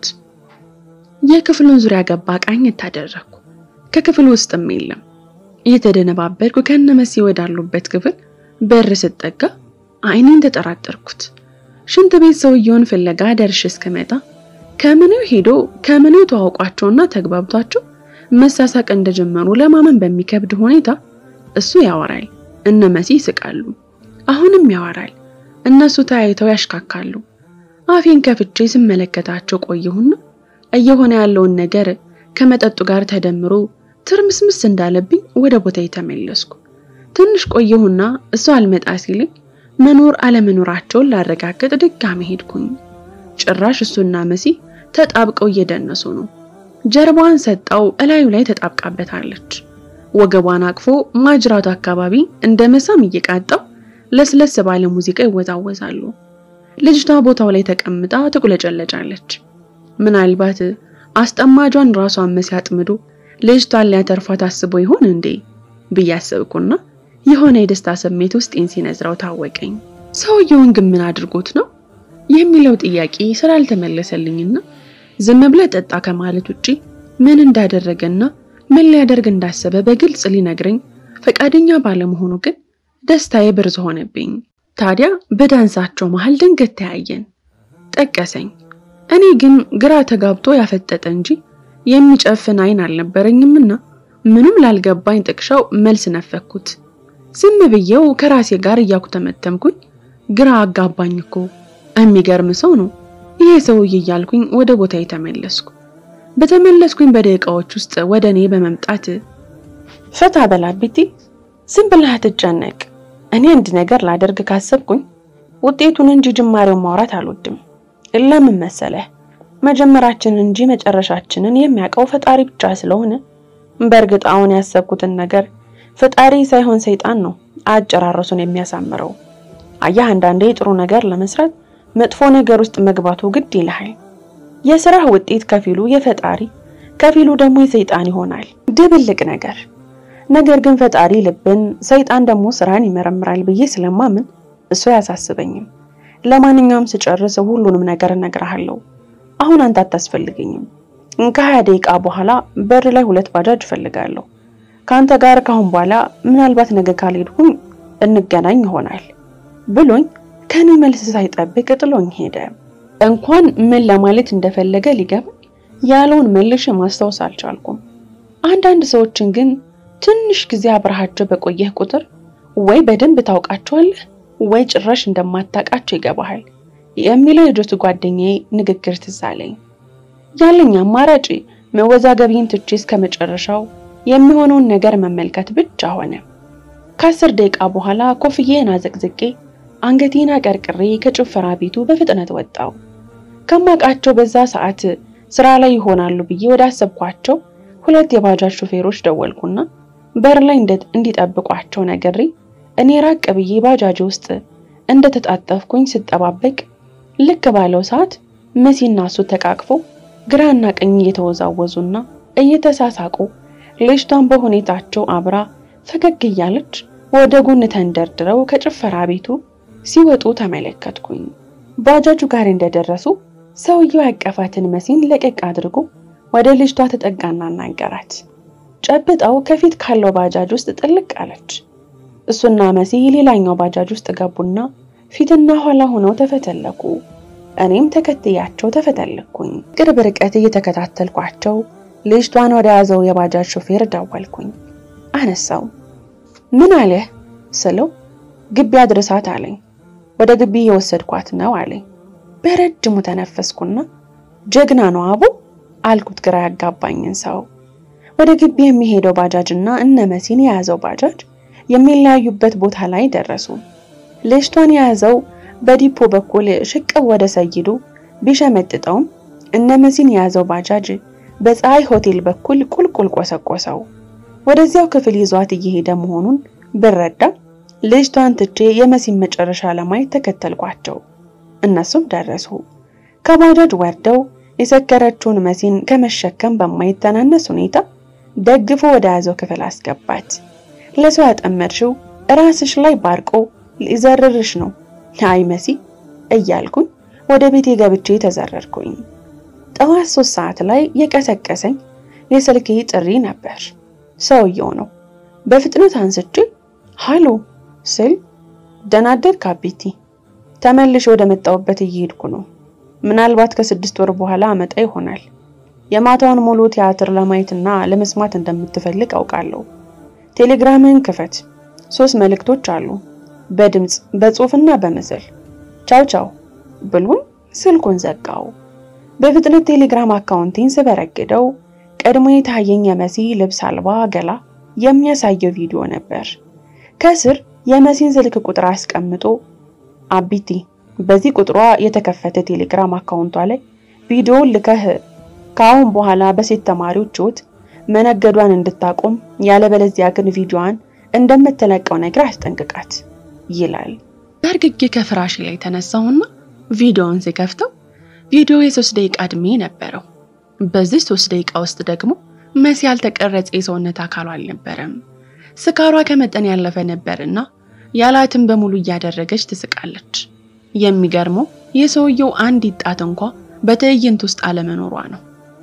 የክፍሉን ዙሪያ ገባ ቃኝ ታደረግኩ። ከክፍሉ ውስጥም የለም። እየተደነባበርኩ ከነመሲ ወዳሉበት ክፍል በር ስጠጋ አይኔን ተጠራጠርኩት። ሽንት ቤት ሰውየውን ፍለጋ ደርሼ እስከመጣ ከምኔው ሄዶ ከምኔው ተዋውቋቸውና ተግባብቷቸው መሳሳቅ እንደጀመሩ ለማመን በሚከብድ ሁኔታ እሱ ያወራል፣ እነ መሲ ይስቃሉ። አሁንም ያወራል፣ እነሱ ተያይተው ያሽካካሉ። አፌን ከፍቼ ስመለከታቸው ቆየሁና እየሆነ ያለውን ነገር ከመጠጡ ጋር ተደምሮ ትርምስምስ እንዳለብኝ ወደ ቦታዬ ተመለስኩ። ትንሽ ቆየሁና እሱ አልመጣ ሲልኝ መኖር አለመኖራቸውን ላረጋግጥ ድጋሚ ሄድኩኝ። ጭራሽ እሱና መሲ ተጣብቀው እየደነሱ ነው። ጀርባዋን ሰጣው እላዩ ላይ ተጣብቃበታለች። ወገቧን አቅፎ ማጅራቱ አካባቢ እንደ መሳም እየቃጣው ለስለስ ባለ ሙዚቃ ይወዛወዛሉ። ልጅቷ ቦታው ላይ ተቀምጣ ትቁለጨለጫለች። ምናልባት አስጠማጇን ራሷን መሲ አጥምዶ ልጅቷን ሊያተርፏት አስቦ ይሆን እንዴ ብዬ አሰብኩና የሆነ የደስታ ስሜት ውስጤን ሲነዝረው ታወቀኝ። ሰውየውን ግን ምን አድርጎት ነው የሚለው ጥያቄ ስላልተመለሰልኝና ዝም ብለህ ጠጣ ከማለት ውጪ ምን እንዳደረገና ምን ሊያደርግ እንዳሰበ በግልጽ ሊነግረኝ ፈቃደኛ ባለመሆኑ ግን ደስታዬ ብርዝ ሆነብኝ። ታዲያ በዳንሳቸው መሃል ድንገት ተያየን፣ ጠቀሰኝ። እኔ ግን ግራ ተጋብቶ ያፈጠጠ እንጂ የሚጨፍን አይን አልነበረኝምና ምንም ላልገባኝ ጥቅሻው መልስ ነፈኩት። ዝም ብዬው ከራሴ ጋር እያኩተመተምኩኝ ግራ አጋባኝ እኮ የሚገርም ሰው ነው ይሄ ሰውዬ እያልኩኝ ወደ ቦታዬ ተመለስኩ። በተመለስኩኝ በደቂቃዎች ውስጥ ወደ እኔ በመምጣት ፈታ በላ ቤቲ፣ ዝም ብለህ አትጨነቅ። እኔ አንድ ነገር ላደርግ ካሰብኩኝ ውጤቱን እንጂ ጅማሬውን ማውራት አልወድም። ለምን መሰለህ? መጀመራችንን እንጂ መጨረሻችንን የሚያውቀው ፈጣሪ ብቻ ስለሆነ በእርግጥ አሁን ያሰብኩትን ነገር ፈጣሪ ሳይሆን ሰይጣን ነው አጨራረሱን የሚያሳምረው። አየህ፣ አንዳንዴ ጥሩ ነገር ለመስራት መጥፎ ነገር ውስጥ መግባቱ ግድ ይልሃል። የስራህ ውጤት ከፊሉ የፈጣሪ ከፊሉ ደግሞ የሰይጣን ይሆናል። ድብልቅ ነገር። ነገር ግን ፈጣሪ ልብን፣ ሰይጣን ደግሞ ስራን ይመረምራል ብዬ ስለማምን እሱ አያሳስበኝም። ለማንኛውም ስጨርስ ሁሉንም ነገር እነግርሃለሁ። አሁን አንተ አታስፈልገኝም። ከሀያ ደቂቃ በኋላ በር ላይ ሁለት ባጃጅ እፈልጋለሁ። ከአንተ ጋር ካሁን በኋላ ምናልባት ነገ ካልሄድኩኝ እንገናኝ ይሆናል ብሎኝ ከኔ መልስ ሳይጠብቅ ጥሎኝ ሄደ። እንኳን ምን ለማለት እንደፈለገ ሊገባኝ ያለውን መልሼ ማስታወስ አልቻልኩም። አንዳንድ ሰዎችን ግን ትንሽ ጊዜ አብረሃቸው በቆየህ ቁጥር ወይ በደንብ ታውቃቸዋለህ ወይ ጭራሽ እንደማታውቃቸው ይገባሃል የሚለው የጆቱ ጓደኛዬ ንግግር ትዝ አለኝ። ያለኝ አማራጭ መወዛገቢን ትቼ እስከ መጨረሻው የሚሆነውን ነገር መመልከት ብቻ ሆነ። ከአስር ደቂቃ በኋላ ኮፍዬን አዘቅዝቄ አንገቴን አቀርቅሬ ከጭፈራ ቤቱ በፍጥነት ወጣው። ከማውቃቸው በዛ ሰዓት ስራ ላይ ይሆናሉ ብዬ ወደ አሰብኳቸው ሁለት የባጃጅ ሹፌሮች ደወልኩና በር ላይ እንዲጠብቋቸው ነግሬ እኔ ራቅ ብዬ ባጃጅ ውስጥ እንደተጣጠፍኩኝ ስጠባበቅ ልክ ባለው ሰዓት መሲና እሱ ተቃቅፎ ግራና ቀኝ እየተወዛወዙና እየተሳሳቁ ልጅቷን በሁኔታቸው አብራ ፈገግ እያለች ወደ ጎን ተንደርድረው ከጭፈራ ቤቱ ሲወጡ ተመለከትኩኝ። ባጃጁ ጋር እንደደረሱ ሰውየው ያቀፋትን መሲን ለቀቅ አድርጎ ወደ ልጅቷ ተጠጋና አናገራት። ጨብጠው ከፊት ካለው ባጃጅ ውስጥ ጥልቅ አለች። እሱና መሲ ሌላኛው ባጃጅ ውስጥ ገቡና ፊትና ኋላ ሆነው ተፈተለኩ። እኔም ተከትያቸው ተፈተለኩኝ። ቅርብ ርቀት እየተከታተልኳቸው ልጅቷን ወደ ያዘው የባጃጅ ሾፌር ደወልኩኝ። አነሳው። ምን አለ ስለው ግቢ አድርሳት አለኝ። ወደ ግቢ የወሰድኳት ነው አለኝ። በረጅሙ ተነፈስኩና ጀግና ነው አቡ አልኩት ግራ ያጋባኝን ሰው። ወደ ግቢ የሚሄደው ባጃጅ እና እነ መሲን የያዘው ባጃጅ የሚለያዩበት ቦታ ላይ ደረሱ። ልጅቷን የያዘው በዲፖ በኩል ሽቅብ ወደ ሰይዱ ቢሸመጥጠውም እነ መሲን የያዘው ባጃጅ በፀሐይ ሆቴል በኩል ቁልቁል ቆሰቆሰው። ወደዚያው ክፍል ይዟት እየሄደ መሆኑን ብረዳ ልጅቷን ትቼ የመሲን መጨረሻ ለማየት ተከተልኳቸው። እነሱም ደረሱ። ከባጃጅ ወርደው የሰከረችውን መሲን ከመሸከም በማይተናነስ ሁኔታ ደግፎ ወደ ያዘው ክፍል አስገባት። ለሰው ያጠመድሽው ራስሽ ላይ ባርቆ ሊዘርርሽ ነው አይ መሲ እያልኩኝ ወደ ቤቴ ገብቼ ተዘረርኩኝ። ጠዋት ሶስት ሰዓት ላይ የቀሰቀሰኝ የስልኬ ጥሪ ነበር። ሰውየው ነው። በፍጥነት አንስቼ ሃሎ ስል ደህና አደርክ አቤቲ፣ ተመልሼ ወደ መጣሁበት እየሄድኩ ነው። ምናልባት ከስድስት ወር በኋላ አመጣ ይሆናል። የማታውን ሙሉ ቲያትር ለማየትና ለመስማት እንደምትፈልግ አውቃለሁ። ቴሌግራምህን ክፈት። ሶስት መልእክቶች አሉ፣ በድምፅ በጽሁፍና በምስል። ቻው ቻው ብሎን ስልኩን ዘጋው። በፍጥነት ቴሌግራም አካውንቴን ስበረግደው ቀድሞ የታየኝ የመሲ ልብስ አልባ ገላ የሚያሳየው ቪዲዮ ነበር። ከስር የመሲን ስልክ ቁጥር አስቀምጦ አቢቲ በዚህ ቁጥሯ የተከፈተ ቴሌግራም አካውንቷ ላይ ቪዲዮውን ልከህ ከአሁን በኋላ በሴት ተማሪዎች ሕይወት መነገዷን እንድታቆም ያለበለዚያ ግን ቪዲዮዋን እንደምትለቀው ነገር አስጠንቅቃት ይላል። በእርግጌ ከፍራሽ ላይ ተነሳሁና ቪዲዮውን ሲከፍተው ቪዲዮ የሶስት ደቂቃ እድሜ ነበረው። በዚህ ሶስት ደቂቃ ውስጥ ደግሞ መሲ ያልተቀረጸ የሰውነት አካሏ አልነበረም። ስካሯ ከመጠን ያለፈ ነበርና ያላትን በሙሉ እያደረገች ትስቃለች። የሚገርመው የሰውየው አንዲት ጣት እንኳ በትዕይንት ውስጥ አለመኖሯ ነው።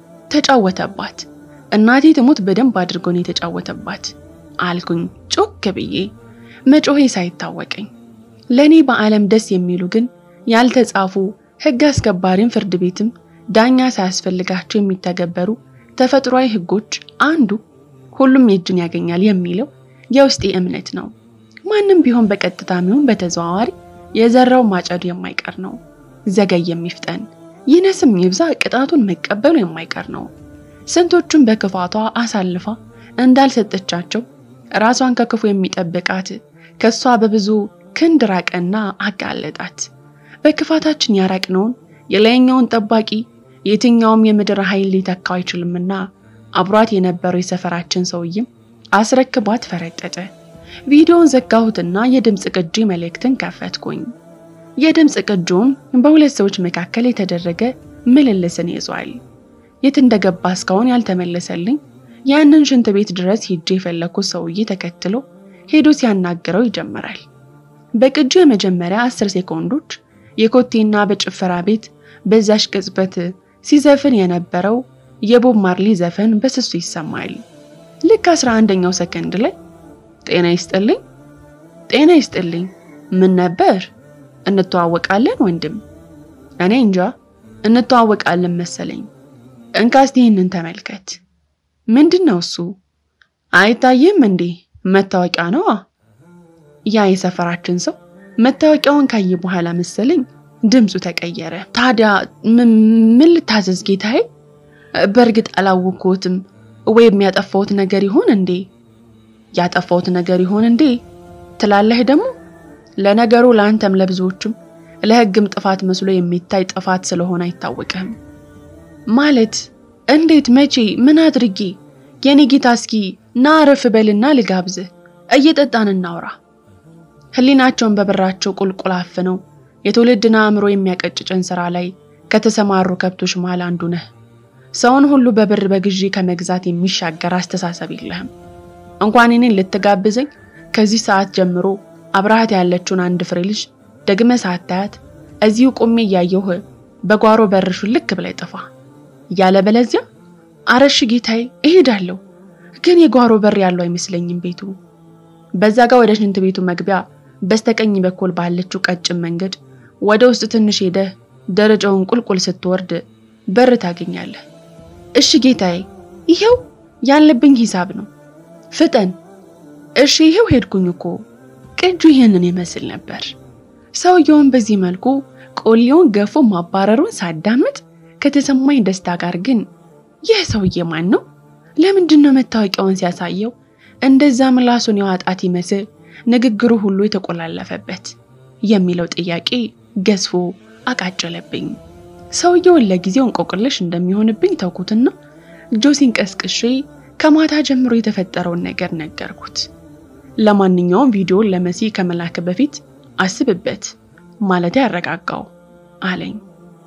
ተጫወተባት። እናቴ ትሙት በደንብ አድርጎ ነው የተጫወተባት አልኩኝ ጮክ ብዬ መጮሄ ሳይታወቀኝ። ለኔ በዓለም ደስ የሚሉ ግን ያልተጻፉ ሕግ አስከባሪም ፍርድ ቤትም ዳኛ ሳያስፈልጋቸው የሚተገበሩ ተፈጥሯዊ ሕጎች አንዱ ሁሉም የእጁን ያገኛል የሚለው የውስጤ እምነት ነው። ማንም ቢሆን በቀጥታም ይሁን በተዘዋዋሪ የዘራው ማጨዱ የማይቀር ነው። ዘገይ የሚፍጠን ይነስም ይብዛ ቅጣቱን መቀበሉ የማይቀር ነው። ስንቶቹን በክፋቷ አሳልፋ እንዳልሰጠቻቸው ራሷን ከክፉ የሚጠብቃት ከሷ በብዙ ክንድ ራቀና አጋለጣት። በክፋታችን ያራቅነውን የላይኛውን ጠባቂ የትኛውም የምድር ኃይል ሊተካው አይችልምና አብሯት የነበረው የሰፈራችን ሰውዬም አስረክቧት ፈረጠጠ። ቪዲዮውን ዘጋሁትና የድምፅ ቅጂ መልእክትን ከፈትኩኝ። የድምፅ ቅጂውን በሁለት ሰዎች መካከል የተደረገ ምልልስን ይዟል። የት እንደገባ እስካሁን ያልተመለሰልኝ ያንን ሽንት ቤት ድረስ ሄጄ የፈለኩት ሰውዬ ተከትሎ ሄዶ ሲያናግረው ይጀምራል። በቅጂ የመጀመሪያ አስር ሴኮንዶች የኮቴና በጭፈራ ቤት በዛሽ ቅጽበት ሲዘፍን የነበረው የቦብ ማርሊ ዘፈን በስሱ ይሰማል። ልክ አስራ አንደኛው ሰከንድ ላይ ጤና ይስጥልኝ፣ ጤና ይስጥልኝ፣ ምን ነበር? እንተዋወቃለን ወንድም? እኔ እንጃ እንተዋወቃለን መሰለኝ። እንካስቲ ይህንን ተመልከት። ምንድን ነው እሱ? አይታይም እንዴ? መታወቂያ ነዋ። ያ የሰፈራችን ሰው መታወቂያውን ካየ በኋላ መሰለኝ ድምፁ ተቀየረ። ታዲያ ምን ልታዘዝ ጌታዬ? በእርግጥ አላወቅሁትም። ወይም ያጠፋሁት ነገር ይሆን እንዴ? ያጠፋሁት ነገር ይሆን እንዴ ትላለህ ደግሞ። ለነገሩ ለአንተም ለብዙዎችም ለሕግም ጥፋት መስሎ የሚታይ ጥፋት ስለሆነ አይታወቅህም። ማለት እንዴት? መቼ? ምን አድርጌ? የኔ ጌታ እስኪ ና አረፍ በልና ልጋብዝህ፣ እየጠጣን እናውራ። ህሊናቸውን በብራቸው ቁልቁል አፍነው የትውልድን አእምሮ የሚያቀጭጭን ስራ ላይ ከተሰማሩ ከብቶች መሃል አንዱ ነህ። ሰውን ሁሉ በብር በግዢ ከመግዛት የሚሻገር አስተሳሰብ የለህም። እንኳን እኔን ልትጋብዘኝ ከዚህ ሰዓት ጀምሮ አብረሃት ያለችውን አንድ ፍሬ ልጅ ደግመ ሳታያት እዚሁ ቆሜ እያየሁህ በጓሮ በርሹ ልክ ብላይ ጥፋ። ያለበለዚያ አረሽ ጌታዬ እሄዳለሁ፣ ግን የጓሮ በር ያለው አይመስለኝም ቤቱ። በዛ ጋር ወደ ሽንት ቤቱ መግቢያ በስተቀኝ በኩል ባለችው ቀጭን መንገድ ወደ ውስጥ ትንሽ ሄደህ ደረጃውን ቁልቁል ስትወርድ በር ታገኛለህ። እሺ ጌታዬ፣ ይሄው ያለብኝ ሂሳብ ነው፣ ፍጠን። እሺ ይሄው ሄድኩኝ እኮ። ቅጁ ይህንን ይመስል ነበር። ሰውየውን በዚህ መልኩ ቆሌውን ገፎ ማባረሩን ሳዳምጥ ከተሰማኝ ደስታ ጋር ግን ይህ ሰውዬ ማን ነው? ለምንድን ነው መታወቂያውን ሲያሳየው እንደዛ ምላሱን የዋጣት ይመስል ንግግሩ ሁሉ የተቆላለፈበት የሚለው ጥያቄ ገዝፎ አቃጨለብኝ። ሰውየውን ለጊዜው እንቆቅልሽ እንደሚሆንብኝ ተውኩትና ጆሲን ቀስቅሼ ከማታ ጀምሮ የተፈጠረውን ነገር ነገርኩት። ለማንኛውም ቪዲዮን ለመሲ ከመላክ በፊት አስብበት ማለት ያረጋጋው አለኝ።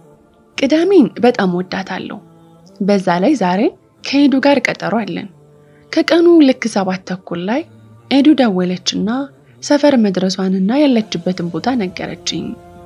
ቅዳሜን በጣም ወዳታለሁ። በዛ ላይ ዛሬ ከኤዱ ጋር ቀጠሮ አለን። ከቀኑ ልክ ሰባት ተኩል ላይ ኤዱ ደወለችና ሰፈር መድረሷንና ያለችበትን ቦታ ነገረችኝ።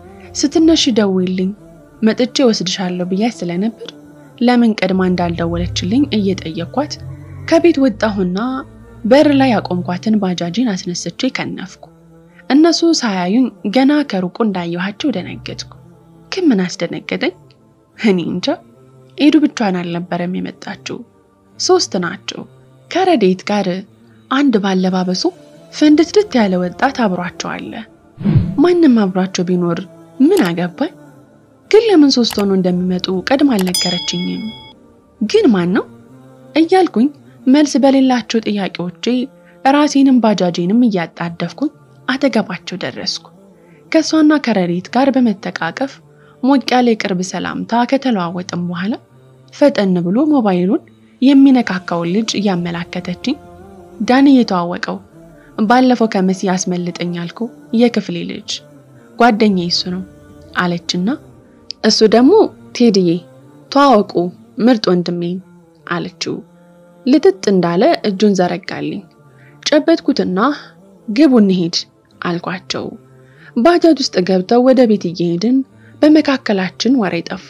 ስትነሽ ደውይልኝ መጥቼ ወስድሻለሁ ብያት ስለነበር ለምን ቀድማ እንዳልደወለችልኝ እየጠየኳት ከቤት ወጣሁና በር ላይ ያቆምኳትን ባጃጂን አስነስቼ ከነፍኩ። እነሱ ሳያዩኝ ገና ከሩቁ እንዳየኋቸው ደነገጥኩ። ግን ምን አስደነገጠኝ? እኔ እንጃ። ኤዱ ብቻዋን አልነበረም የመጣችው፣ ሶስት ናቸው። ከረዴት ጋር አንድ ባለባበሱ ፍንድትድት ያለ ወጣት አብሯቸው አለ። ማንም አብሯቸው ቢኖር ምን አገባኝ? ግን ለምን ሶስት ሆኖ እንደሚመጡ ቀድማ አልነገረችኝም። ግን ማን ነው እያልኩኝ መልስ በሌላቸው ጥያቄዎቼ ራሴንም ባጃጄንም እያጣደፍኩኝ አጠገባቸው ደረስኩ። ከእሷና ከረዴት ጋር በመተቃቀፍ ሞቅ ያለ የቅርብ ሰላምታ ከተለዋወጥም በኋላ ፈጠን ብሎ ሞባይሉን የሚነካካውን ልጅ እያመላከተችኝ ዳን እየተዋወቀው ባለፈው ከመሲ ያስመልጠኝ ያልኩ የክፍሌ ልጅ ጓደኛ እሱ ነው አለችና እሱ ደግሞ ቴድዬ ተዋወቁ ምርጥ ወንድሜ አለችው። ልጥጥ እንዳለ እጁን ዘረጋልኝ። ጨበጥኩትና ግቡ እንሄድ አልኳቸው። ባጃጅ ውስጥ ገብተው ወደ ቤት እየሄድን በመካከላችን ወሬ ጠፋ።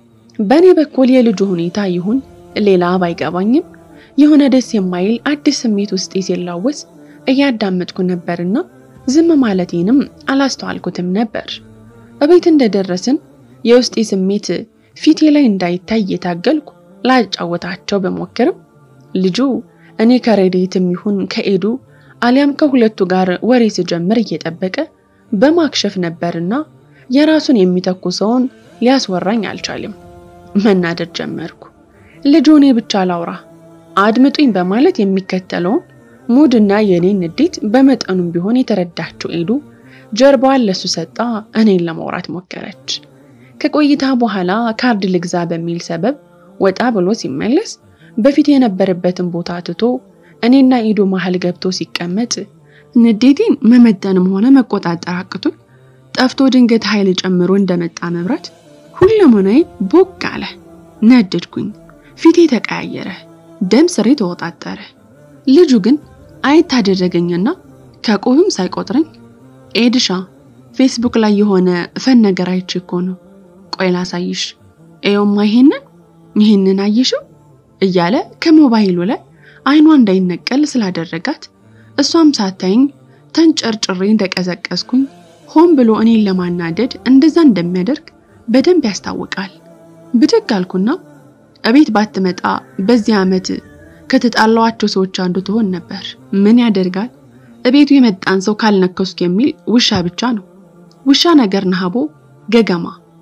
በእኔ በኩል የልጁ ሁኔታ ይሁን ሌላ ባይገባኝም የሆነ ደስ የማይል አዲስ ስሜት ውስጤ ሲላወስ እያዳመጥኩ ነበርና ዝም ማለቴንም አላስተዋልኩትም ነበር። እቤት እንደደረስን የውስጤ ስሜት ፊቴ ላይ እንዳይታይ እየታገልኩ ላጫወታቸው በሞክርም ልጁ እኔ ከረዴትም ይሁን ከኤዱ አሊያም ከሁለቱ ጋር ወሬ ስጀምር እየጠበቀ በማክሸፍ ነበርና የራሱን የሚተኩሰውን ሊያስወራኝ አልቻለም። መናደድ ጀመርኩ። ልጁ እኔ ብቻ ላውራ አድምጡኝ በማለት የሚከተለውን ሙድና የኔን ንዴት በመጠኑም ቢሆን የተረዳችው ኤዱ ጀርባዋን ለሱ ሰጣ እኔን ለማውራት ሞከረች። ከቆይታ በኋላ ካርድ ልግዛ በሚል ሰበብ ወጣ ብሎ ሲመለስ በፊት የነበረበትን ቦታ ትቶ እኔና ኢዱ መሃል ገብቶ ሲቀመጥ ንዴቴን መመጠንም ሆነ መቆጣጠር አቅቶኝ ጠፍቶ ድንገት ኃይል ጨምሮ እንደመጣ መብራት ሁለመናዬ ቦግ አለ። ነደድኩኝ። ፊቴ ተቀያየረ፣ ደም ስሬ ተወጣጠረ። ልጁ ግን አየት አደረገኝና ከቆብም ሳይቆጥረኝ ኤድሻ ፌስቡክ ላይ የሆነ ፈን ነገር አይቼ እኮ ነው። ቆይ ላሳይሽ። ኤዮማ ይሄንን ይሄንን አየሽው እያለ ከሞባይሉ ላይ አይኗ እንዳይነቀል ስላደረጋት እሷም ሳታይኝ ተንጨርጭሬ እንደቀዘቀዝኩኝ ሆን ብሎ እኔን ለማናደድ እንደዛ እንደሚያደርግ በደንብ ያስታውቃል። ብድግ አልኩና እቤት ባትመጣ በዚህ ዓመት ከተጣላዋቸው ሰዎች አንዱ ትሆን ነበር። ምን ያደርጋል እቤቱ የመጣን ሰው ካልነከሱክ የሚል ውሻ ብቻ ነው። ውሻ ነገር ነሃቦ ገገማ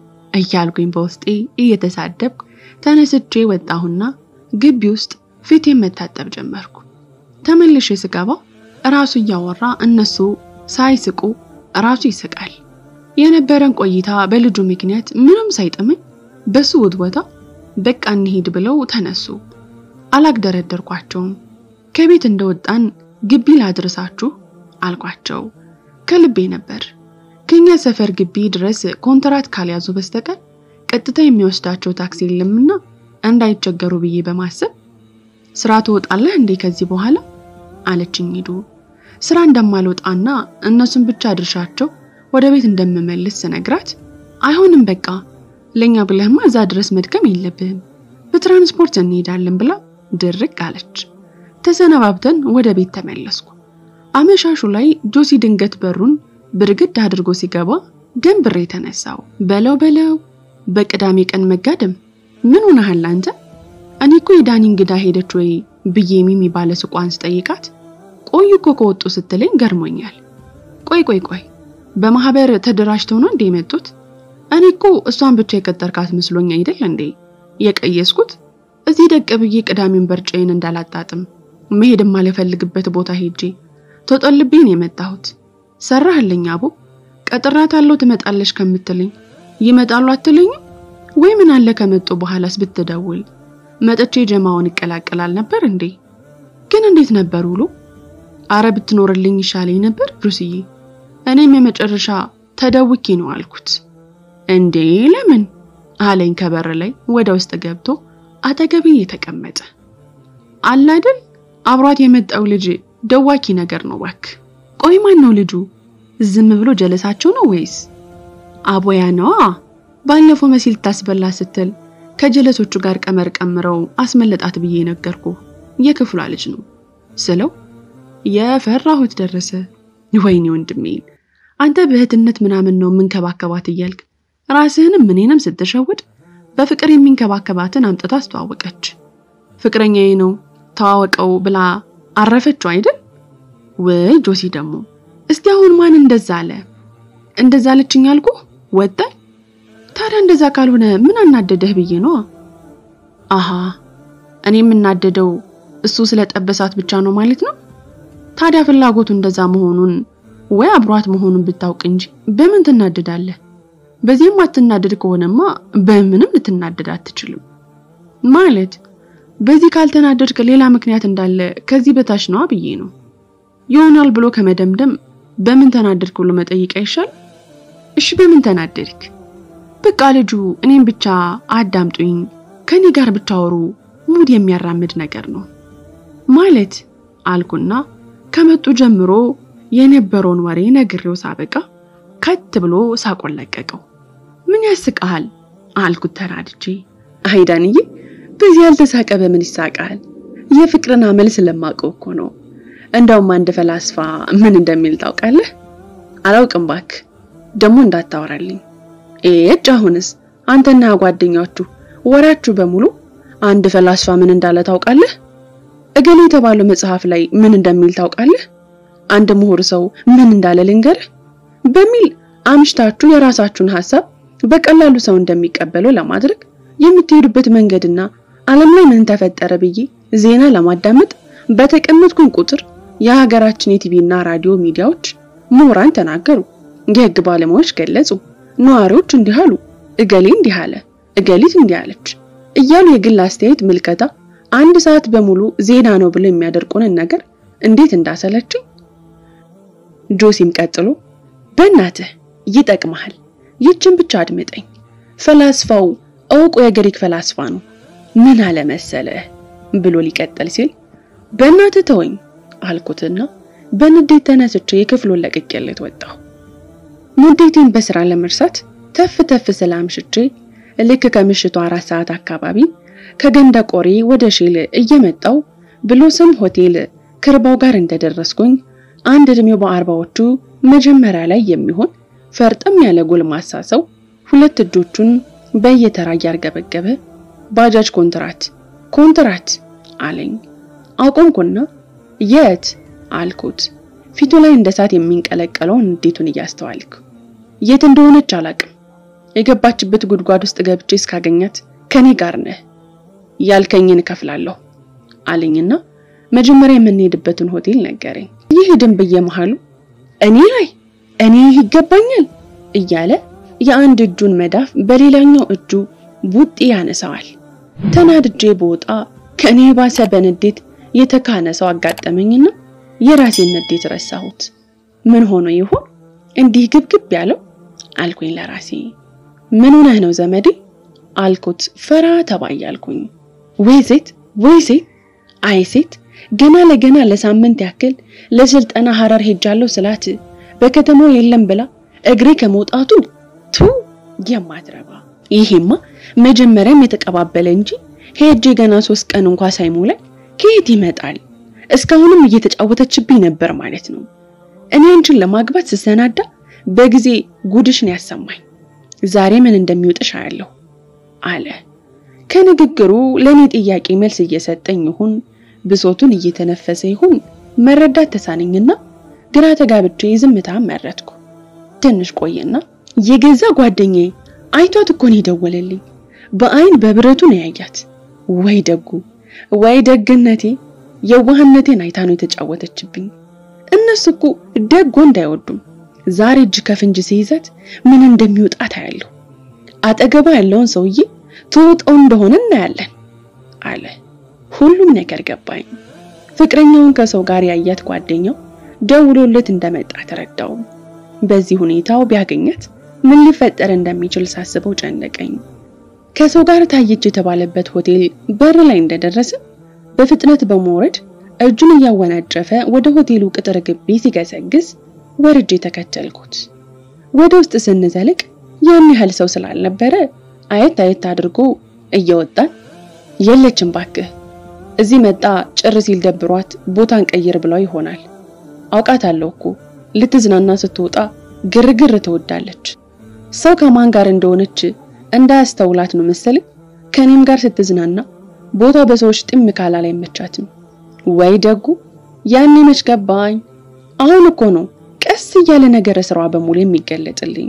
እያልኩኝ በውስጤ እየተሳደብኩ ተነስቼ ወጣሁና ግቢ ውስጥ ፊቴን መታጠብ ጀመርኩ። ተመልሼ ስገባ እራሱ እያወራ እነሱ ሳይስቁ እራሱ ይስቃል። የነበረን ቆይታ በልጁ ምክንያት ምንም ሳይጥመኝ በሱ ውትወታ በቃ እንሂድ ብለው ተነሱ። አላግደረደርኳቸውም። ከቤት እንደወጣን ግቢ ላድርሳችሁ አልኳቸው። ከልቤ ነበር። ከኛ ሰፈር ግቢ ድረስ ኮንትራት ካልያዙ በስተቀር ቀጥታ የሚወስዳቸው ታክሲ የለምና እንዳይቸገሩ ብዬ በማሰብ ስራ ትወጣለህ እንዴ ከዚህ በኋላ አለችኝ ሂዱ ስራ እንደማልወጣና እነሱን ብቻ አድርሻቸው ወደ ቤት እንደምመልስ ስነግራት አይሆንም በቃ ለኛ ብለህማ እዛ ድረስ መድከም የለብህም በትራንስፖርት እንሄዳለን ብላ ድርቅ አለች። ተሰነባብተን ወደ ቤት ተመለስኩ። አመሻሹ ላይ ጆሲ ድንገት በሩን ብርግድ አድርጎ ሲገባ ደንብሬ የተነሳው በለው በለው በቅዳሜ ቀን መጋደም ምን ሆነሃል አንተ? እኔ እኮ የዳኒ እንግዳ ሄደች ወይ ብዬ ሚሚ ባለ ሱቋን ስጠይቃት ቆዩ እኮ ከወጡ ስትለኝ ገርሞኛል። ቆይ ቆይ ቆይ በማህበር ተደራጅተው ነው እንዴ የመጡት? እኔ እኮ እሷን ብቻ የቀጠርካት መስሎኝ አይደል እንዴ የቀየስኩት? እዚህ ደቅ ብዬ ቅዳሜን በርጫዬን እንዳላጣጥም መሄድ የማልፈልግበት ቦታ ሄጄ ተጠልቤን የመጣሁት። ሰራህልኝ አቦ። ቀጥራታለሁ ትመጣለች ከምትለኝ ይመጣሉ አትለኝም ወይ? ምን አለ ከመጡ በኋላስ ብትደውል መጥቼ ጀማውን ይቀላቀላል ነበር እንዴ? ግን እንዴት ነበር ውሎ? አረ ብትኖርልኝ ይሻለኝ ነበር ሩስዬ። እኔም የመጨረሻ ተደውኬ ነው አልኩት። እንዴ ለምን አለኝ ከበር ላይ ወደ ውስጥ ገብቶ አጠገቤ የተቀመጠ አለ አይደል አብሯት የመጣው ልጅ ደዋኪ ነገር ነው ባክ። ቆይ ማን ነው ልጁ? ዝም ብሎ ጀለሳቸው ነው ወይስ አቦያ ነዋ? ባለፈው መሲል ታስበላ ስትል ከጀለሶቹ ጋር ቀመር ቀምረው አስመለጣት ብዬ ነገርኩ። የክፍሏ ልጅ ነው ስለው የፈራሁት ደረሰ። ወይኔ ወንድሜን አንተ በእህትነት ምናምን ነው የምንከባከባት እያልክ ራስህንም እኔንም ስትሸውድ በፍቅር የሚንከባከባትን አምጥታ አስተዋወቀች። ፍቅረኛዬ ነው ተዋወቀው ብላ አረፈችው አይደል? ወይ ጆሲ ደግሞ እስቲ አሁን ማን እንደዛ አለ? እንደዛ አለችኝ አልኩ ወጣ። ታዲያ እንደዛ ካልሆነ ምን አናደደህ ብዬ ነው። አሃ እኔ የምናደደው እሱ ስለጠበሳት ብቻ ነው ማለት ነው። ታዲያ ፍላጎቱ እንደዛ መሆኑን ወይ አብሯት መሆኑን ብታውቅ እንጂ በምን ትናደዳለህ? በዚህም አትናደድ ከሆነማ በምንም ልትናደድ አትችልም። ማለት በዚህ ካልተናደድክ ሌላ ምክንያት እንዳለ ከዚህ በታች ነዋ ብዬ ነው። ይሆናል ብሎ ከመደምደም በምን ተናደድክ ብሎ መጠየቅ አይሻል? እሺ በምን ተናደድክ? በቃ ልጁ እኔም ብቻ አዳምጡኝ ከኔ ጋር ብታወሩ ሙድ የሚያራምድ ነገር ነው ማለት አልኩና ከመጡ ጀምሮ የነበረውን ወሬ ነግሬው ሳበቃ ከት ብሎ ሳቆን ለቀቀው። ምን ያስቃሃል አልኩት ተናድጄ። አይዳንዬ በዚህ ያልተሳቀ በምን ይሳቃል? የፍቅርን አመል ስለማውቀው እኮ ነው። እንደውም አንድ ፈላስፋ ምን እንደሚል ታውቃለህ? አላውቅም ባክ፣ ደግሞ እንዳታወራልኝ። ኤጭ አሁንስ አንተና ጓደኛችሁ ወራችሁ በሙሉ አንድ ፈላስፋ ምን እንዳለ ታውቃለህ? እገሌ የተባለው መጽሐፍ ላይ ምን እንደሚል ታውቃለህ? አንድ ምሁር ሰው ምን እንዳለ ልንገርህ በሚል አምሽታችሁ የራሳችሁን ሐሳብ በቀላሉ ሰው እንደሚቀበለው ለማድረግ የምትሄዱበት መንገድና ዓለም ላይ ምን ተፈጠረ ብዬ ዜና ለማዳመጥ በተቀመጥኩኝ ቁጥር የሀገራችን የቲቪና ራዲዮ ሚዲያዎች ምሁራን ተናገሩ፣ የህግ ባለሙያዎች ገለጹ፣ ነዋሪዎች እንዲህ አሉ፣ እገሌ እንዲህ አለ፣ እገሊት እንዲህ አለች እያሉ የግል አስተያየት ምልከታ አንድ ሰዓት በሙሉ ዜና ነው ብለው የሚያደርቁንን ነገር እንዴት እንዳሰለችኝ። ጆሲም ቀጥሎ በእናትህ ይጠቅመሃል፣ ይችን ብቻ አድምጠኝ። ፈላስፋው እውቁ የግሪክ ፈላስፋ ነው። ምን አለ መሰለህ ብሎ ሊቀጥል ሲል በእናትህ ተወኝ አልኩትና በንዴት ተነስቼ የክፍሉን ለቅቄለት ወጣሁ። ንዴቴን በስራ ለመርሳት ተፍ ተፍ ስላምሽቼ ልክ ከምሽቱ አራት ሰዓት አካባቢ ከገንደ ቆሬ ወደ ሼል እየመጣው ብሎ ስም ሆቴል ከርባው ጋር እንደደረስኩኝ አንድ እድሜው በአርባዎቹ መጀመሪያ ላይ የሚሆን ፈርጠም ያለ ጎልማሳ ሰው ሁለት እጆቹን በየተራ እያርገበገበ ባጃጅ ኮንትራት ኮንትራት አለኝ። አቆምኩና የት አልኩት። ፊቱ ላይ እንደ እሳት የሚንቀለቀለውን እንዴቱን እያስተዋልኩ የት እንደሆነች አላቅም። የገባችበት ጉድጓድ ውስጥ ገብቼ እስካገኛት ከኔ ጋር ነህ ያልከኝን እከፍላለሁ አለኝና መጀመሪያ የምንሄድበትን ሆቴል ነገረኝ። ይህ ደንብ በየመሃሉ እኔ ላይ እኔ ይገባኛል እያለ የአንድ እጁን መዳፍ በሌላኛው እጁ ቡጢ ያነሳዋል። ተናድጄ በወጣ ከኔ የባሰ በንዴት የተካነ ሰው አጋጠመኝና የራሴን ንዴት ረሳሁት። ምን ሆኖ ይሆን እንዲህ ግብግብ ያለው አልኩኝ ለራሴ። ምን ሆነህ ነው ዘመዴ አልኩት ፈራ ተባ እያልኩኝ። ወይ ሴት ወይ ሴት አይ ሴት ገና ለገና ለሳምንት ያክል ለስልጠና ሐረር ሄጃለሁ ስላት በከተማው የለም ብላ እግሬ ከመውጣቱ ቱ የማትረባ ይሄማ መጀመሪያም የተቀባበለ እንጂ ሄጄ ገና ሶስት ቀን እንኳ ሳይሞላኝ ከየት ይመጣል? እስካሁንም እየተጫወተችብኝ ነበር ማለት ነው። እኔ አንቺን ለማግባት ስሰናዳ በጊዜ ጉድሽን ያሰማኝ። ዛሬ ምን እንደሚውጥሽ አያለሁ አለ። ከንግግሩ ለእኔ ጥያቄ መልስ እየሰጠኝ ይሁን ብሶቱን እየተነፈሰ ይሁን መረዳት ተሳነኝና ግራ ተጋብቼ ዝምታ መረጥኩ። ትንሽ ቆየና የገዛ ጓደኛዬ አይቷት እኮ ነው የደወለልኝ። በአይን በብረቱ ነው ያያት። ወይ ደጉ ወይ ደግነቴ፣ የዋህነቴን አይታ ነው የተጫወተችብኝ። እነሱ እኮ ደግ ወንድ አይወዱም። ዛሬ እጅ ከፍንጅ ሲይዛት ምን እንደሚወጣት አያለሁ። አጠገባ ያለውን ሰውዬ ትውጠው እንደሆነ እናያለን አለ። ሁሉም ነገር ገባኝ። ፍቅረኛውን ከሰው ጋር ያያት ጓደኛው ደውሎለት እንደመጣ ተረዳው። በዚህ ሁኔታው ቢያገኛት ምን ሊፈጠር እንደሚችል ሳስበው ጨነቀኝ። ከሰው ጋር ታየች የተባለበት ሆቴል በር ላይ እንደደረሰ በፍጥነት በመውረድ እጁን እያወናጨፈ ወደ ሆቴሉ ቅጥር ግቢ ሲገሰግስ ወርጄ ተከተልኩት። ወደ ውስጥ ስንዘልቅ ያን ያህል ሰው ስላልነበረ አየት አየት አድርጎ እየወጣን የለችም ባክህ እዚህ መጣ ጭር ሲል ደብሯት ቦታን ቀይር ብለው ይሆናል። አውቃታለሁ እኮ ልትዝናና ስትወጣ ግርግር ትወዳለች። ሰው ከማን ጋር እንደሆነች እንዳያስተውላት ነው መሰለኝ። ከኔም ጋር ስትዝናና ቦታው በሰዎች ጥም ካላል አይመቻትም። ወይ ደጉ ያኔ መች ገባኝ። አሁን እኮ ነው ቀስ እያለ ነገረ ስራዋ በሙሉ የሚገለጥልኝ።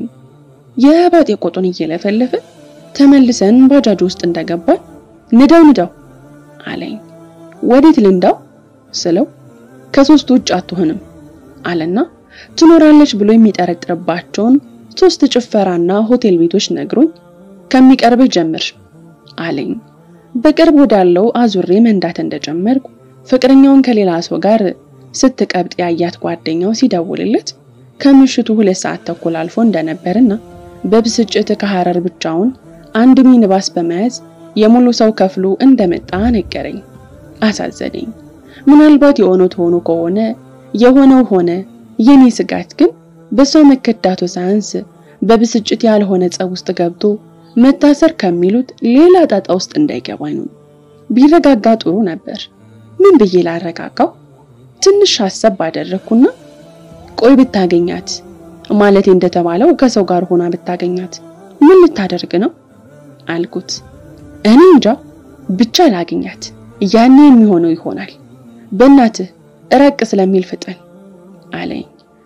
የባጤ ቆጡን እየለፈለፈ ተመልሰን ባጃጅ ውስጥ እንደገባን ንዳው ንዳው አለኝ። ወዴት ልንዳው ስለው ከሶስት ውጭ አትሆንም አለና ትኖራለች ብሎ የሚጠረጥርባቸውን ሶስት ጭፈራና ሆቴል ቤቶች ነግሮኝ ከሚቀርብህ ጀምር አለኝ። በቅርብ ወዳለው አዙሬ መንዳት እንደጀመርኩ ፍቅረኛውን ከሌላ ሰው ጋር ስትቀብጥ ያያት ጓደኛው ሲደውልለት ከምሽቱ ሁለት ሰዓት ተኩል አልፎ እንደነበርና በብስጭት ከሐረር ብቻውን አንድ ሚኒባስ በመያዝ የሙሉ ሰው ከፍሎ እንደመጣ ነገረኝ። አሳዘነኝ። ምናልባት የሆነው ሆኖ ከሆነ የሆነው ሆነ። የኔ ስጋት ግን በሷ መከዳቱ ሳያንስ በብስጭት ያልሆነ ጸብ ውስጥ ገብቶ መታሰር ከሚሉት ሌላ ጣጣ ውስጥ እንዳይገባኝ ነው። ቢረጋጋ ጥሩ ነበር። ምን ብዬ ላረጋጋው? ትንሽ ሀሳብ ባደረግኩና ቆይ ብታገኛት ማለቴ እንደተባለው ከሰው ጋር ሆና ብታገኛት ምን ልታደርግ ነው አልኩት። እኔ እንጃ ብቻ ላግኛት፣ ያኔ የሚሆነው ይሆናል። በእናትህ እረቅ ስለሚል ፍጠን አለኝ።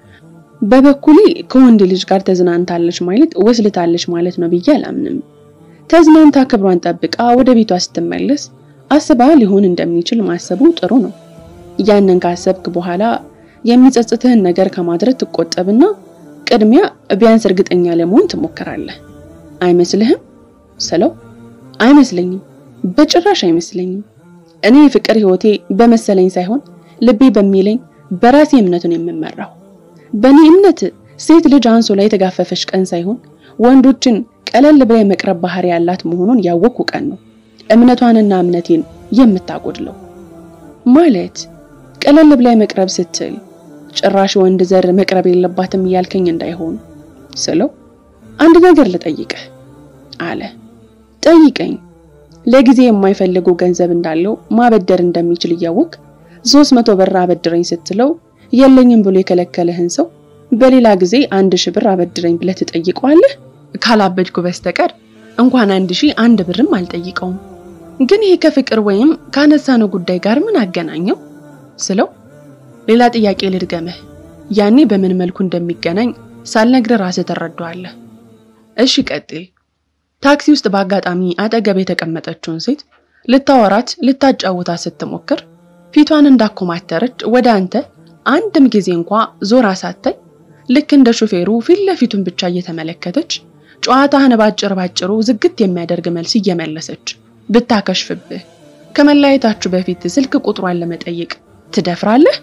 በበኩሌ ከወንድ ልጅ ጋር ተዝናንታለች ማለት ወስልታለች ማለት ነው ብዬ አላምንም። ተዝናንታ ክብሯን ጠብቃ ወደ ቤቷ ስትመለስ አስባ ሊሆን እንደሚችል ማሰቡ ጥሩ ነው። ያንን ካሰብክ በኋላ የሚጸጽትህን ነገር ከማድረግ ትቆጠብና ቅድሚያ ቢያንስ እርግጠኛ ለመሆን ትሞክራለህ። አይመስልህም ስለው አይመስለኝም፣ በጭራሽ አይመስለኝም። እኔ የፍቅር ህይወቴ በመሰለኝ ሳይሆን ልቤ በሚለኝ በራሴ እምነቱን የምመራው። በእኔ እምነት ሴት ልጅ አንሶ ላይ የተጋፈፈች ቀን ሳይሆን ወንዶችን ቀለል ብላ የመቅረብ ባህሪ ያላት መሆኑን ያወቅኩ ቀን ነው እምነቷንና እምነቴን የምታጎድለው። ማለት ቀለል ብላ መቅረብ ስትል ጭራሽ ወንድ ዘር መቅረብ የለባትም እያልከኝ እንዳይሆን ስለው አንድ ነገር ልጠይቅህ አለ። ጠይቀኝ። ለጊዜ የማይፈልገው ገንዘብ እንዳለው ማበደር እንደሚችል እያወቅ ሶስት መቶ ብር አበድረኝ ስትለው የለኝም ብሎ የከለከለህን ሰው በሌላ ጊዜ አንድ ሺህ ብር አበድረኝ ብለህ ትጠይቀዋለህ? ካላበድኩ በስተቀር እንኳን አንድ ሺህ አንድ ብርም አልጠይቀውም። ግን ይሄ ከፍቅር ወይም ካነሳነው ጉዳይ ጋር ምን አገናኘው ስለው ሌላ ጥያቄ ልድገምህ። ያኔ በምን መልኩ እንደሚገናኝ ሳልነግርህ ራስህ ትረዳዋለህ። እሺ ቀጥል። ታክሲ ውስጥ በአጋጣሚ አጠገብ የተቀመጠችውን ሴት ልታወራት ልታጫውታት ስትሞክር ፊቷን እንዳኮማተረች ወደ አንተ አንድም ጊዜ እንኳ ዞራ ሳታይ ልክ እንደ ሹፌሩ ፊት ለፊቱን ብቻ እየተመለከተች ጨዋታህን ባጭር ባጭሩ ዝግት የሚያደርግ መልስ እየመለሰች ብታከሽፍብህ ከመለያየታችሁ በፊት ስልክ ቁጥሯን ለመጠየቅ ትደፍራለህ?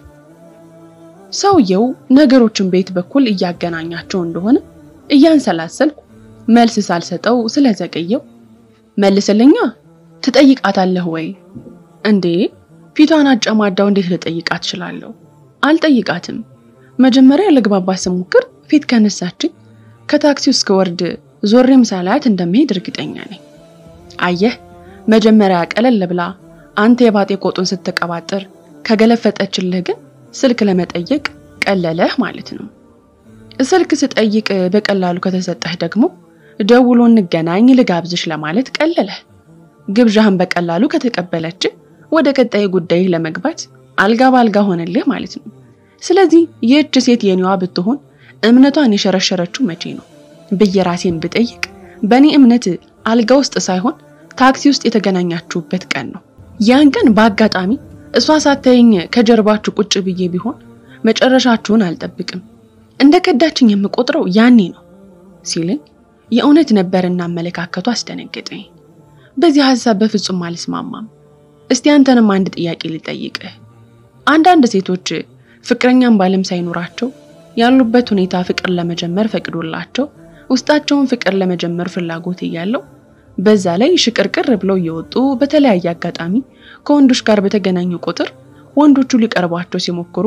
ሰውየው ነገሮችን ቤት በኩል እያገናኛቸው እንደሆነ እያንሰላሰልኩ መልስ ሳልሰጠው ስለዘገየው መልስልኛ፣ ትጠይቃታለህ ወይ? እንዴ ፊቷን አጨማዳው እንዴት ልጠይቃት እችላለሁ? አልጠይቃትም። መጀመሪያ ልግባባት ስሞክር ፊት ከነሳችኝ ከታክሲው እስከወርድ ዞሬም ሳላያት እንደምሄድ እርግጠኛ ነኝ። አየህ መጀመሪያ ቀለል ብላ አንተ የባጤ ቆጡን ስትቀባጥር ከገለፈጠችልህ ግን ስልክ ለመጠየቅ ቀለለህ ማለት ነው። ስልክ ስጠይቅ በቀላሉ ከተሰጠህ ደግሞ ደውሎ እንገናኝ ልጋብዝሽ ለማለት ቀለለህ። ግብዣህን በቀላሉ ከተቀበለች ወደ ቀጣይ ጉዳይ ለመግባት አልጋ ባልጋ ሆነልህ ማለት ነው። ስለዚህ ይህች ሴት የኔዋ ብትሆን እምነቷን የሸረሸረችው መቼ ነው ብዬ ራሴን ብጠይቅ በእኔ እምነት አልጋ ውስጥ ሳይሆን ታክሲ ውስጥ የተገናኛችሁበት ቀን ነው። ያን ቀን በአጋጣሚ እሷ ሳታየኝ ከጀርባችሁ ቁጭ ብዬ ቢሆን መጨረሻችሁን አልጠብቅም። እንደ ከዳችኝ የምቆጥረው ያኔ ነው ሲልኝ የእውነት ነበርና አመለካከቱ አስደነገጠኝ። በዚህ ሀሳብ በፍጹም አልስማማም። እስቲ አንተንም አንድ ጥያቄ ልጠይቅህ። አንዳንድ ሴቶች ፍቅረኛም ባለም ሳይኖራቸው ያሉበት ሁኔታ ፍቅር ለመጀመር ፈቅዶላቸው ውስጣቸውን ፍቅር ለመጀመር ፍላጎት እያለው በዛ ላይ ሽቅርቅር ብለው እየወጡ በተለያየ አጋጣሚ ከወንዶች ጋር በተገናኙ ቁጥር ወንዶቹ ሊቀርቧቸው ሲሞክሩ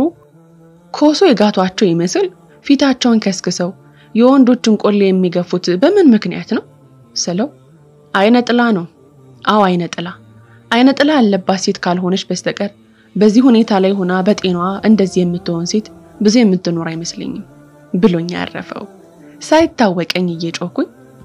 ኮሶ የጋቷቸው ይመስል ፊታቸውን ከስክሰው የወንዶችን ቆሌ የሚገፉት በምን ምክንያት ነው ስለው አይነ ጥላ ነው። አዎ አይነ ጥላ። አይነ ጥላ ያለባት ሴት ካልሆነች በስተቀር በዚህ ሁኔታ ላይ ሆና በጤናዋ እንደዚህ የምትሆን ሴት ብዙ የምትኖር አይመስለኝም ብሎኝ ያረፈው። ሳይታወቀኝ እየጮኩኝ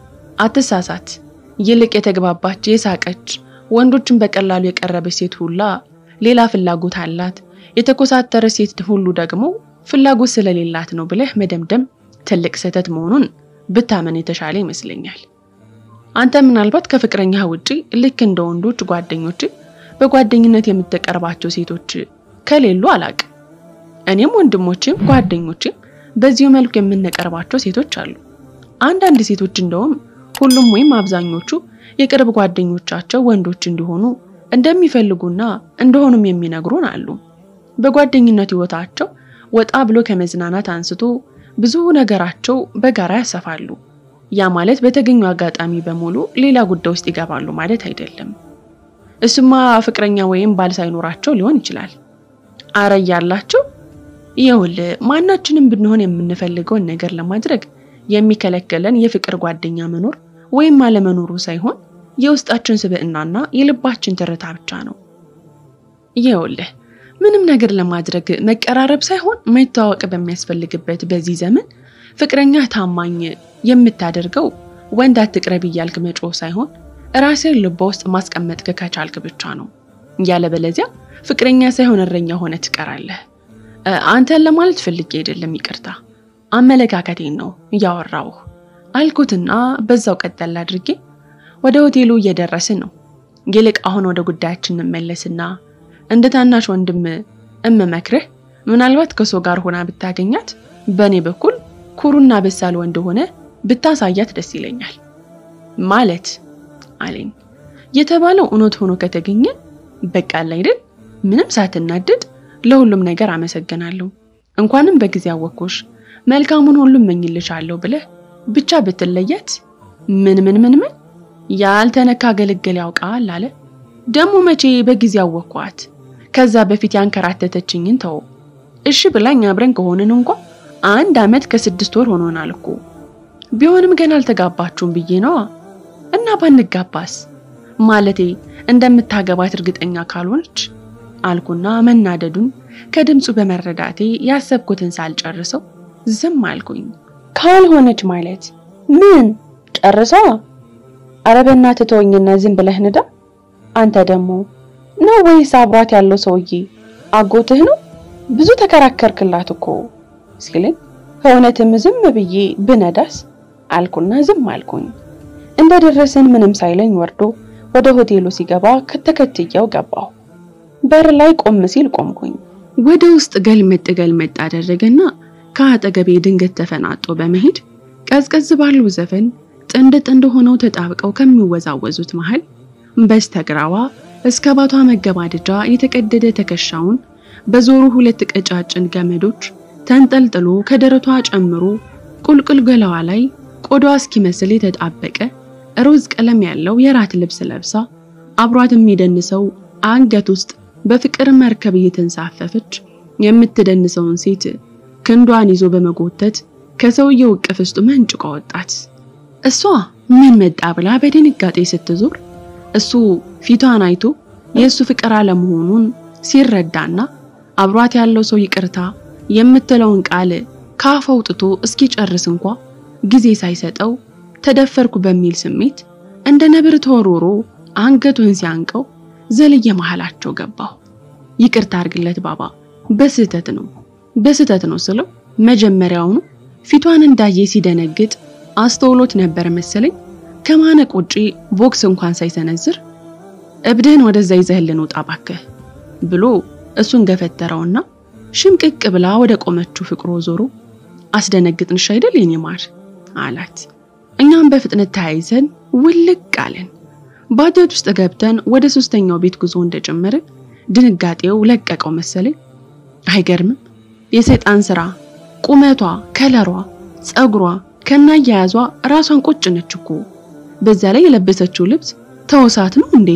አትሳሳት፣ ይልቅ የተግባባች የሳቀች ወንዶችን በቀላሉ የቀረበች ሴት ሁላ ሌላ ፍላጎት አላት፣ የተኮሳተረ ሴት ሁሉ ደግሞ ፍላጎት ስለሌላት ነው ብለህ መደምደም ትልቅ ስህተት መሆኑን ብታመን የተሻለ ይመስለኛል። አንተ ምናልባት ከፍቅረኛ ውጪ ልክ እንደ ወንዶች ጓደኞች በጓደኝነት የምትቀርባቸው ሴቶች ከሌሉ አላቅ። እኔም ወንድሞችም ጓደኞችም በዚሁ መልኩ የምንቀርባቸው ሴቶች አሉ። አንዳንድ ሴቶች እንደውም ሁሉም ወይም አብዛኞቹ የቅርብ ጓደኞቻቸው ወንዶች እንዲሆኑ እንደሚፈልጉና እንደሆኑም የሚነግሩን አሉ። በጓደኝነት ህይወታቸው ወጣ ብሎ ከመዝናናት አንስቶ ብዙ ነገራቸው በጋራ ያሰፋሉ። ያ ማለት በተገኙ አጋጣሚ በሙሉ ሌላ ጉዳይ ውስጥ ይገባሉ ማለት አይደለም። እሱማ ፍቅረኛ ወይም ባል ሳይኖራቸው ሊሆን ይችላል። አረ እያላቸው ይኸውልህ፣ ማናችንም ብንሆን የምንፈልገውን ነገር ለማድረግ የሚከለከለን የፍቅር ጓደኛ መኖር ወይም አለመኖሩ ሳይሆን የውስጣችን ስብዕናና የልባችን ትርታ ብቻ ነው። ይኸውልህ ምንም ነገር ለማድረግ መቀራረብ ሳይሆን መተዋወቅ በሚያስፈልግበት በዚህ ዘመን ፍቅረኛ ታማኝ የምታደርገው ወንድ አትቅረብ እያልክ መጮህ ሳይሆን ራስህን ልቧ ውስጥ ማስቀመጥ ከቻልክ ብቻ ነው። ያለበለዚያ ፍቅረኛ ሳይሆን እረኛ ሆነ ትቀራለህ። አንተን ለማለት ፈልጌ አይደለም፣ ይቅርታ አመለካከቴን ነው እያወራውህ አልኩትና በዛው ቀጠል አድርጌ ወደ ሆቴሉ እየደረስን ነው። ይልቅ አሁን ወደ ጉዳያችን እንመለስና እንደ ታናሽ ወንድም እምመክርህ ምናልባት ከሰው ጋር ሆና ብታገኛት በእኔ በኩል ኩሩና በሳል ወንድ ሆነ ብታሳያት ደስ ይለኛል። ማለት አለኝ። የተባለው እውነት ሆኖ ከተገኘ በቃ አይደል? ምንም ሳትናደድ ለሁሉም ነገር አመሰግናለሁ፣ እንኳንም በጊዜ አወኩሽ፣ መልካሙን ሁሉ እመኝልሻለሁ ብለህ ብቻ ብትለያት ምን ምን ምን ምን ያልተነካ ገለገል ያውቃል አለ። ደግሞ መቼ በጊዜ አወኳት? ከዛ በፊት ያንከራተተችኝን ተው። እሺ ብላኝ አብረን ከሆንን እንኳ አንድ አመት ከስድስት ወር ሆኖናል እኮ። ቢሆንም ገና አልተጋባችሁም ብዬ ነዋ። እና ባንጋባስ ማለቴ እንደምታገባት እርግጠኛ ካልሆነች አልኩና መናደዱን ከድምፁ በመረዳቴ ያሰብኩትን ሳልጨርሰው ዝም አልኩኝ። ካልሆነች ማለት ምን ጨርሰዋ? ኧረ በእናትህ ተወኝና ዝም ብለህ ንዳ። አንተ ደግሞ ነው ወይስ አብሯት ያለው ሰውዬ አጎትህ ነው? ብዙ ተከራከርክላት እኮ ሲለኝ ከእውነትም ዝም ብዬ ብነዳስ አልኩና ዝም አልኩኝ። እንደደረስን ምንም ሳይለኝ ወርዶ ወደ ሆቴሉ ሲገባ ከተከትየው ገባሁ። በር ላይ ቆም ሲል ቆምኩኝ። ወደ ውስጥ ገልመጥ ገልመጥ አደረገና ከአጠገቤ ድንገት ተፈናጦ በመሄድ ቀዝቀዝ ባለው ዘፈን ጥንድ ጥንድ ሆነው ተጣብቀው ከሚወዛወዙት መሃል በስተግራዋ እስከ ባቷ መገባደጃ የተቀደደ ትከሻውን በዞሩ ሁለት ቀጫጭን ገመዶች ተንጠልጥሎ ከደረቷ ጨምሮ ቁልቁል ገላዋ ላይ ቆዳዋ እስኪመስል የተጣበቀ ሮዝ ቀለም ያለው የራት ልብስ ለብሳ አብሯት የሚደንሰው አንገት ውስጥ በፍቅር መርከብ እየተንሳፈፈች የምትደንሰውን ሴት ክንዷን ይዞ በመጎተት ከሰውየው እቅፍ ውስጥ መንጭቆ ወጣት። እሷ ምን መጣ ብላ በድንጋጤ ስትዞር እሱ ፊቷን አይቶ የእሱ ፍቅር አለመሆኑን ሲረዳና አብሯት ያለው ሰው ይቅርታ የምትለውን ቃል ካፍ አውጥቶ እስኪጨርስ እንኳ ጊዜ ሳይሰጠው ተደፈርኩ በሚል ስሜት እንደ ነብር ተወርውሮ አንገቱን ሲያንቀው ዘልየ መሃላቸው ገባሁ። ይቅርታ አድርግለት ባባ፣ በስህተት ነው በስህተት ነው ስለው መጀመሪያውኑ ፊቷን እንዳየ ሲደነግጥ አስተውሎት ነበር መሰለኝ። ከማነቅ ውጪ ቦክስ እንኳን ሳይሰነዝር እብድህን ወደዛ ይዘህልን ውጣ ባክህ ብሎ እሱን ገፈተረውና ሽምቅቅ ብላ ወደ ቆመችው ፍቅሮ ዞሮ አስደነግጥንሽ አይደል የኔ ማር አላት። እኛም በፍጥነት ተያይዘን ውልቅ አለን። ባጃጅ ውስጥ ገብተን ወደ ሶስተኛው ቤት ጉዞ እንደጀመርን ድንጋጤው ለቀቀው መሰለኝ። አይገርምም? የሰይጣን ስራ ቁመቷ፣ ከለሯ፣ ጸጉሯ ከናያያዟ ራሷን ቁጭ ነች እኮ። በዛ ላይ የለበሰችው ልብስ ተወሳት ነው እንዴ?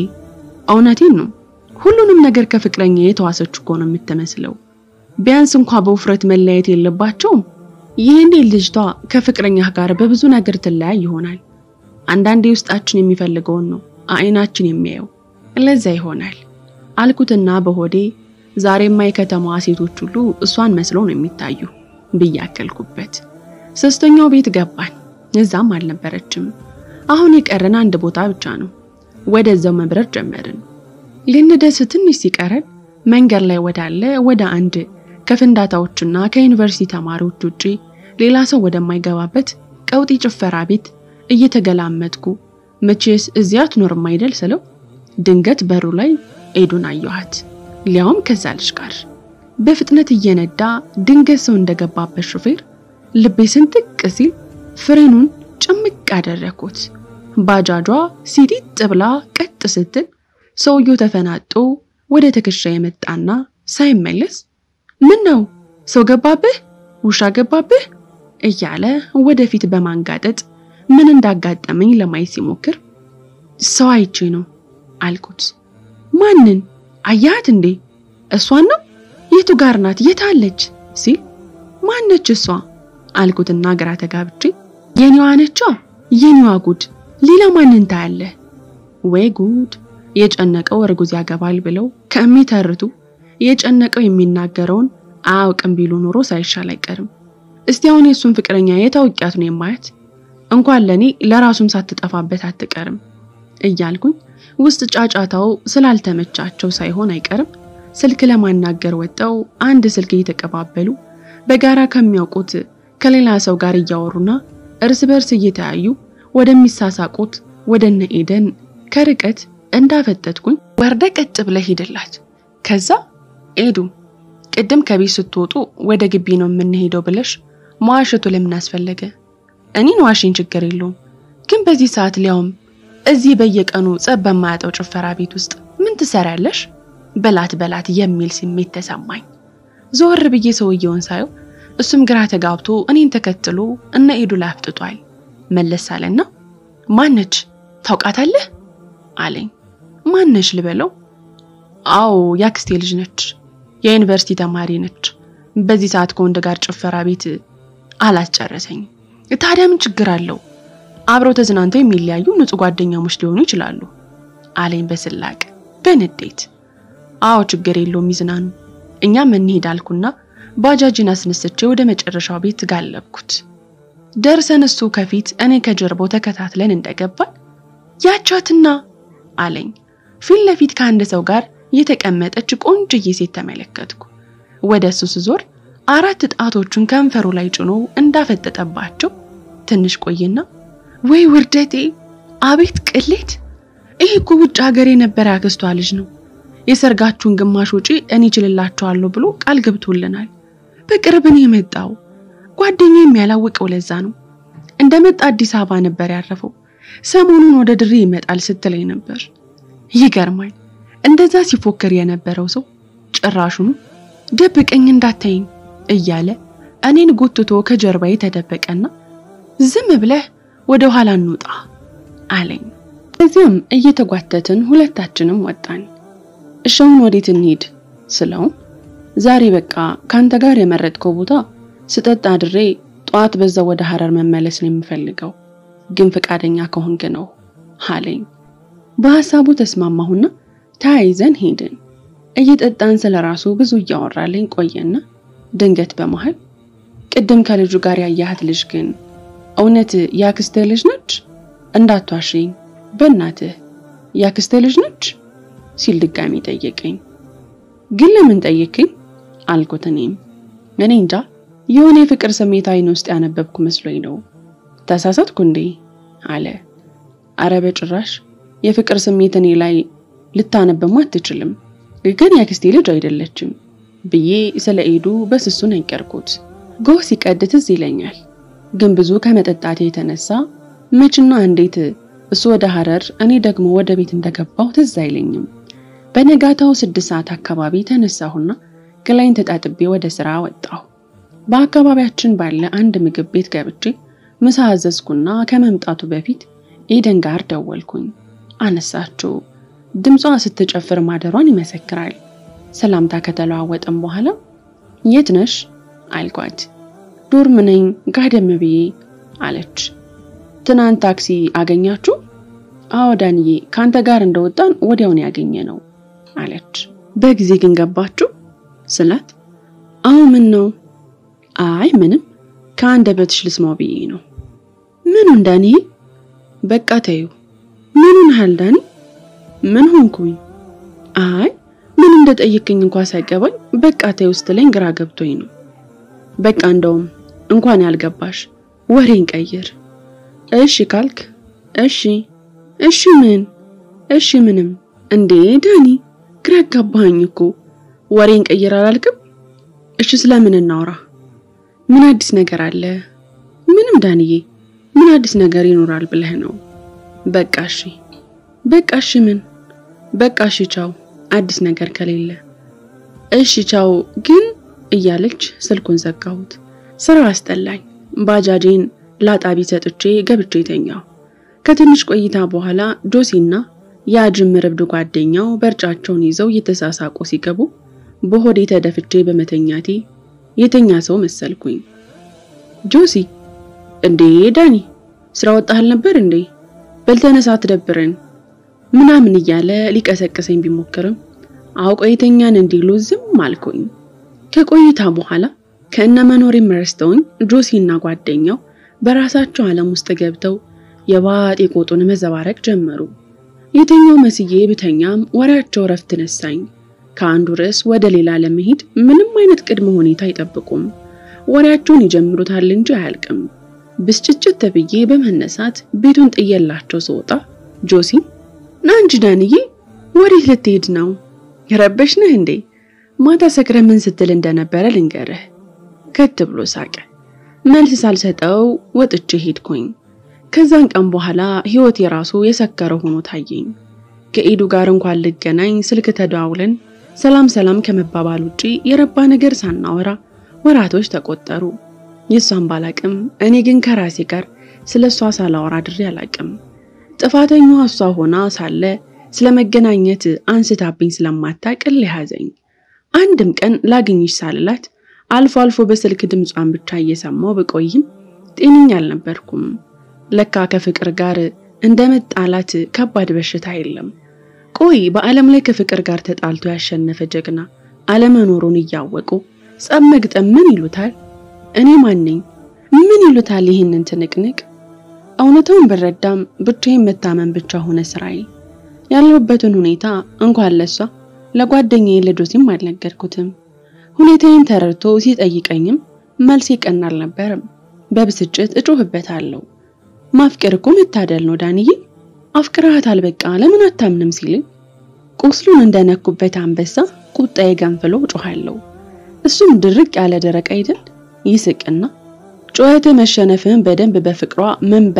እውነቴን ነው። ሁሉንም ነገር ከፍቅረኛ የተዋሰች እኮ ነው የምትመስለው። ቢያንስ እንኳ በውፍረት መለያየት የለባቸውም። ይህኔ ልጅቷ ከፍቅረኛህ ጋር በብዙ ነገር ትለያይ ይሆናል። አንዳንዴ ውስጣችን የሚፈልገውን ነው አይናችን የሚያየው። ለዛ ይሆናል አልኩትና በሆዴ ዛሬማ የከተማዋ ሴቶች ሁሉ እሷን መስለው ነው የሚታዩ ብዬ አከልኩበት። ሶስተኛው ቤት ገባን። እዛም አልነበረችም። አሁን የቀረን አንድ ቦታ ብቻ ነው። ወደዛው መብረር ጀመርን። ልንደርስ ትንሽ ሲቀረን መንገድ ላይ ወዳለ ወደ አንድ ከፍንዳታዎችና ከዩኒቨርሲቲ ተማሪዎች ውጪ ሌላ ሰው ወደማይገባበት ቀውጢ ጭፈራ ቤት እየተገላመጥኩ መቼስ እዚያ አትኖርም አይደል ስለው ድንገት በሩ ላይ ኤዱን አየኋት። ሊያውም ከዛ ልጅ ጋር በፍጥነት እየነዳ ድንገት ሰው እንደገባበት ሹፌር ልቤ ስንጥቅ ሲል ፍሬኑን ጭምቅ አደረኩት። ባጃጇ ሲዲጥ ብላ ቀጥ ስትል ሰውየው ተፈናጦ ወደ ትከሻ የመጣና ሳይመለስ ምን ነው ሰው ገባብህ፣ ውሻ ገባብህ እያለ ወደፊት በማንጋጠጥ ምን እንዳጋጠመኝ ለማየት ሲሞክር ሰው አይቼ ነው አልኩት። ማንን አያት እንዴ? እሷን ነው? የቱ ጋር ናት? የት አለች? ሲል ማነች እሷ አልኩትና ግራ ተጋብቼ የኔዋ ነቿ የኔዋ ጉድ ሌላ ማንን ታያለህ? ወይ ጉድ! የጨነቀው እርጉዝ ያገባል ብለው ከሚተርቱ የጨነቀው የሚናገረውን አያውቅም ቢሉ ኖሮ ሳይሻል አይቀርም። እስቲ አሁን የእሱን ፍቅረኛ የታውቂያት ነው የማያት እንኳን ለኔ ለራሱም ሳትጠፋበት አትቀርም እያልኩኝ ውስጥ ጫጫታው ስላልተመቻቸው ሳይሆን አይቀርም ስልክ ለማናገር ወጠው አንድ ስልክ እየተቀባበሉ በጋራ ከሚያውቁት ከሌላ ሰው ጋር እያወሩና እርስ በርስ እየተያዩ ወደሚሳሳቁት ወደነ ኤደን ከርቀት እንዳፈጠጥኩኝ ወርደ ቀጥ ብለህ ሂድላት። ከዛ ኤዱ ቅድም ከቤት ስትወጡ ወደ ግቢ ነው የምንሄደው ብለሽ መዋሸቱ ለምን አስፈለገ? እኔን ዋሽኝ ችግር የለውም ግን በዚህ ሰዓት ሊያውም እዚህ በየቀኑ ጸብ በማያጠው ጭፈራ ቤት ውስጥ ምን ትሰሪያለሽ? በላት በላት የሚል ስሜት ተሰማኝ። ዞር ብዬ ሰውየውን ሳየው እሱም ግራ ተጋብቶ እኔን ተከትሎ እነ ኤዱ ላይ አፍጥጧል። መለስ አለና ማነች ታውቃታለህ? አለኝ። ማነች ልበለው? አዎ ያክስቴ ልጅ ነች። የዩኒቨርሲቲ ተማሪ ነች። በዚህ ሰዓት ከወንድ ጋር ጭፈራ ቤት አላስጨረሰኝም። ታዲያ ምን ችግር አለው? አብረው ተዝናንተው የሚለያዩ ንጹህ ጓደኛሞች ሊሆኑ ይችላሉ አለኝ በስላቅ በንዴት። አዎ ችግር የለውም ይዝናኑ፣ እኛም እንሂድ አልኩና ባጃጅን አስነስቼ ወደ መጨረሻው ቤት ጋለብኩት። ደርሰን እሱ ከፊት እኔ ከጀርባው ተከታትለን እንደገባን ያቻትና አለኝ። ፊት ለፊት ከአንድ ሰው ጋር የተቀመጠች ቆንጅዬ ሴት ተመለከትኩ። ወደ እሱ ስዞር አራት ጣቶቹን ከንፈሩ ላይ ጭኖ እንዳፈጠጠባቸው ትንሽ ቆይና ወይ ውርደቴ! አቤት ቅሌት! ይህ እኮ ውጭ ሀገር የነበረ ያክስቷ ልጅ ነው። የሰርጋችሁን ግማሽ ውጪ እኔ እችልላችኋለሁ ብሎ ቃል ገብቶልናል። በቅርብ ነው የመጣው። ጓደኛ የሚያላውቀው ለዛ ነው። እንደመጣ አዲስ አበባ ነበር ያረፈው። ሰሞኑን ወደ ድሬ ይመጣል ስትለኝ ነበር። ይገርማል። እንደዛ ሲፎክር የነበረው ሰው ጭራሹኑ ደብቀኝ እንዳታይኝ እያለ እኔን ጎትቶ ከጀርባዬ ተደበቀና ዝም ብለህ ወደ ኋላ እንውጣ አለኝ። ከዚያም እየተጓተትን ሁለታችንም ወጣን። እሻውን ወዴት እንሂድ ስለውም ዛሬ በቃ ካንተ ጋር የመረጥከው ቦታ ስጠጣ አድሬ ጠዋት በዛ ወደ ሐረር መመለስ ነው የምፈልገው፣ ግን ፈቃደኛ ከሆንክ ነው አለኝ። በሐሳቡ ተስማማሁና ተያይዘን ሄድን። እየጠጣን ስለራሱ ብዙ እያወራልኝ ቆየና ድንገት በመሃል ቅድም ከልጁ ጋር ያያሃት ልጅ ግን እውነት ያክስትህ ልጅ ነች? እንዳትዋሽኝ በእናትህ ያክስትህ ልጅ ነች ሲል ድጋሚ ጠየቀኝ። ግን ለምን ጠየቅኝ አልኩት። እኔም እኔ እንጃ የሆነ የፍቅር ስሜት አይን ውስጥ ያነበብኩ መስሎኝ ነው። ተሳሳትኩ እንዴ አለ። አረ በጭራሽ የፍቅር ስሜት እኔ ላይ ልታነብማ አትችልም፣ ግን ያክስቴ ልጅ አይደለችም ብዬ ስለ ኤዱ በስሱ ነገርኩት። ጎህ ሲቀድ ትዝ ይለኛል፣ ግን ብዙ ከመጠጣቴ የተነሳ መችና እንዴት እሱ ወደ ሐረር እኔ ደግሞ ወደ ቤት እንደገባው ትዝ አይለኝም። በነጋታው ስድስት ሰዓት አካባቢ ተነሳሁና ገላይን ተጣጥቤ ወደ ስራ ወጣሁ። በአካባቢያችን ባለ አንድ ምግብ ቤት ገብቼ ምሳ አዘዝኩና ከመምጣቱ በፊት ኤደን ጋር ደወልኩኝ። አነሳችው። ድምጿ ስትጨፍር ማደሯን ይመሰክራል። ሰላምታ ከተለዋወጥም በኋላ የት ነሽ አልኳት። ዶርም ነኝ ጋደም ብዬ አለች። ትናንት ታክሲ አገኛችሁ? አዎ ዳንዬ፣ ከአንተ ጋር እንደወጣን ወዲያውን ያገኘ ነው አለች። በጊዜ ግን ገባችሁ ስላት፣ አዎ ምን ነው? አይ ምንም፣ ከአንደበትሽ ልስማው ብዬ ነው። ምኑን ዳንዬ? በቃ ተዩ። ምኑን ያህል ዳኒ? ምን ሆንኩኝ? አይ ምን እንደጠየቅኝ እንኳ ሳይገባኝ በቃ ተዩ ስትለኝ ግራ ገብቶኝ ነው። በቃ እንደውም እንኳን ያልገባሽ ወሬን ቀይር። እሺ ካልክ እሺ። እሺ ምን? እሺ ምንም። እንዴ ዳኒ ግራ አጋባኸኝ እኮ ወሬን ቀይር አላልክም? እሺ ስለምን እናውራ? ምን አዲስ ነገር አለ? ምንም ዳንዬ፣ ምን አዲስ ነገር ይኖራል ብለህ ነው? በቃ እሺ። በቃ እሺ ምን? በቃ እሺ ቻው፣ አዲስ ነገር ከሌለ እሺ ቻው። ግን እያለች ስልኩን ዘጋሁት። ስራ አስጠላኝ። ባጃጄን ላጣቢ ሰጥቼ ገብቼ ተኛሁ። ከትንሽ ቆይታ በኋላ ጆሲና የአጅምር እብድ ጓደኛው በርጫቸውን ይዘው እየተሳሳቁ ሲገቡ በሆዴ ተደፍቼ በመተኛቴ የተኛ ሰው መሰልኩኝ። ጆሲ እንዴ ዳኒ ስራ ወጣህል ነበር እንዴ? በልተነሳ አትደብረን ምናምን እያለ ሊቀሰቅሰኝ ቢሞክርም አውቆ የተኛን እንዲሉ ዝም አልኩኝ። ከቆይታ በኋላ ከእነ መኖሬም ረስተውኝ ጆሲና ጓደኛው በራሳቸው ዓለም ውስጥ ገብተው የባጤ ቆጡን መዘባረቅ ጀመሩ። የተኛው መስዬ ብተኛም ወሬያቸው ረፍት ነሳኝ። ከአንዱ ርዕስ ወደ ሌላ ለመሄድ ምንም አይነት ቅድመ ሁኔታ አይጠብቁም። ወሬያቸውን ይጀምሩታል እንጂ አያልቅም። ብስጭጭት ተብዬ በመነሳት ቤቱን ጥየላቸው ስወጣ ጆሲ ና እንጂ ዳንዬ፣ ወዴት ልትሄድ ነው? የረበሽ ነህ እንዴ? ማታ ሰክረ ምን ስትል እንደነበረ ልንገርህ። ከት ብሎ ሳቀ። መልስ ሳልሰጠው ወጥቼ ሄድኩኝ። ከዛን ቀን በኋላ ህይወት የራሱ የሰከረ ሆኖ ታየኝ። ከኤዱ ጋር እንኳን ልገናኝ ስልክ ተደዋውለን ሰላም ሰላም ከመባባል ውጪ የረባ ነገር ሳናወራ ወራቶች ተቆጠሩ። የሷን ባላቅም እኔ ግን ከራሴ ጋር ስለ እሷ ሳላወራ ድሬ አላቅም። ጥፋተኛዋ እሷ ሆና ሳለ ስለ መገናኘት አንስታብኝ ስለማታቅ ያዘኝ። አንድም ቀን ላግኝሽ ሳልላት አልፎ አልፎ በስልክ ድምጿን ብቻ እየሰማው ብቆይም ጤነኛ አልነበርኩም። ለካ ከፍቅር ጋር እንደ መጣላት ከባድ በሽታ የለም። ቆይ በዓለም ላይ ከፍቅር ጋር ተጣልቶ ያሸነፈ ጀግና አለመኖሩን እያወቁ ጸብ መግጠም ምን ይሉታል? እኔ ማነኝ? ምን ይሉታል ይህንን ትንቅንቅ? እውነታውን ብረዳም ብቻዬን መታመን ብቻ ሆነ ስራዬ። ያለሁበትን ሁኔታ እንኳን ለሷ ለጓደኛዬ ለጆሲም አልነገርኩትም። ሁኔታዬን ተረድቶ ሲጠይቀኝም መልሴ ቀና አልነበረም። በብስጭት እጮህበታለሁ። ማፍቀር እኮ መታደል ነው ዳንዬ፣ አፍቅረሃታል በቃ ለምን አታምንም ሲልኝ ቁስሉን እንደነኩበት አንበሳ ቁጣዬ ገንፍሎ ጮኋለሁ። እሱም ድርቅ ያለ ደረቅ አይደል ይስቅና ጩኸት መሸነፍህን በደንብ በፍቅሯ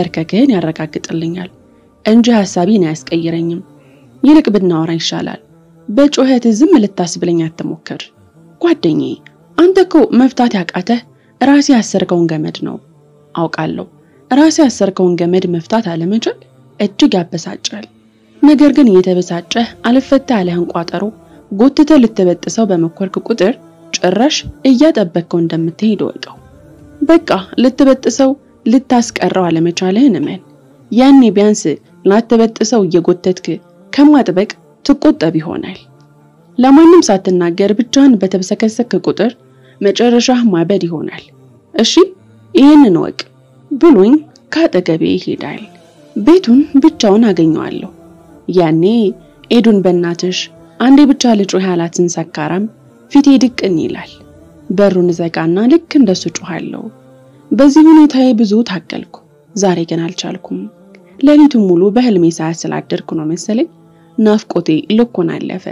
መንበርከክህን ያረጋግጥልኛል እንጂ ሐሳቤን አያስቀይረኝም። ይልቅ ብናወራ ይሻላል። በጩኸት ዝም ልታስብለኝ አትሞክር። ጓደኛዬ አንተ እኮ መፍታት ያቃተህ ራሴ ያሰርከውን ገመድ ነው። አውቃለሁ ራሴ ያሰርከውን ገመድ መፍታት አለመቻል እጅግ ያበሳጫል። ነገር ግን እየተበሳጨህ አልፈታ ያለህን ቋጠሮ ጎትተህ ልትበጥሰው በመኮርክ ቁጥር ጭራሽ እያጠበቅከው እንደምትሄድ ወቀው። በቃ ልትበጥሰው ልታስቀረው አለመቻልህን እመን። ያኔ ቢያንስ ላትበጥሰው እየጎተትክ ከማጥበቅ ትቆጠብ ይሆናል። ለማንም ሳትናገር ብቻህን በተብሰከሰክ ቁጥር መጨረሻህ ማበድ ይሆናል። እሺ ይህንን ወቅ ብሎኝ ከአጠገቤ ይሄዳል። ቤቱን ብቻውን አገኘዋለሁ። ያኔ ኤዱን በእናትሽ አንዴ ብቻ ልጩህ ያላትን ሰካራም ፊቴ ድቅን ይላል። በሩን ዘጋና ልክ እንደሱ ጮኋለሁ። በዚህ ሁኔታዬ ብዙ ታገልኩ። ዛሬ ግን አልቻልኩም። ሌሊቱን ሙሉ በህልሜ ሰዓት ስላደርኩ ነው መሰለኝ ናፍቆቴ ልኩን አለፈ።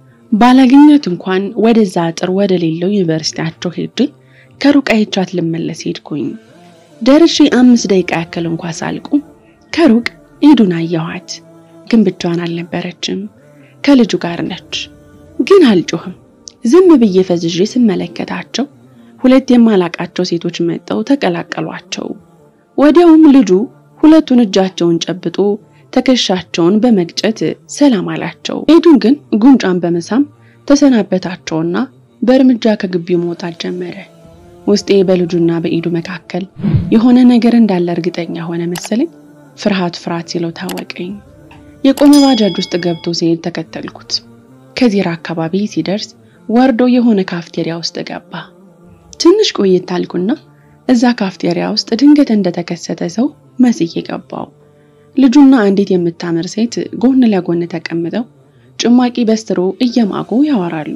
ባላገኛት እንኳን ወደዛ አጥር ወደ ሌለው ዩኒቨርሲቲያቸው ሄጄ ከሩቅ አይቻት ልመለስ ሄድኩኝ። ደርሼ አምስት ደቂቃ ያክል እንኳ ሳልቁ ከሩቅ ኤዱን አየኋት። ግን ብቻዋን አልነበረችም፣ ከልጁ ጋር ነች። ግን አልጮህም። ዝም ብዬ ፈዝዤ ስመለከታቸው ሁለት የማላቃቸው ሴቶች መጠው ተቀላቀሏቸው። ወዲያውም ልጁ ሁለቱን እጃቸውን ጨብጦ ትከሻቸውን በመግጨት ሰላም አላቸው። ኤዱን ግን ጉንጫን በመሳም ተሰናበታቸውና በእርምጃ ከግቢው መውጣት ጀመረ። ውስጤ በልጁና በኤዱ መካከል የሆነ ነገር እንዳለ እርግጠኛ ሆነ መሰለኝ። ፍርሃት ፍርሃት ሲለው ታወቀኝ። የቆመ ባጃጅ ውስጥ ገብቶ ሲሄድ ተከተልኩት። ከዚራ አካባቢ ሲደርስ ወርዶ የሆነ ካፍቴሪያ ውስጥ ገባ። ትንሽ ቆየት አልኩና እዛ ካፍቴሪያ ውስጥ ድንገት እንደተከሰተ ሰው መስዬ ገባው። ልጁና አንዲት የምታምር ሴት ጎን ለጎን ተቀምጠው ጭማቂ በስትሮ እየማጉ ያወራሉ።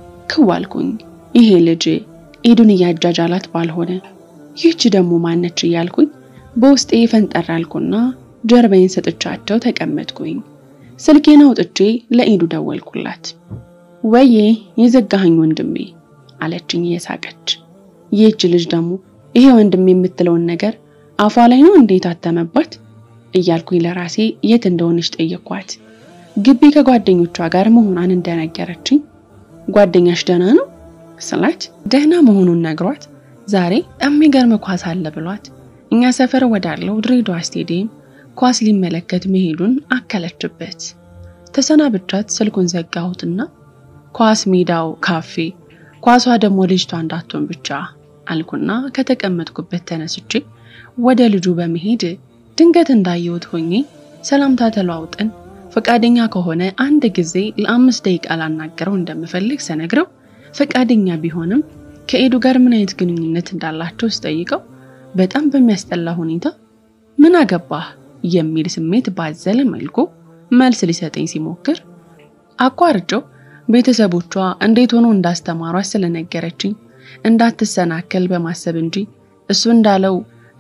ክዋልኩኝ ይሄ ልጅ ኤዱን እያጃጃላት ባልሆነ ይህች ደግሞ ማነች እያልኩኝ በውስጤ ፈንጠር አልኩና ጀርባዬን ሰጥቻቸው ተቀመጥኩኝ። ስልኬን አውጥቼ ለኤዱ ደወልኩላት። ወዬ የዘጋኸኝ ወንድሜ አለችኝ እየሳቀች። ይህች ልጅ ደግሞ ይሄ ወንድሜ የምትለውን ነገር አፏ ላይ ነው እንዴት አተመባት እያልኩኝ ለራሴ የት እንደሆነች ጠየኳት። ግቢ ከጓደኞቿ ጋር መሆኗን እንደነገረችኝ ጓደኛሽ ደህና ነው ስላት ደህና መሆኑን ነግሯት ዛሬ የሚገርም ኳስ አለ ብሏት እኛ ሰፈር ወዳለው ድሬዳዋ ስቴዲየም ኳስ ሊመለከት መሄዱን አከለችበት። ተሰናብቻት ስልኩን ዘጋሁትና ኳስ ሜዳው ካፌ፣ ኳሷ ደግሞ ልጅቷ እንዳትሆን ብቻ አልኩና ከተቀመጥኩበት ተነስቼ ወደ ልጁ በመሄድ ድንገት እንዳየሁት ሆኜ ሰላምታ ተለዋውጠን ፈቃደኛ ከሆነ አንድ ጊዜ ለአምስት ደቂቃ ላናገረው እንደምፈልግ ስነግረው ፈቃደኛ ቢሆንም ከኤዱ ጋር ምን አይነት ግንኙነት እንዳላቸው ስጠይቀው በጣም በሚያስጠላ ሁኔታ ምን አገባህ የሚል ስሜት ባዘለ መልኩ መልስ ሊሰጠኝ ሲሞክር አቋርጬው ቤተሰቦቿ እንዴት ሆኖ እንዳስተማሯት ስለነገረችኝ እንዳትሰናከል በማሰብ እንጂ እሱ እንዳለው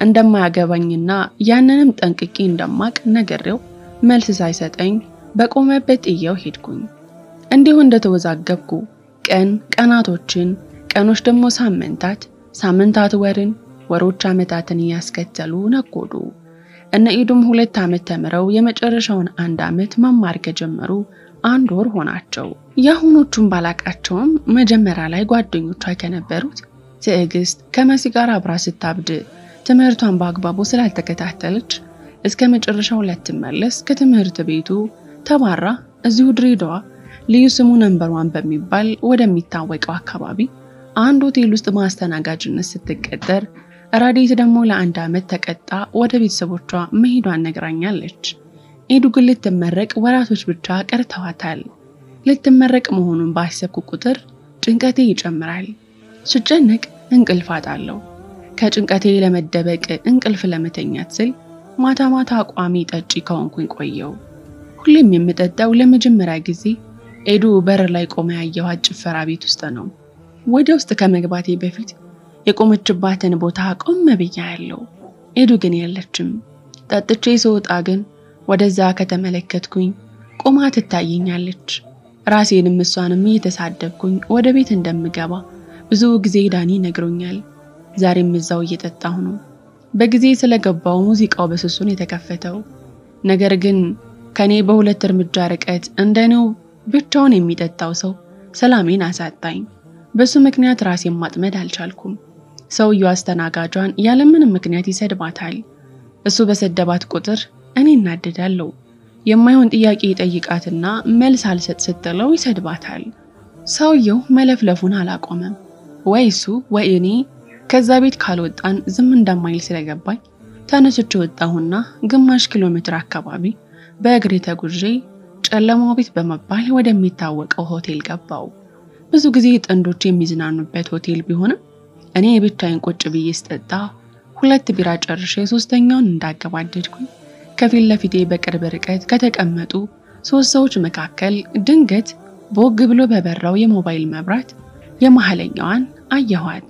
እንደማያገባኝና ያንንም ጠንቅቄ እንደማቅ ነግሬው መልስ ሳይሰጠኝ በቆመበት ጥየው ሄድኩኝ። እንዲሁ እንደተወዛገብኩ ቀን ቀናቶችን፣ ቀኖች ደግሞ ሳምንታት፣ ሳምንታት ወርን፣ ወሮች ዓመታትን እያስከተሉ ነጎዱ። እነ ኢዱም ሁለት ዓመት ተምረው የመጨረሻውን አንድ ዓመት መማር ከጀመሩ አንድ ወር ሆናቸው። የአሁኖቹን ባላቃቸውም መጀመሪያ ላይ ጓደኞቿ ከነበሩት ትዕግስት ከመሲ ጋር አብራ ስታብድ ትምህርቷን በአግባቡ ስላልተከታተለች እስከ መጨረሻው ላትመለስ ከትምህርት ቤቱ ተባራ እዚሁ ድሬዳዋ ልዩ ስሙ ነንበሯን በሚባል ወደሚታወቀው አካባቢ አንድ ሆቴል ውስጥ ማስተናጋጅነት ስትቀጠር ራዲት ደግሞ ለአንድ ዓመት ተቀጣ ወደ ቤተሰቦቿ መሄዷን ነግራኛለች። ኤዱ ግን ልትመረቅ ወራቶች ብቻ ቀርተዋታል። ልትመረቅ መሆኑን ባሰብኩ ቁጥር ጭንቀቴ ይጨምራል። ስጨነቅ እንቅልፍ አጣለሁ። ከጭንቀቴ ለመደበቅ እንቅልፍ ለመተኛት ስል ማታ ማታ ቋሚ ጠጪ ከሆንኩኝ ቆየው። ሁሌም የምጠጣው ለመጀመሪያ ጊዜ ኤዱ በር ላይ ቆመ ያየኋት ጭፈራ ቤት ውስጥ ነው። ወደ ውስጥ ከመግባቴ በፊት የቆመችባትን ቦታ ቆም ብያ ያለው ኤዱ ግን የለችም። ጠጥቼ ስወጣ ግን ወደዛ ከተመለከትኩኝ ቆማ ትታየኛለች። ራሴንም እሷንም እየተሳደብኩኝ ወደ ቤት እንደምገባ ብዙ ጊዜ ዳኒ ነግሮኛል። ዛሬም እዛው እየጠጣሁ ነው። በጊዜ ስለገባው ሙዚቃው በስሱን የተከፈተው ነገር ግን ከኔ በሁለት እርምጃ ርቀት እንደኔው ብቻውን የሚጠጣው ሰው ሰላሜን አሳጣኝ። በሱ ምክንያት ራሴን ማጥመድ አልቻልኩም። ሰውየው አስተናጋጇን ያለምንም ምክንያት ይሰድባታል። እሱ በሰደባት ቁጥር እኔ እናደዳለሁ። የማይሆን ጥያቄ ይጠይቃትና መልስ አልሰጥ ስትለው ይሰድባታል። ሰውየው መለፍለፉን አላቆመም። ወይ እሱ ወይ እኔ ከዛ ቤት ካልወጣን ዝም እንደማይል ስለገባኝ ተነስቼ ወጣሁና ግማሽ ኪሎ ሜትር አካባቢ በእግሬ ተጉዤ ጨለማው ቤት በመባል ወደሚታወቀው ሆቴል ገባው። ብዙ ጊዜ ጥንዶች የሚዝናኑበት ሆቴል ቢሆንም እኔ የብቻዬን ቁጭ ብዬ ስጠጣ ሁለት ቢራ ጨርሼ ሶስተኛውን እንዳገባደድኩኝ ከፊት ለፊቴ በቅርብ ርቀት ከተቀመጡ ሶስት ሰዎች መካከል ድንገት ቦግ ብሎ በበራው የሞባይል መብራት የመሀለኛዋን አየኋት።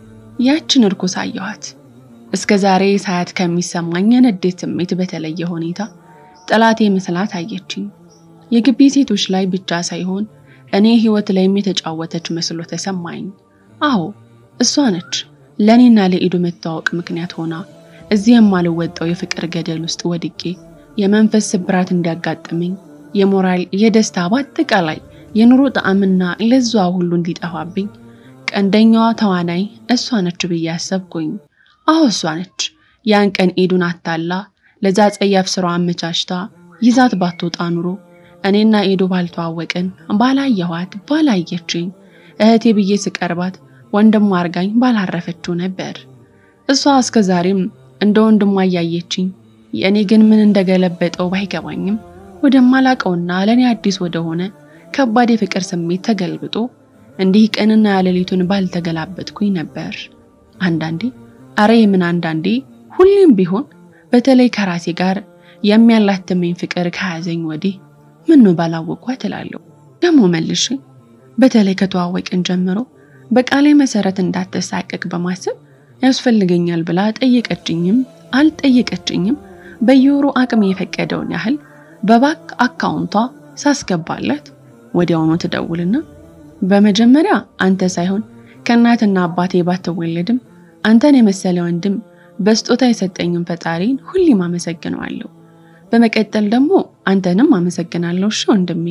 ያችን እርኩስ አየኋት። እስከ ዛሬ ሳያት ከሚሰማኝ የንዴት ስሜት በተለየ ሁኔታ ጠላቴ መስላት አየችኝ። የግቢ ሴቶች ላይ ብቻ ሳይሆን እኔ ህይወት ላይም የተጫወተች መስሎ ተሰማኝ። አዎ እሷ ነች ለእኔና ለኢዱ መታወቅ ምክንያት ሆና እዚህ የማልወጣው የፍቅር ገደል ውስጥ ወድቄ የመንፈስ ስብራት እንዲያጋጥመኝ የሞራል የደስታ በአጠቃላይ የኑሮ ጣዕምና ለዛ ሁሉ እንዲጠፋብኝ ቀንደኛዋ ተዋናይ እሷ ነች ብዬ አሰብኩኝ። አዎ እሷ ነች። ያን ቀን ኢዱን አታላ ለዛ ጸያፍ ስራዋ አመቻችታ ይዛት ባትወጣ ኑሮ እኔና ኢዱ ባልተዋወቅን፣ ባላየኋት፣ ባላየችኝ እህቴ ብዬ ስቀርባት ወንድሟ አርጋኝ ባላረፈችው ነበር። እሷ እስከ ዛሬም እንደ ወንድሟ እያየችኝ የእኔ ግን ምን እንደገለበጠው ባይገባኝም ወደማላቀውና ለእኔ አዲስ ወደሆነ ከባድ የፍቅር ስሜት ተገልብጦ እንዲህ ቀንና ያሌሊቱን ባልተገላበጥኩኝ ነበር። አንዳንዴ አረ የምን አንዳንዴ ሁሌም ቢሆን በተለይ ከራሴ ጋር የሚያላትመኝ ፍቅር ከያዘኝ ወዲህ ምን ነው ባላወቅኳት እላለሁ። ደግሞ መልሼ በተለይ ከተዋወቅን ጀምሮ በቃሌ መሰረት እንዳትሳቀቅ በማሰብ ያስፈልገኛል ብላ ጠየቀችኝም አልጠየቀችኝም በየወሩ አቅም የፈቀደውን ያህል በባንክ አካውንቷ ሳስገባላት ወዲያውኑ ትደውልና በመጀመሪያ አንተ ሳይሆን ከእናትና አባቴ ባትወለድም አንተን የመሰለ ወንድም በስጦታ የሰጠኝን ፈጣሪን ሁሌም አመሰግነዋለሁ። በመቀጠል ደግሞ አንተንም አመሰግናለሁ እሺ ወንድሜ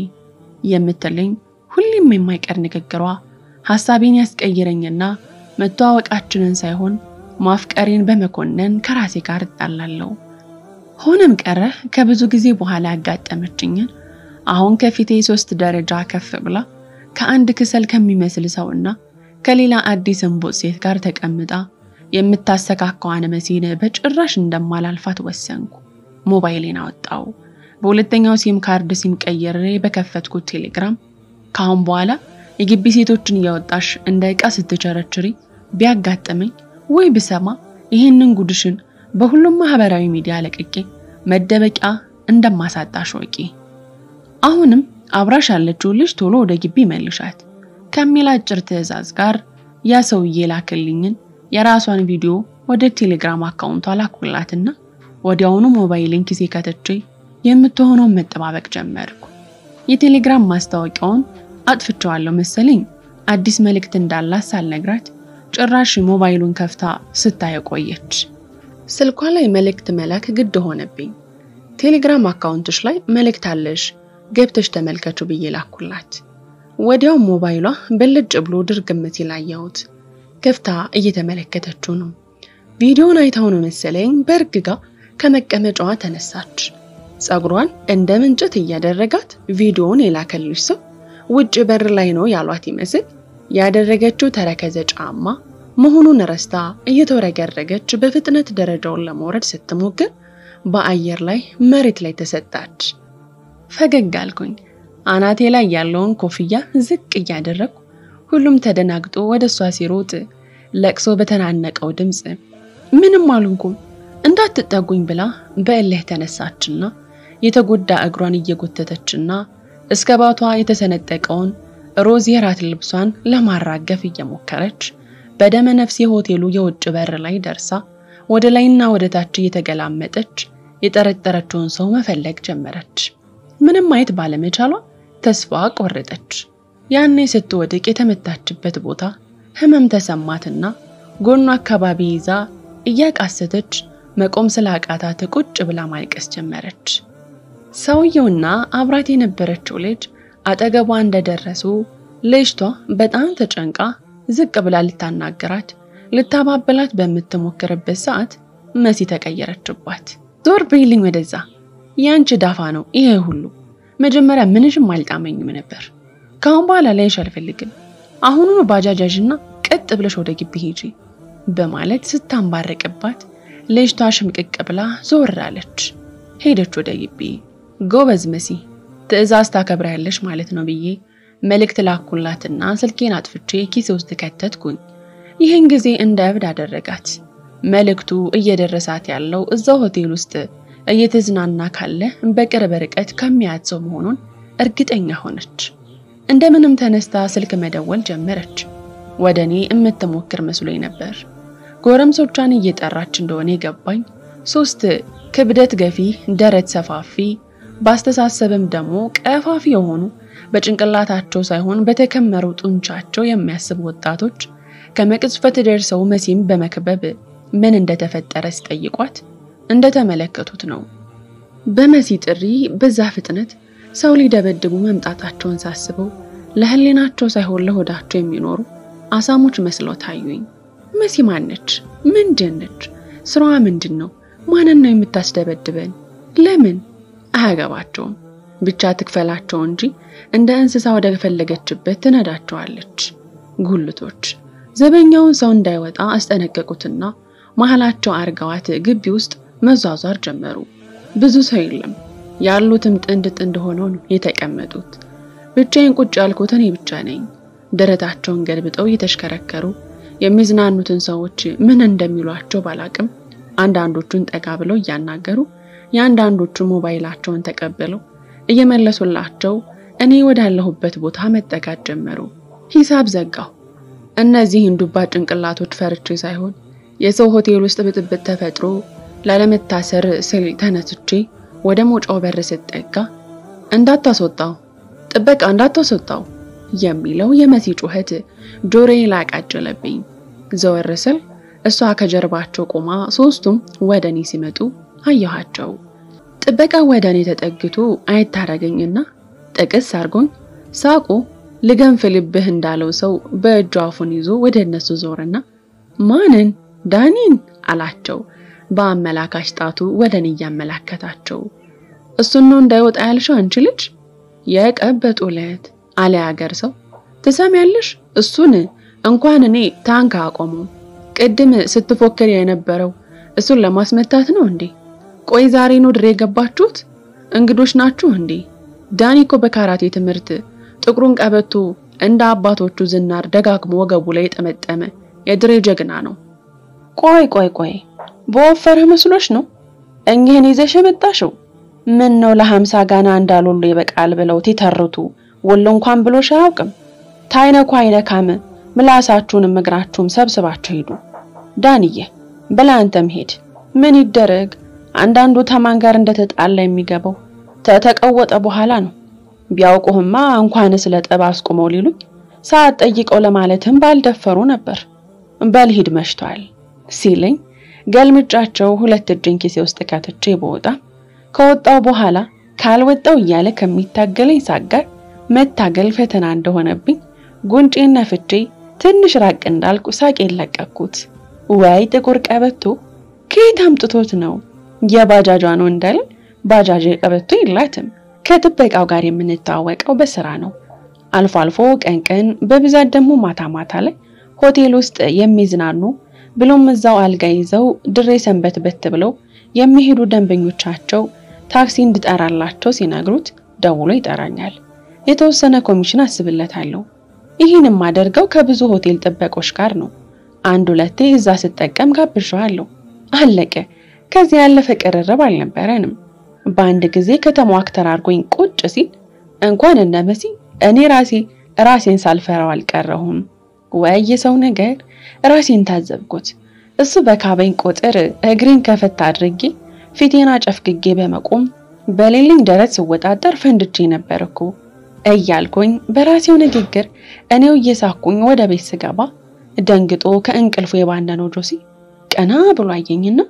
የምትለኝ ሁሌም የማይቀር ንግግሯ ሀሳቤን ያስቀይረኝና መተዋወቃችንን ሳይሆን ማፍቀሬን በመኮነን ከራሴ ጋር እጣላለሁ። ሆነም ቀረ ከብዙ ጊዜ በኋላ ያጋጠመችኝን አሁን ከፊቴ ሶስት ደረጃ ከፍ ብላ ከአንድ ክሰል ከሚመስል ሰውና ከሌላ አዲስ እንቦጥ ሴት ጋር ተቀምጣ የምታሰካከዋን መሲን በጭራሽ እንደማላልፋት ወሰንኩ። ሞባይሌን አወጣው። በሁለተኛው ሲም ካርድ ሲም ቀይሬ በከፈትኩት ቴሌግራም ከአሁን በኋላ የግቢ ሴቶችን እያወጣሽ እንደ ዕቃ ስትቸረችሪ ቢያጋጥመኝ ወይ ብሰማ ይህንን ጉድሽን በሁሉም ማህበራዊ ሚዲያ ለቅቄ መደበቂያ እንደማሳጣሽ ወቂ። አሁንም አብራሽ ያለችው ልጅ ቶሎ ወደ ግቢ መልሻት ከሚል አጭር ትዕዛዝ ጋር ያ ሰውዬ ላክልኝን የራሷን ቪዲዮ ወደ ቴሌግራም አካውንቷ ላኩላትና ወዲያውኑ ሞባይልን ኪሴ ከተቼ የምትሆነውን መጠባበቅ ጀመርኩ። የቴሌግራም ማስታወቂያውን አጥፍቼዋለሁ መሰለኝ አዲስ መልእክት እንዳላት ሳልነግራት ጭራሽ ሞባይሉን ከፍታ ስታይ ቆየች። ስልኳ ላይ መልእክት መላክ ግድ ሆነብኝ። ቴሌግራም አካውንትሽ ላይ መልእክት አለሽ ገብተሽ ተመልከቹ ብዬ ላኩላት። ወዲያው ሞባይሏ በልጭ ብሎ ድርግም ሲል አየሁት። ከፍታ እየተመለከተችው ነው። ቪዲዮውን አይታው ነው መሰለኝ በእርግጋ ከመቀመጫዋ ተነሳች። ፀጉሯን እንደ ምንጭት እያደረጋት ቪዲዮውን የላከልሽ ሰው ውጭ በር ላይ ነው ያሏት ይመስል ያደረገችው ተረከዘ ጫማ መሆኑን ረስታ እየተወረገረገች በፍጥነት ደረጃውን ለመውረድ ስትሞክር በአየር ላይ መሬት ላይ ተሰጣች። ፈገግ አልኩኝ። አናቴ ላይ ያለውን ኮፍያ ዝቅ እያደረግኩ ሁሉም ተደናግጦ ወደ እሷ ሲሮጥ ለቅሶ በተናነቀው ድምፅ ምንም አልንኩም እንዳትጠጉኝ ብላ በእልህ ተነሳችና የተጎዳ እግሯን እየጎተተችና እስከ ባቷ የተሰነጠቀውን ሮዝ የራት ልብሷን ለማራገፍ እየሞከረች በደመ ነፍስ የሆቴሉ የውጭ በር ላይ ደርሳ ወደ ላይና ወደ ታች እየተገላመጠች የጠረጠረችውን ሰው መፈለግ ጀመረች። ምንም ማየት ባለመቻሏ ተስፋ ቆረጠች። ያኔ ስትወድቅ የተመታችበት ቦታ ህመም ተሰማትና ጎኗ አካባቢ ይዛ እያቃሰተች መቆም ስላቃታት ቁጭ ብላ ማልቀስ ጀመረች። ሰውየውና አብራት የነበረችው ልጅ አጠገቧ እንደደረሱ ልጅቷ በጣም ተጨንቃ ዝቅ ብላ ልታናገራት ልታባበላት በምትሞክርበት ሰዓት መሲ ተቀየረችባት። ዞር በይልኝ ወደዛ፣ ያንቺ ዳፋ ነው ይሄ ሁሉ። መጀመሪያ ምንሽም አልጣመኝም ነበር። ከአሁን በኋላ ላይሽ አልፈልግም። አሁኑኑ ባጃጃዥና ቀጥ ብለሽ ወደ ግቢ ሂጂ በማለት ስታንባረቅባት ልጅቷ ሽምቅቅ ብላ ዞር አለች። ሄደች ወደ ግቢ። ጎበዝ መሲ ትዕዛዝ ታከብሪያለሽ ማለት ነው ብዬ መልእክት ላኩላትና ስልኬን አጥፍቼ ኪሴ ውስጥ ከተትኩኝ። ይህን ጊዜ እንደ እብድ አደረጋት። መልእክቱ እየደረሳት ያለው እዛው ሆቴል ውስጥ እየተዝናና ካለ በቅርብ ርቀት ከሚያያት ሰው መሆኑን እርግጠኛ ሆነች። እንደምንም ተነስታ ስልክ መደወል ጀመረች። ወደ እኔ የምትሞክር መስሎኝ ነበር። ጎረምሶቿን እየጠራች እንደሆነ የገባኝ ሶስት ክብደት ገፊ፣ ደረት ሰፋፊ፣ በአስተሳሰብም ደግሞ ቀፋፊ የሆኑ በጭንቅላታቸው ሳይሆን በተከመሩ ጡንቻቸው የሚያስቡ ወጣቶች ከመቅጽፈት ደርሰው መሲም በመክበብ ምን እንደተፈጠረ ሲጠይቋት እንደተመለከቱት ነው። በመሲ ጥሪ በዛ ፍጥነት ሰው ሊደበድቡ መምጣታቸውን ሳስበው ለህሊናቸው ሳይሆን ለሆዳቸው የሚኖሩ አሳሞች መስለው ታዩኝ። መሲ ማነች? ምንድን ነች? ስራዋ ምንድን ነው? ማንን ነው የምታስደበድበን? ለምን? አያገባቸውም። ብቻ ትክፈላቸው እንጂ እንደ እንስሳ ወደ ፈለገችበት ትነዳቸዋለች። ጉልቶች ዘበኛውን ሰው እንዳይወጣ አስጠነቀቁትና መሀላቸው አርገዋት ግቢ ውስጥ መዟዟር ጀመሩ። ብዙ ሰው የለም። ያሉትም ጥንድ ጥንድ ሆነው ነው የተቀመጡት። ብቻዬን ቁጭ ያልኩት እኔ ብቻ ነኝ። ደረታቸውን ገልብጠው እየተሽከረከሩ የሚዝናኑትን ሰዎች ምን እንደሚሏቸው ባላቅም አንዳንዶቹን ጠጋ ብለው እያናገሩ የአንዳንዶቹን ሞባይላቸውን ተቀብለው እየመለሱላቸው እኔ ወዳለሁበት ቦታ መጠጋት ጀመሩ። ሂሳብ ዘጋሁ። እነዚህን ዱባ ጭንቅላቶች ፈርቼ ሳይሆን የሰው ሆቴል ውስጥ ብጥብጥ ተፈጥሮ ላለመታሰር ስል ተነስቼ ወደ መውጫው በር ስጠጋ እንዳታስወጣው፣ ጥበቃ እንዳታስወጣው የሚለው የመሲ ጩኸት ጆሮዬ ላይ አቃጨለብኝ። ዘወር ስል እሷ ከጀርባቸው ቆማ ሶስቱም ወደ እኔ ሲመጡ አየኋቸው። ጥበቃ ወደ እኔ ተጠግቶ አይታረገኝና ጥቅስ አርጎኝ ሳቁ ልገንፍ ልብህ እንዳለው ሰው በእጁ አፉን ይዞ ወደ እነሱ ዞርና ማንን? ዳኒን አላቸው። በአመላካሽ ጣቱ ወደ እኔ እያመላከታቸው እሱን ነው እንዳይወጣ ያልሽው አንቺ ልጅ የቀበጡ ዕለት አለ ያገር ሰው። ትሰሚያለሽ? እሱን እንኳን እኔ ታንክ አቆመው። ቅድም ስትፎክር የነበረው እሱን ለማስመታት ነው እንዴ? ቆይ ዛሬ ነው ድሬ የገባችሁት? እንግዶች ናችሁ እንዴ? ዳኒ እኮ በካራቴ ትምህርት ጥቁሩን ቀበቶ እንደ አባቶቹ ዝናር ደጋግሞ ወገቡ ላይ የጠመጠመ የድሬ ጀግና ነው። ቆይ ቆይ ቆይ በወፈርህ መስሎሽ ነው እኚህን ይዘሽ የመጣሽው? ምን ነው ለሀምሳ ጋና እንዳልወሎ ይበቃል ብለው ትተርቱ ወሎ እንኳን ብሎሽ አያውቅም። ታይነኩ አይነካም። ምላሳችሁንም እግራችሁም ሰብስባችሁ ሂዱ። ዳንዬ በላ አንተም ሄድ። ምን ይደረግ አንዳንዱ ተማን ጋር እንደተጣላ የሚገባው ተተቀወጠ በኋላ ነው። ቢያውቁህማ እንኳን ስለ ጠብ አስቁመው ሊሉኝ ሰዓት ጠይቀው ለማለትም ባልደፈሩ ነበር። በልሂድ መሽቷል ሲለኝ ገልምጫቸው ሁለት እጅን ኪሴ ውስጥ ከትቼ በወጣ ከወጣው በኋላ ካልወጣው እያለ ከሚታገለኝ ሳቅ ጋር መታገል ፈተና እንደሆነብኝ ጉንጬን ነፍቼ ትንሽ ራቅ እንዳልኩ ሳቄን ለቀኩት። ወይ ጥቁር ቀበቶ ከየት አምጥቶት ነው? የባጃጇ ነው እንዳለን ባጃጅ ቀበቶ የላትም። ከጥበቃው ጋር የምንተዋወቀው በስራ ነው። አልፎ አልፎ ቀን ቀን፣ በብዛት ደግሞ ማታ ማታ ላይ ሆቴል ውስጥ የሚዝናኑ ብሎም እዛው አልጋ ይዘው ድሬ ሰንበት በት ብለው የሚሄዱ ደንበኞቻቸው ታክሲ እንድጠራላቸው ሲነግሩት ደውሎ ይጠራኛል። የተወሰነ ኮሚሽን አስብለታለሁ። ይህን የማደርገው ከብዙ ሆቴል ጥበቆች ጋር ነው። አንድ ሁለቴ እዛ ስጠቀም ጋብዣዋለሁ። አለቀ። ከዚህ ያለፈ ቅርርብ አልነበረንም። በአንድ ጊዜ ከተማው አክተር አድርጎኝ ቁጭ ሲል እንኳን እነ መሲ እኔ ራሴ ራሴን ሳልፈራው አልቀረሁም። ወይ የሰው ነገር ራሴን ታዘብኩት። እሱ በካበኝ ቁጥር እግሬን ከፈት አድርጌ ፊቴን አጨፍግጌ በመቆም በሌለኝ ደረት ስወጣጠር ፈንድቼ ነበር እኮ እያልኩኝ በራሴው ንግግር እኔው እየሳኩኝ ወደ ቤት ስገባ ደንግጦ ከእንቅልፉ የባነነው ጆሲ ቀና ብሎ አየኝና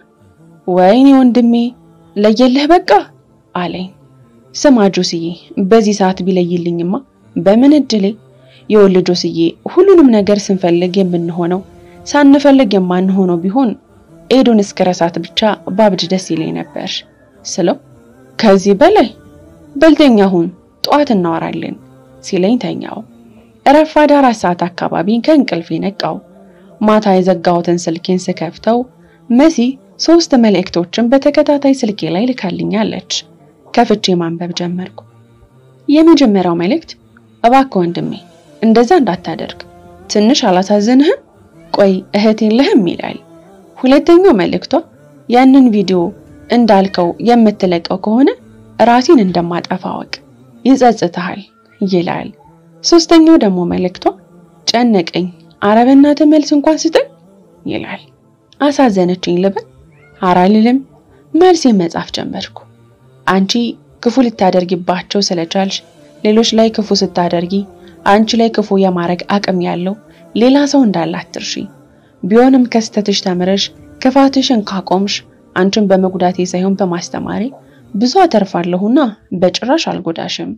ወይኔ ወንድሜ ለየልህ በቃ አለኝ። ስማ ጆሲዬ፣ በዚህ ሰዓት ቢለይልኝማ በምን እድሌ የወል ጆስዬ፣ ሁሉንም ነገር ስንፈልግ የምንሆነው ሳንፈልግ የማንሆነው ቢሆን ኤዱን እስከረሳት ብቻ ባብድ ደስ ይለኝ ነበር ስለው ከዚህ በላይ በልተኛ ሁን ጠዋት እናወራለን ሲለኝ ተኛው። ረፋድ አራት ሰዓት አካባቢ ከእንቅልፌ ነቃው። ማታ የዘጋሁትን ስልኬን ስከፍተው መሲ ሶስት መልእክቶችን በተከታታይ ስልኬ ላይ ልካልኛለች። ከፍቼ ማንበብ ጀመርኩ። የመጀመሪያው መልእክት እባክህ ወንድሜ እንደዛ እንዳታደርግ ትንሽ አላሳዝንህም? ቆይ እህት የለህም ይላል። ሁለተኛው መልእክቷ ያንን ቪዲዮ እንዳልከው የምትለቀው ከሆነ ራሴን እንደማጠፋ አወቅ፣ ይጸጽትሃል ይላል። ሶስተኛው ደግሞ መልእክቷ ጨነቀኝ፣ ኧረ በእናትህ መልስ እንኳን ስጠኝ ይላል። አሳዘነችኝ ልበል? ኧረ አልልም። መልሴን መጻፍ ጀመርኩ። አንቺ ክፉ ልታደርጊባቸው ስለቻልሽ ሌሎች ላይ ክፉ ስታደርጊ አንቺ ላይ ክፉ የማድረግ አቅም ያለው ሌላ ሰው እንዳለ አትርሺ። ቢሆንም ከስተትሽ ተምረሽ ክፋትሽን ካቆምሽ አንቺን በመጉዳቴ ሳይሆን በማስተማሬ ብዙ አተርፋለሁና በጭራሽ አልጎዳሽም።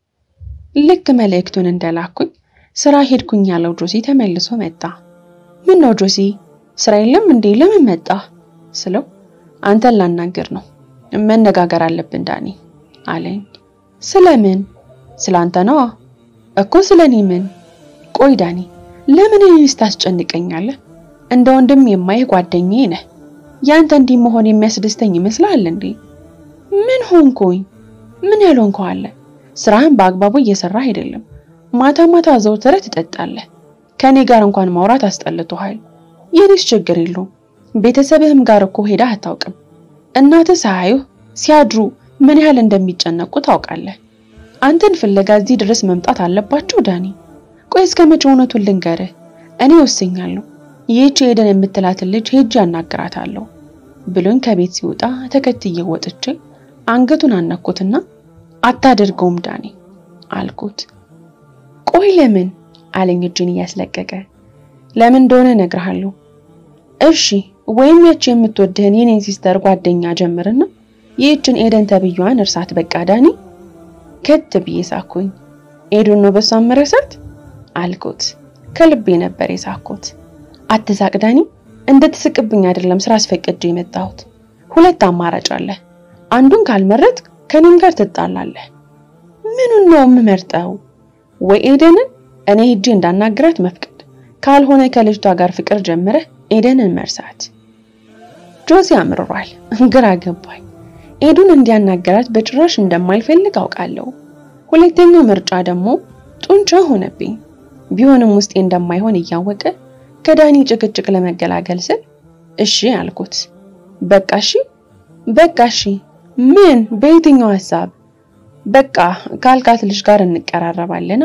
ልክ መልእክቱን እንደላኩኝ ስራ ሄድኩኝ ያለው ጆሲ ተመልሶ መጣ። ምን ነው ጆሲ ስራ የለም እንዴ? ለምን መጣ ስለው አንተን ላናግር ነው መነጋገር አለብን ዳኒ አለኝ። ስለምን? ስላንተ ነዋ እኮ ስለኔ ምን? ቆይ ዳኒ ለምን እኔንስ ታስጨንቀኛለህ? እንደ ወንድም የማይህ ጓደኛዬ ነህ። ያንተ እንዲህ መሆን የሚያስደስተኝ ይመስላል እንዴ? ምን ሆንኩኝ? ምን ያልሆንከው አለ? ስራህን በአግባቡ እየሰራህ አይደለም። ማታ ማታ ዘውትረህ ትጠጣለህ። ከኔ ጋር እንኳን ማውራት አስጠልቶሃል። የኔስ ችግር የለውም። ቤተሰብህም ጋር እኮ ሄደህ አታውቅም። እናትህ ሳያዩህ ሲያድሩ ምን ያህል እንደሚጨነቁ ታውቃለህ። አንተን ፍለጋ እዚህ ድረስ መምጣት አለባቸው ዳኒ? ቆይ እስከ መቼ እውነቱን ልንገርህ? እኔ ወስኛለሁ። ይህች ሄደን የምትላትን ልጅ ሄጄ አናግራታለሁ ብሎኝ ከቤት ሲወጣ ተከትዬ ወጥቼ አንገቱን አነኩትና አታደርገውም ዳኒ አልኩት። ቆይ ለምን አለኝ እጅን እያስለቀቀ። ለምን እንደሆነ እነግርሃለሁ። እሺ ወይም ያቺ የምትወድህን የኔን ሲስተር ጓደኛ ጀምርና ይህችን ኤደን ተብዬዋን እርሳት በቃ ዳኒ። ከት ብዬ ሳኩኝ። ኤዱን ነው በሷን መረሳት አልኩት። ከልቤ ነበር የሳኩት። አትሳቅ ዳኒ፣ እንድትስቅብኝ አይደለም ስራ አስፈቅጄ የመጣሁት። ሁለት አማራጭ አለ። አንዱን ካልመረጥ ከኔም ጋር ትጣላለህ። ምኑን ነው የምመርጠው? ወይ ኤደንን እኔ ሄጄ እንዳናግራት መፍቀድ፣ ካልሆነ ከልጅቷ ጋር ፍቅር ጀምረህ ኤደንን መርሳት። ጆሲ አምርሯል። ግራ ገባኝ። ኤዱን እንዲያናገራት በጭራሽ እንደማልፈልግ አውቃለሁ። ሁለተኛው ምርጫ ደግሞ ጡንቻ ሆነብኝ። ቢሆንም ውስጤ እንደማይሆን እያወቀ ከዳኒ ጭቅጭቅ ለመገላገል ስል እሺ አልኩት። በቃ እሺ፣ በቃ እሺ። ምን? በየትኛው ሀሳብ? በቃ ካልካት ልጅ ጋር እንቀራረባለና።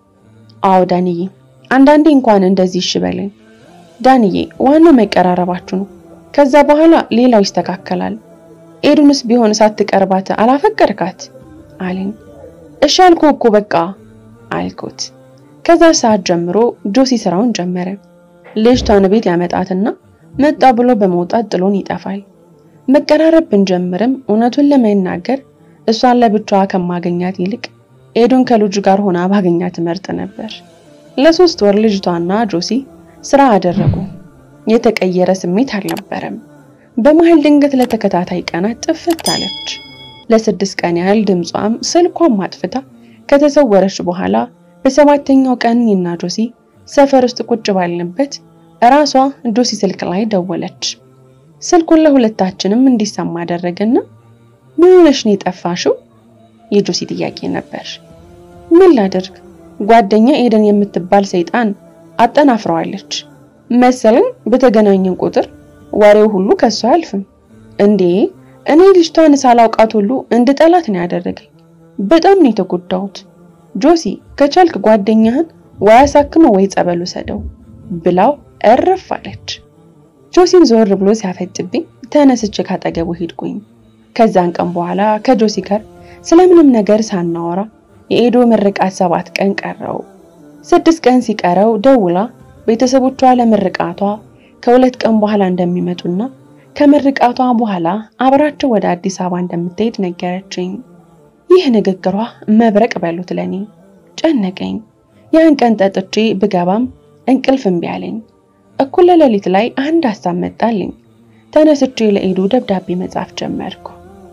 አዎ ዳንዬ፣ አንዳንዴ እንኳን እንደዚህ እሺ በለኝ። ዳንዬ፣ ዋናው መቀራረባችሁ ነው። ከዛ በኋላ ሌላው ይስተካከላል። ኤዱንስ ቢሆን ሳትቀርባት አላፈቀርካት አለኝ። እሺ አልኩህ እኮ በቃ አልኩት። ከዛ ሰዓት ጀምሮ ጆሲ ስራውን ጀመረ። ልጅቷን ቤት ያመጣትና መጣ ብሎ በመውጣት ጥሎን ይጠፋል። መቀራረብ ብንጀምርም እውነቱን ለመናገር እሷን ለብቻዋ ከማገኛት ይልቅ ኤዱን ከልጁ ጋር ሆና ባገኛት መርጥ ነበር። ለሶስት ወር ልጅቷና ጆሲ ስራ አደረጉ። የተቀየረ ስሜት አልነበረም። በመሀል ድንገት ለተከታታይ ቀናት ጥፍት አለች። ለስድስት ቀን ያህል ድምጿም ስልኳም አጥፍታ ከተሰወረች በኋላ በሰባተኛው ቀን እኔና ጆሲ ሰፈር ውስጥ ቁጭ ባልንበት እራሷ ጆሲ ስልክ ላይ ደወለች። ስልኩን ለሁለታችንም እንዲሰማ አደረገና ምን ሆነሽ ነው የጠፋሽው? የጆሲ ጥያቄ ነበር። ምን ላድርግ ጓደኛ ኤደን የምትባል ሰይጣን አጠናፍረዋለች መሰለኝ። በተገናኘን ቁጥር ወሬው ሁሉ ከሷ አያልፍም። እንዴ እኔ ልጅቷን ሳላውቃት ሁሉ እንድጠላት ነው ያደረገኝ። በጣም ነው የተጎዳሁት። ጆሲ ከቻልክ ጓደኛህን ወይ አሳክመው ወይ ጸበሉ ሰደው ብላው እርፍ አለች። ጆሲም ዞር ብሎ ሲያፈጥብኝ ተነስቼ ካጠገቡ ሄድኩኝ። ከዛን ቀን በኋላ ከጆሲ ጋር ስለምንም ነገር ሳናወራ የኤዶ ምርቃት ሰባት ቀን ቀረው። ስድስት ቀን ሲቀረው ደውላ ቤተሰቦቿ ለምርቃቷ ከሁለት ቀን በኋላ እንደሚመጡና ከምርቃቷ በኋላ አብራቸው ወደ አዲስ አበባ እንደምትሄድ ነገረችኝ። ይህ ንግግሯ መብረቅ በሉት ለኔ። ጨነቀኝ። ያን ቀን ጠጥቼ ብገባም እንቅልፍ እምቢ አለኝ። እኩለ ሌሊት ላይ አንድ ሀሳብ መጣልኝ። ተነስቼ ለኤዱ ደብዳቤ መጻፍ ጀመርኩ።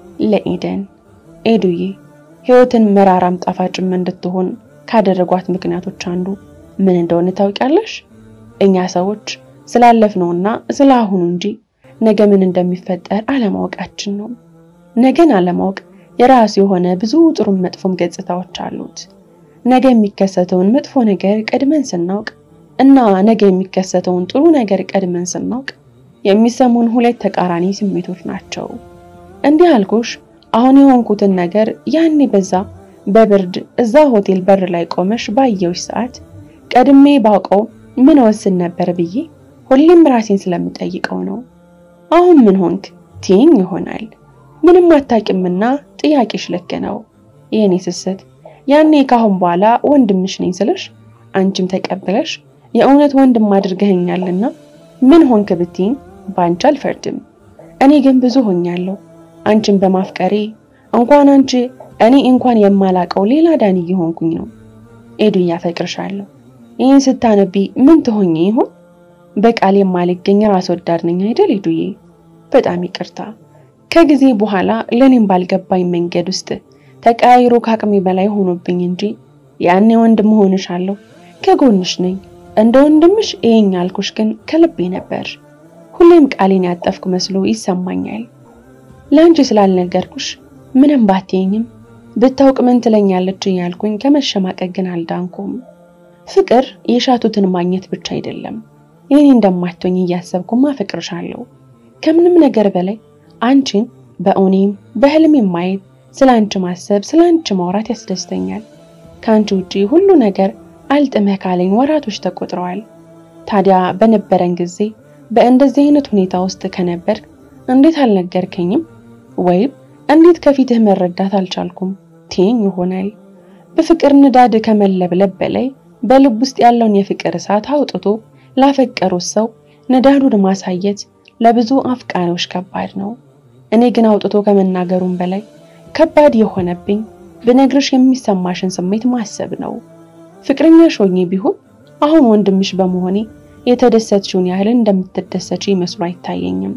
ለኤደን ኤዱዬ፣ ህይወትን መራራም ጣፋጭም እንድትሆን ካደረጓት ምክንያቶች አንዱ ምን እንደሆነ ታውቂያለሽ? እኛ ሰዎች ስላለፍነውና ስለ አሁኑ እንጂ ነገ ምን እንደሚፈጠር አለማወቃችን ነው። ነገን አለማወቅ የራሱ የሆነ ብዙ ጥሩም መጥፎም ገጽታዎች አሉት። ነገ የሚከሰተውን መጥፎ ነገር ቀድመን ስናውቅ እና ነገ የሚከሰተውን ጥሩ ነገር ቀድመን ስናውቅ የሚሰሙን ሁለት ተቃራኒ ስሜቶች ናቸው። እንዲህ አልኩሽ አሁን የሆንኩትን ነገር ያኔ በዛ በብርድ እዛ ሆቴል በር ላይ ቆመሽ ባየውሽ ሰዓት ቀድሜ ባውቀው ምን ወስን ነበር ብዬ ሁሌም ራሴን ስለምጠይቀው ነው። አሁን ምን ሆንክ ትይኝ ይሆናል። ምንም አታውቂምና ጥያቄሽ ልክ ነው የኔ ስስት። ያኔ ካሁን በኋላ ወንድምሽ ነኝ ስልሽ አንቺም ተቀብለሽ የእውነት ወንድም አድርገኸኛልና ምን ሆንክ ብትይኝ በአንቺ አልፈርድም። እኔ ግን ብዙ ሆኛለሁ አንቺን በማፍቀሬ እንኳን አንቺ እኔ እንኳን የማላቀው ሌላ ዳኒ እየሆንኩኝ ነው። ኤዱ ያፈቅርሻለሁ። ይህን ስታነቢ ምን ትሆኚ ይሆን? በቃል የማልገኝ ራስ ወዳድ ነኝ አይደል ኤዱዬ? በጣም ይቅርታ። ከጊዜ በኋላ ለኔም ባልገባኝ መንገድ ውስጥ ተቀያይሮ ከአቅሜ በላይ ሆኖብኝ እንጂ ያኔ ወንድም ሆንሻለሁ፣ ከጎንሽ ነኝ፣ እንደ ወንድምሽ ይሄኝ ያልኩሽ ግን ከልቤ ነበር። ሁሌም ቃሌን ያጠፍኩ መስሎ ይሰማኛል። ለአንቺ ስላልነገርኩሽ ምንም ባትየኝም ብታውቅ ምን ትለኛለች እያልኩኝ ከመሸማቀቅ ግን አልዳንኩም። ፍቅር የሻቱትን ማግኘት ብቻ አይደለም። የኔ እንደማትሆኝ እያሰብኩም አፈቅርሻለሁ። ከምንም ነገር በላይ አንቺን በእውኔም በህልሜም ማየት፣ ስለ አንቺ ማሰብ፣ ስለ አንቺ ማውራት ያስደስተኛል። ከአንቺ ውጪ ሁሉ ነገር አልጥመህ ካለኝ ወራቶች ተቆጥረዋል። ታዲያ በነበረን ጊዜ በእንደዚህ አይነት ሁኔታ ውስጥ ከነበር እንዴት አልነገርከኝም? ወይም እንዴት ከፊትህ መረዳት አልቻልኩም ትይኝ ይሆናል። በፍቅር ንዳድ ከመለብለብ በላይ በልብ ውስጥ ያለውን የፍቅር እሳት አውጥቶ ላፈቀሩት ሰው ንዳዱን ማሳየት ለብዙ አፍቃሪዎች ከባድ ነው። እኔ ግን አውጥቶ ከመናገሩም በላይ ከባድ የሆነብኝ ብነግርሽ የሚሰማሽን ስሜት ማሰብ ነው። ፍቅረኛሽ ሆኜ ቢሆን አሁን ወንድምሽ በመሆኔ የተደሰትሽውን ያህል እንደምትደሰች መስሎ አይታየኝም።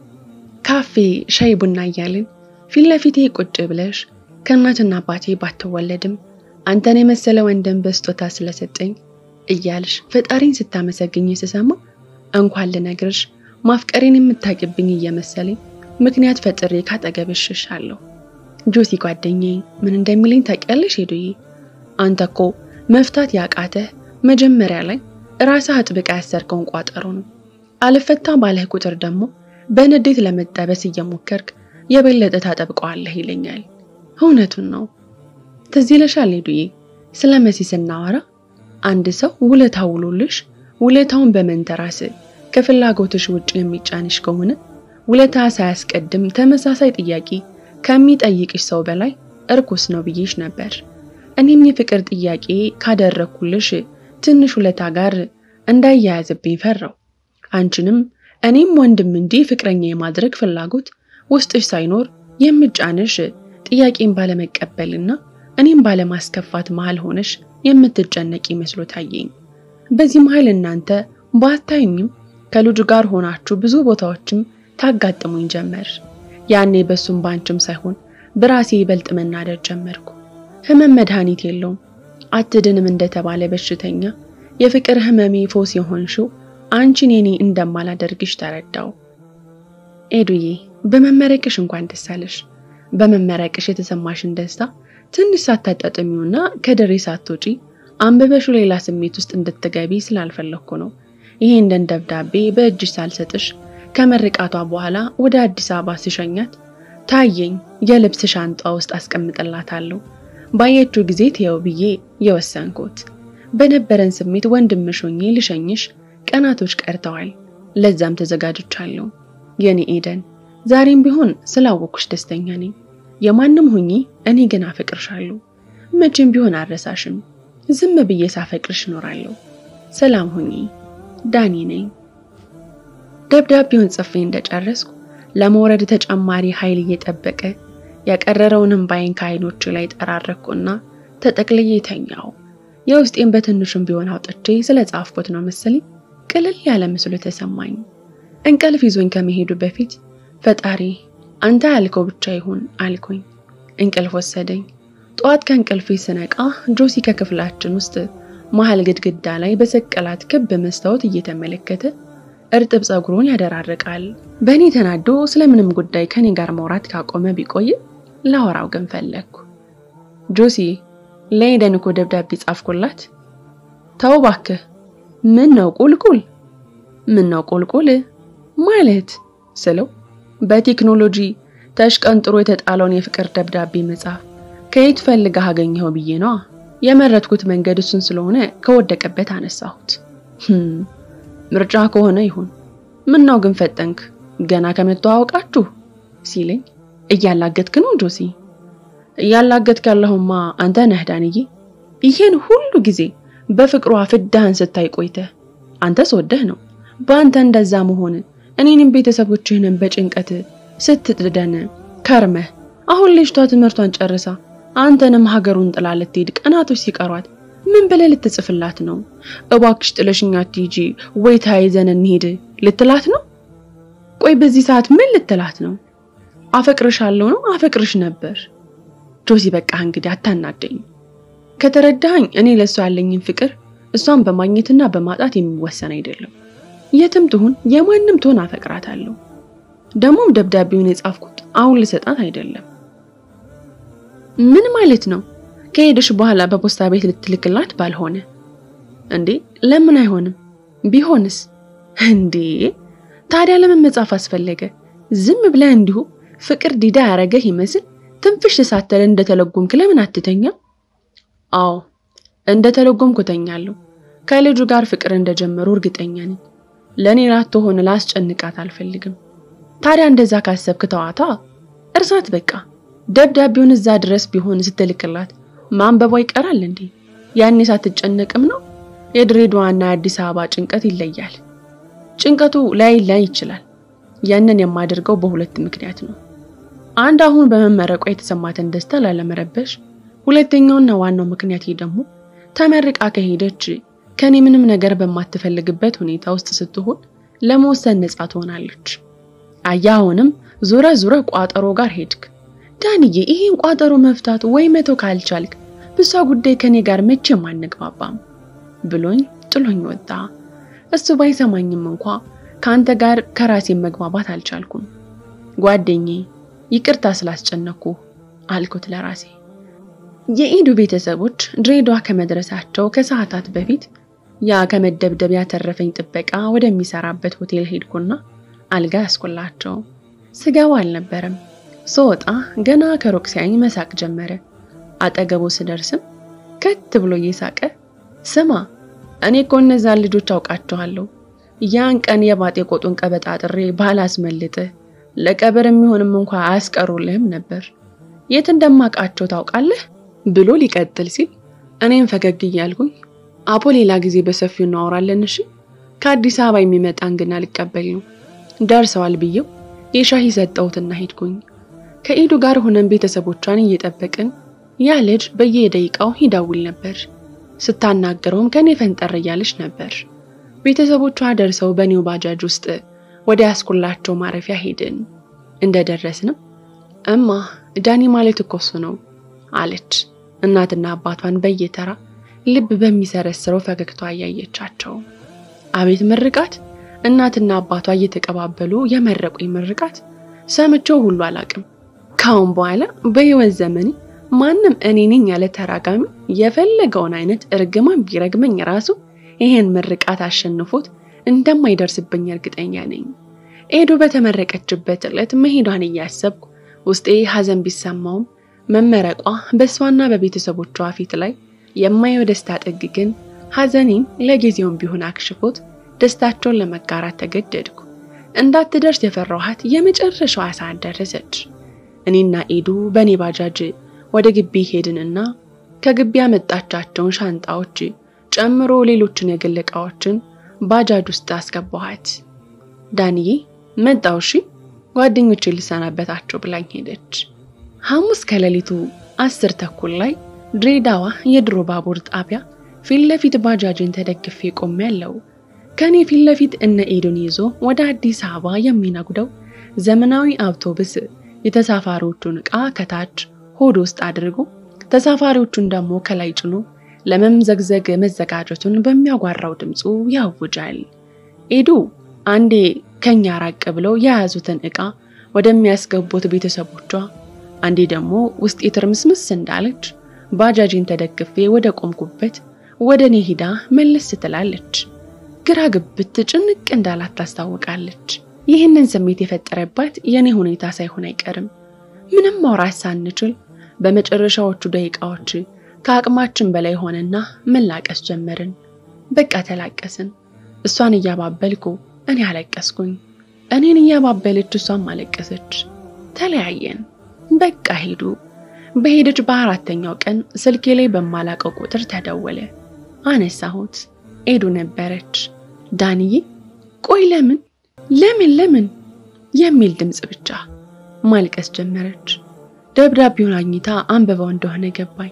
ካፌ ሻይ ቡና እያልን ፊት ለፊቴ ቁጭ ብለሽ ከእናትና አባቴ ባትወለድም አንተን የመሰለ ወንድም በስጦታ ስለሰጠኝ እያልሽ ፈጣሪን ስታመሰግኝ ስሰማ እንኳን ልነግርሽ ማፍቀሬን የምታቂብኝ እየመሰለኝ ምክንያት ፈጥሬ ካጠገብሽ እሸሻለሁ። ጆሲ ጓደኛዬ ምን እንደሚለኝ ታውቂያለሽ ሄዱዬ? አንተ እኮ መፍታት ያቃተህ መጀመሪያ ላይ ራስህ አጥብቃ ያሰርከውን ቋጠሮ ነው። አልፈታ ባለህ ቁጥር ደግሞ በንዴት ለመጠበስ እየሞከርክ የበለጠ ታጠብቀዋለህ ይለኛል። እውነቱን ነው። ትዝ ይለሻል ሄዱዬ፣ ስለ መሲ ስናወራ አንድ ሰው ውለታ ውሎልሽ ውለታውን በመንተራስ ከፍላጎትሽ ውጭ የሚጫንሽ ከሆነ ውለታ ሳያስቀድም ተመሳሳይ ጥያቄ ከሚጠይቅሽ ሰው በላይ እርኩስ ነው ብዬሽ ነበር። እኔም የፍቅር ጥያቄ ካደረኩልሽ ትንሽ ውለታ ጋር እንዳያያዝብኝ ፈራው። አንቺንም እኔም ወንድም እንጂ ፍቅረኛ የማድረግ ፍላጎት ውስጥሽ ሳይኖር የምጫንሽ ጥያቄን ባለመቀበልና እኔም ባለማስከፋት መሃል ሆነሽ የምትጨነቂ መስሎ ታየኝ። በዚህ መሃል እናንተ ባታዩኝም ከልጁ ጋር ሆናችሁ ብዙ ቦታዎችም ታጋጥሙኝ ጀመር። ያኔ በሱም ባንችም ሳይሆን በራሴ ይበልጥ መናደድ ጀመርኩ። ህመም መድኃኒት የለውም አትድንም እንደተባለ በሽተኛ የፍቅር ህመሜ ፎስ የሆንሽው አንቺን የኔ እንደማላደርግሽ ተረዳው። ኤዱዬ በመመረቅሽ እንኳን ደስ አለሽ። በመመረቅሽ የተሰማሽን ደስታ ትንሽ ሳታጣጥሚውና ከድሬ ሳትወጪ አንብበሹ ሌላ ስሜት ውስጥ እንድትገቢ ስላልፈለግኩ ነው። ይሄንን ደብዳቤ በእጅሽ ሳልሰጥሽ ከምርቃቷ በኋላ ወደ አዲስ አበባ ስሸኛት ታየኝ። የልብስ ሻንጣ ውስጥ አስቀምጥላታለሁ። ባየችው ጊዜ ትየው ብዬ የወሰንኩት በነበረን ስሜት ወንድምሽ ሆኜ ልሸኝሽ ቀናቶች ቀርተዋል። ለዛም ተዘጋጅቻለሁ። የኔ ኤደን ዛሬም ቢሆን ስላወኩሽ ደስተኛ ነኝ። የማንም ሁኚ፣ እኔ ግን አፈቅርሻለሁ። መቼም ቢሆን አልረሳሽም። ዝም ብዬ ሳፈቅርሽ እኖራለሁ። ሰላም ሁኚ። ዳኒ ነኝ። ደብዳቤውን ጽፌ እንደጨረስኩ ለመውረድ ተጨማሪ ኃይል እየጠበቀ ያቀረረውንም ባይን ከዓይኖቹ ላይ ጠራረኩና ተጠቅልዬ ተኛው። የውስጤን በትንሹም ቢሆን አውጥቼ ስለ ጻፍኩት ነው መሰለኝ ቅልል ያለ ምስሉ ተሰማኝ። እንቅልፍ ይዞኝ ከመሄዱ በፊት ፈጣሪ አንተ ያልከው ብቻ ይሁን አልኩኝ። እንቅልፍ ወሰደኝ። ጠዋት ከእንቅልፌ ስነቃ ጆሲ ከክፍላችን ውስጥ መሀል ግድግዳ ላይ በሰቀላት ክብ መስታወት እየተመለከተ እርጥብ ፀጉሩን ያደራርቃል። በእኔ ተናዶ ስለምንም ጉዳይ ከኔ ጋር ማውራት ካቆመ ቢቆይ ላወራው ግን ፈለግኩ። ጆሲ ለኤደን እኮ ደብዳቤ ጻፍኩላት። ተው እባክህ። ምን ነው ቁልቁል? ምን ነው ቁልቁል ማለት ስለው በቴክኖሎጂ ተሽቀንጥሮ የተጣለውን የፍቅር ደብዳቤ መጻፍ ከየት ፈልገህ አገኘኸው ብዬ ነዋ። የመረጥኩት መንገድ እሱን ስለሆነ ከወደቀበት አነሳሁት። ምርጫ ከሆነ ይሁን። ምን ነው ግን ፈጠንክ? ገና ከመተዋወቃችሁ ሲለኝ እያላገጥክ ነው ጆሲ? እያላገጥክ ያለሁማ አንተ ነህ ዳንዬ። ይሄን ሁሉ ጊዜ በፍቅሯ ፍዳህን ስታይ ቆይተህ አንተ ስወደህ ነው በአንተ እንደዛ መሆን እኔንም ቤተሰቦችህንም በጭንቀት ስትጥደን ከርመህ አሁን ልጅቷ ትምህርቷን ጨርሳ አንተንም ሀገሩን ጥላ ልትሄድ ቀናቶች ሲቀሯት ምን ብለህ ልትጽፍላት ነው? እባክሽ ጥለሽኝ አትሂጂ ወይ ተያይዘን እንሂድ ልትላት ነው? ቆይ በዚህ ሰዓት ምን ልትላት ነው? አፈቅርሻለሁ ነው? አፈቅርሽ ነበር። ጆሲ በቃ እንግዲህ አታናደኝ። ከተረዳኸኝ እኔ ለእሷ ያለኝን ፍቅር እሷን በማግኘትና በማጣት የሚወሰን አይደለም። የትም ትሁን የማንም ትሆን አፈቅራታለሁ። ደግሞም ደብዳቤውን የጻፍኩት አሁን ልሰጣት አይደለም። ምን ማለት ነው? ከሄደሽ በኋላ በፖስታ ቤት ልትልክላት ባልሆነ እንዴ? ለምን አይሆንም? ቢሆንስ? እንዴ ታዲያ ለምን መጻፍ አስፈለገ? ዝም ብለህ እንዲሁ ፍቅር ዲዳ ያረገህ ይመስል ትንፍሽ ሳትል እንደተለጎምክ ለምን አትተኛ? አዎ እንደተለጎምኩ ተኛለሁ። ከልጁ ጋር ፍቅር እንደጀመሩ እርግጠኛ ነኝ። ለእኔ ላትሆን ላስጨንቃት አልፈልግም። ታዲያ እንደዛ ካሰብክ ተዋታ፣ እርሳት በቃ። ደብዳቤውን እዛ ድረስ ቢሆን ስትልክላት ማንበቧ ይቀራል እንዴ? ያኔ ሳትጨነቅም ነው። የድሬዳዋና የአዲስ አበባ ጭንቀት ይለያል። ጭንቀቱ ላይ ላይ ይችላል። ያንን የማደርገው በሁለት ምክንያት ነው። አንድ አሁን በመመረቋ የተሰማትን ደስታ ላለመረበሽ፣ ሁለተኛውና ዋናው ምክንያት ደግሞ ተመርቃ ከሄደች ከኔ ምንም ነገር በማትፈልግበት ሁኔታ ውስጥ ስትሆን ለመወሰን ነፃ ትሆናለች። አያ አሁንም ዙረ ዙረ ቋጠሮ ጋር ሄድክ። ዳንዬ ይሄን ቋጠሮ መፍታት ወይ መተው ካልቻልክ ብሷ ጉዳይ ከኔ ጋር መቼም አንግባባም ብሎኝ ጥሎኝ ወጣ። እሱ ባይሰማኝም እንኳ ከአንተ ጋር ከራሴን መግባባት አልቻልኩም። ጓደኛዬ ይቅርታ ስላስጨነኩ አልኩት ለራሴ። የኢዱ ቤተሰቦች ድሬዳዋ ከመድረሳቸው ከሰዓታት በፊት ያ ከመደብደብ ያተረፈኝ ጥበቃ ወደሚሰራበት ሆቴል ሄድኩና አልጋ ያስኩላቸው። ስገባ አልነበረም። ስወጣ ገና ከሩቅ ሲያኝ መሳቅ ጀመረ። አጠገቡ ስደርስም ከት ብሎ እየሳቀ ስማ፣ እኔ እኮ እነዛን ልጆች አውቃቸዋለሁ። ያን ቀን የባጤ ቆጡን ቀበጣጥሬ ባላስመልጥህ ለቀብር የሚሆንም እንኳ አያስቀሩልህም ነበር። የት እንደማውቃቸው ታውቃለህ ብሎ ሊቀጥል ሲል እኔም ፈገግ እያልኩኝ አቦ ሌላ ጊዜ በሰፊው እናወራለን እሺ፣ ከአዲስ አበባ የሚመጣ እንግዳ ልቀበል ነው ደርሰዋል ብዬው የሻሂ ሰጠሁትና ሄድኩኝ። ከኢዱ ጋር ሆነን ቤተሰቦቿን እየጠበቅን ያ ልጅ በየደቂቃው ይደውል ነበር። ስታናገረውም ከኔ ፈንጠር እያለች ነበር። ቤተሰቦቿ ደርሰው በኒው ባጃጅ ውስጥ ወደ ያስኩላቸው ማረፊያ ሄድን። እንደደረስንም እማ ዳኒ ማለት እኮ እሱ ነው አለች። እናትና አባቷን በየተራ ልብ በሚሰረስረው ፈገግቷ እያየቻቸው አቤት ምርቃት! እናትና አባቷ እየተቀባበሉ የመረቁኝ ምርቃት ሰምቼው ሁሉ አላቅም። ካሁን በኋላ በህይወት ዘመኔ ማንም እኔ ነኝ ያለ ተራጋሚ የፈለገውን አይነት እርግማን ቢረግመኝ ራሱ ይሄን ምርቃት አሸንፎት እንደማይደርስብኝ እርግጠኛ ነኝ። ኤዱ በተመረቀችበት ዕለት መሄዷን እያሰብኩ ውስጤ ሐዘን ቢሰማውም መመረቋ በእሷና በቤተሰቦቿ ፊት ላይ የማየው ደስታ ጥግ ግን ሐዘኔን ለጊዜውም ቢሆን አክሽፎት ደስታቸውን ለመጋራት ተገደድኩ። እንዳትደርስ የፈራኋት የመጨረሻዋ ሰዓት ደረሰች። እኔና ኤዱ በእኔ ባጃጅ ወደ ግቢ ሄድንና ከግቢ ያመጣቻቸውን ሻንጣዎች ጨምሮ ሌሎችን የግል ዕቃዎችን ባጃጅ ውስጥ አስገባኋት። ዳንዬ መጣው እሺ፣ ጓደኞቼ ልሰናበታቸው ብላኝ ሄደች። ሐሙስ ከሌሊቱ አስር ተኩል ላይ ድሬዳዋ የድሮ ባቡር ጣቢያ ፊት ለፊት ባጃጅን ተደግፌ ቆሜያለሁ። ከኔ ፊት ለፊት እነ ኤዱን ይዞ ወደ አዲስ አበባ የሚነጉደው ዘመናዊ አውቶቡስ የተሳፋሪዎቹን ዕቃ ከታች ሆድ ውስጥ አድርጎ ተሳፋሪዎቹን ደግሞ ከላይ ጭኖ ለመምዘግዘግ መዘጋጀቱን በሚያጓራው ድምፁ ያውጃል። ኤዱ አንዴ ከኛ ራቅ ብለው የያዙትን ዕቃ ወደሚያስገቡት ቤተሰቦቿ፣ አንዴ ደግሞ ውስጤ ትርምስምስ እንዳለች ባጃጅን ተደግፌ ወደ ቆምኩበት ወደ እኔ ሂዳ መለስ ትላለች። ግራ ግብት ጭንቅ እንዳላት ታስታውቃለች። ይህንን ስሜት የፈጠረባት የኔ ሁኔታ ሳይሆን አይቀርም። ምንም ማውራት ሳንችል በመጨረሻዎቹ ደቂቃዎች ከአቅማችን በላይ ሆነና መላቀስ ጀመርን። በቃ ተላቀስን። እሷን እያባበልኩ እኔ አለቀስኩኝ። እኔን እያባበለች እሷም አለቀሰች። ተለያየን። በቃ ሄዱ። በሄደች በአራተኛው ቀን ስልኬ ላይ በማላቀው ቁጥር ተደወለ። አነሳሁት። ኤዱ ነበረች። ዳንዬ፣ ቆይ ለምን ለምን ለምን የሚል ድምፅ ብቻ። ማልቀስ ጀመረች። ደብዳቤውን አግኝታ አንብባው እንደሆነ ገባኝ።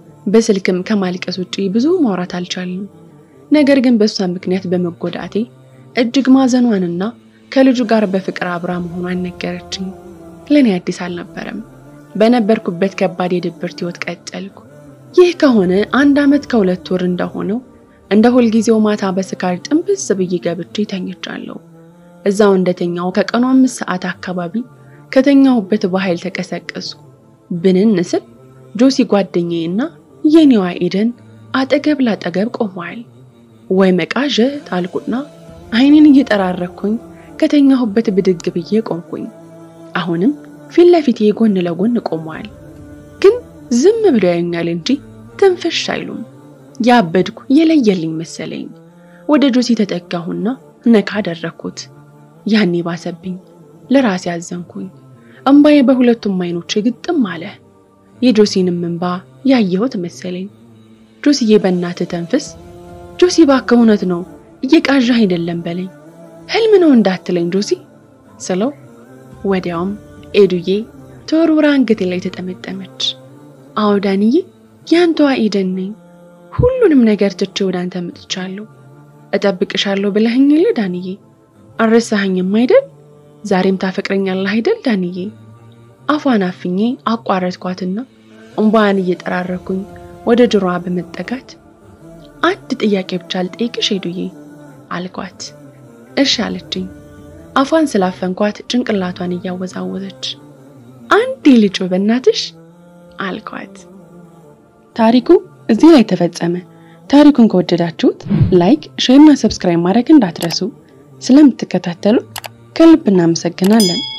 በስልክም ከማልቀስ ውጪ ብዙ ማውራት አልቻልንም። ነገር ግን በእሷ ምክንያት በመጎዳቴ እጅግ ማዘኗንና ከልጁ ጋር በፍቅር አብራ መሆኗን ነገረችኝ። ለእኔ አዲስ አልነበረም። በነበርኩበት ከባድ የድብርት ህይወት ቀጠልኩ። ይህ ከሆነ አንድ ዓመት ከሁለት ወር እንደሆነው እንደ ሁልጊዜው ማታ በስካር ጥንብዝ ብዬ ገብቼ ተኝቻለሁ። እዛው እንደተኛው ከቀኑ አምስት ሰዓት አካባቢ ከተኛሁበት በኃይል ተቀሰቀስኩ። ብንን ስል ጆሲ ጓደኛዬና የኔዋ ኤደን አጠገብ ላጠገብ ቆመዋል። ወይ መቃዠት አልኩና አይኔን እየጠራረኩኝ ከተኛሁበት ብድግ ብዬ ቆምኩኝ። አሁንም ፊት ለፊቴ ጎን ለጎን ቆመዋል። ግን ዝም ብለው ያዩኛል እንጂ ትንፍሽ አይሉም። ያበድኩ የለየልኝ መሰለኝ። ወደ ጆሲ ተጠጋሁና ነካ አደረኩት። ያኔ ባሰብኝ። ለራሴ አዘንኩኝ። እምባዬ በሁለቱም አይኖች ግጥም አለ። የጆሲንም እንባ ያየሁት መሰለኝ። ጆሲዬ በእናትህ ተንፍስ። ጆሲ እባክህ እውነት ነው እየቃዣህ አይደለም በለኝ። ህልም ነው እንዳትለኝ ጆሲ ስለው ወዲያውም ኤዱዬ ተወርውራ አንገቴ ላይ ተጠመጠመች። አዎ ዳንዬ ያንተዋ ኤደን ነኝ። ሁሉንም ነገር ትቼ ወደ አንተ መጥቻለሁ። እጠብቅሻለሁ ብለኸኝ የለ ዳንዬ? አልረሳኸኝም አይደል? ዛሬም ታፈቅረኛለህ አይደል ዳንዬ? አፏን አፍኜ አቋረጥኳትና እምባዋን እየጠራረኩኝ ወደ ጆሮዋ በመጠጋት አንድ ጥያቄ ብቻ ልጠይቅሽ ሄዱዬ አልኳት። እሺ አለችኝ። አፏን ስላፈንኳት ጭንቅላቷን እያወዛወዘች አንድ ልጭ በእናትሽ አልኳት። ታሪኩ እዚህ ላይ ተፈጸመ። ታሪኩን ከወደዳችሁት ላይክ፣ ሼር እና ሰብስክራይብ ማድረግ እንዳትረሱ። ስለምትከታተሉ ከልብ እናመሰግናለን።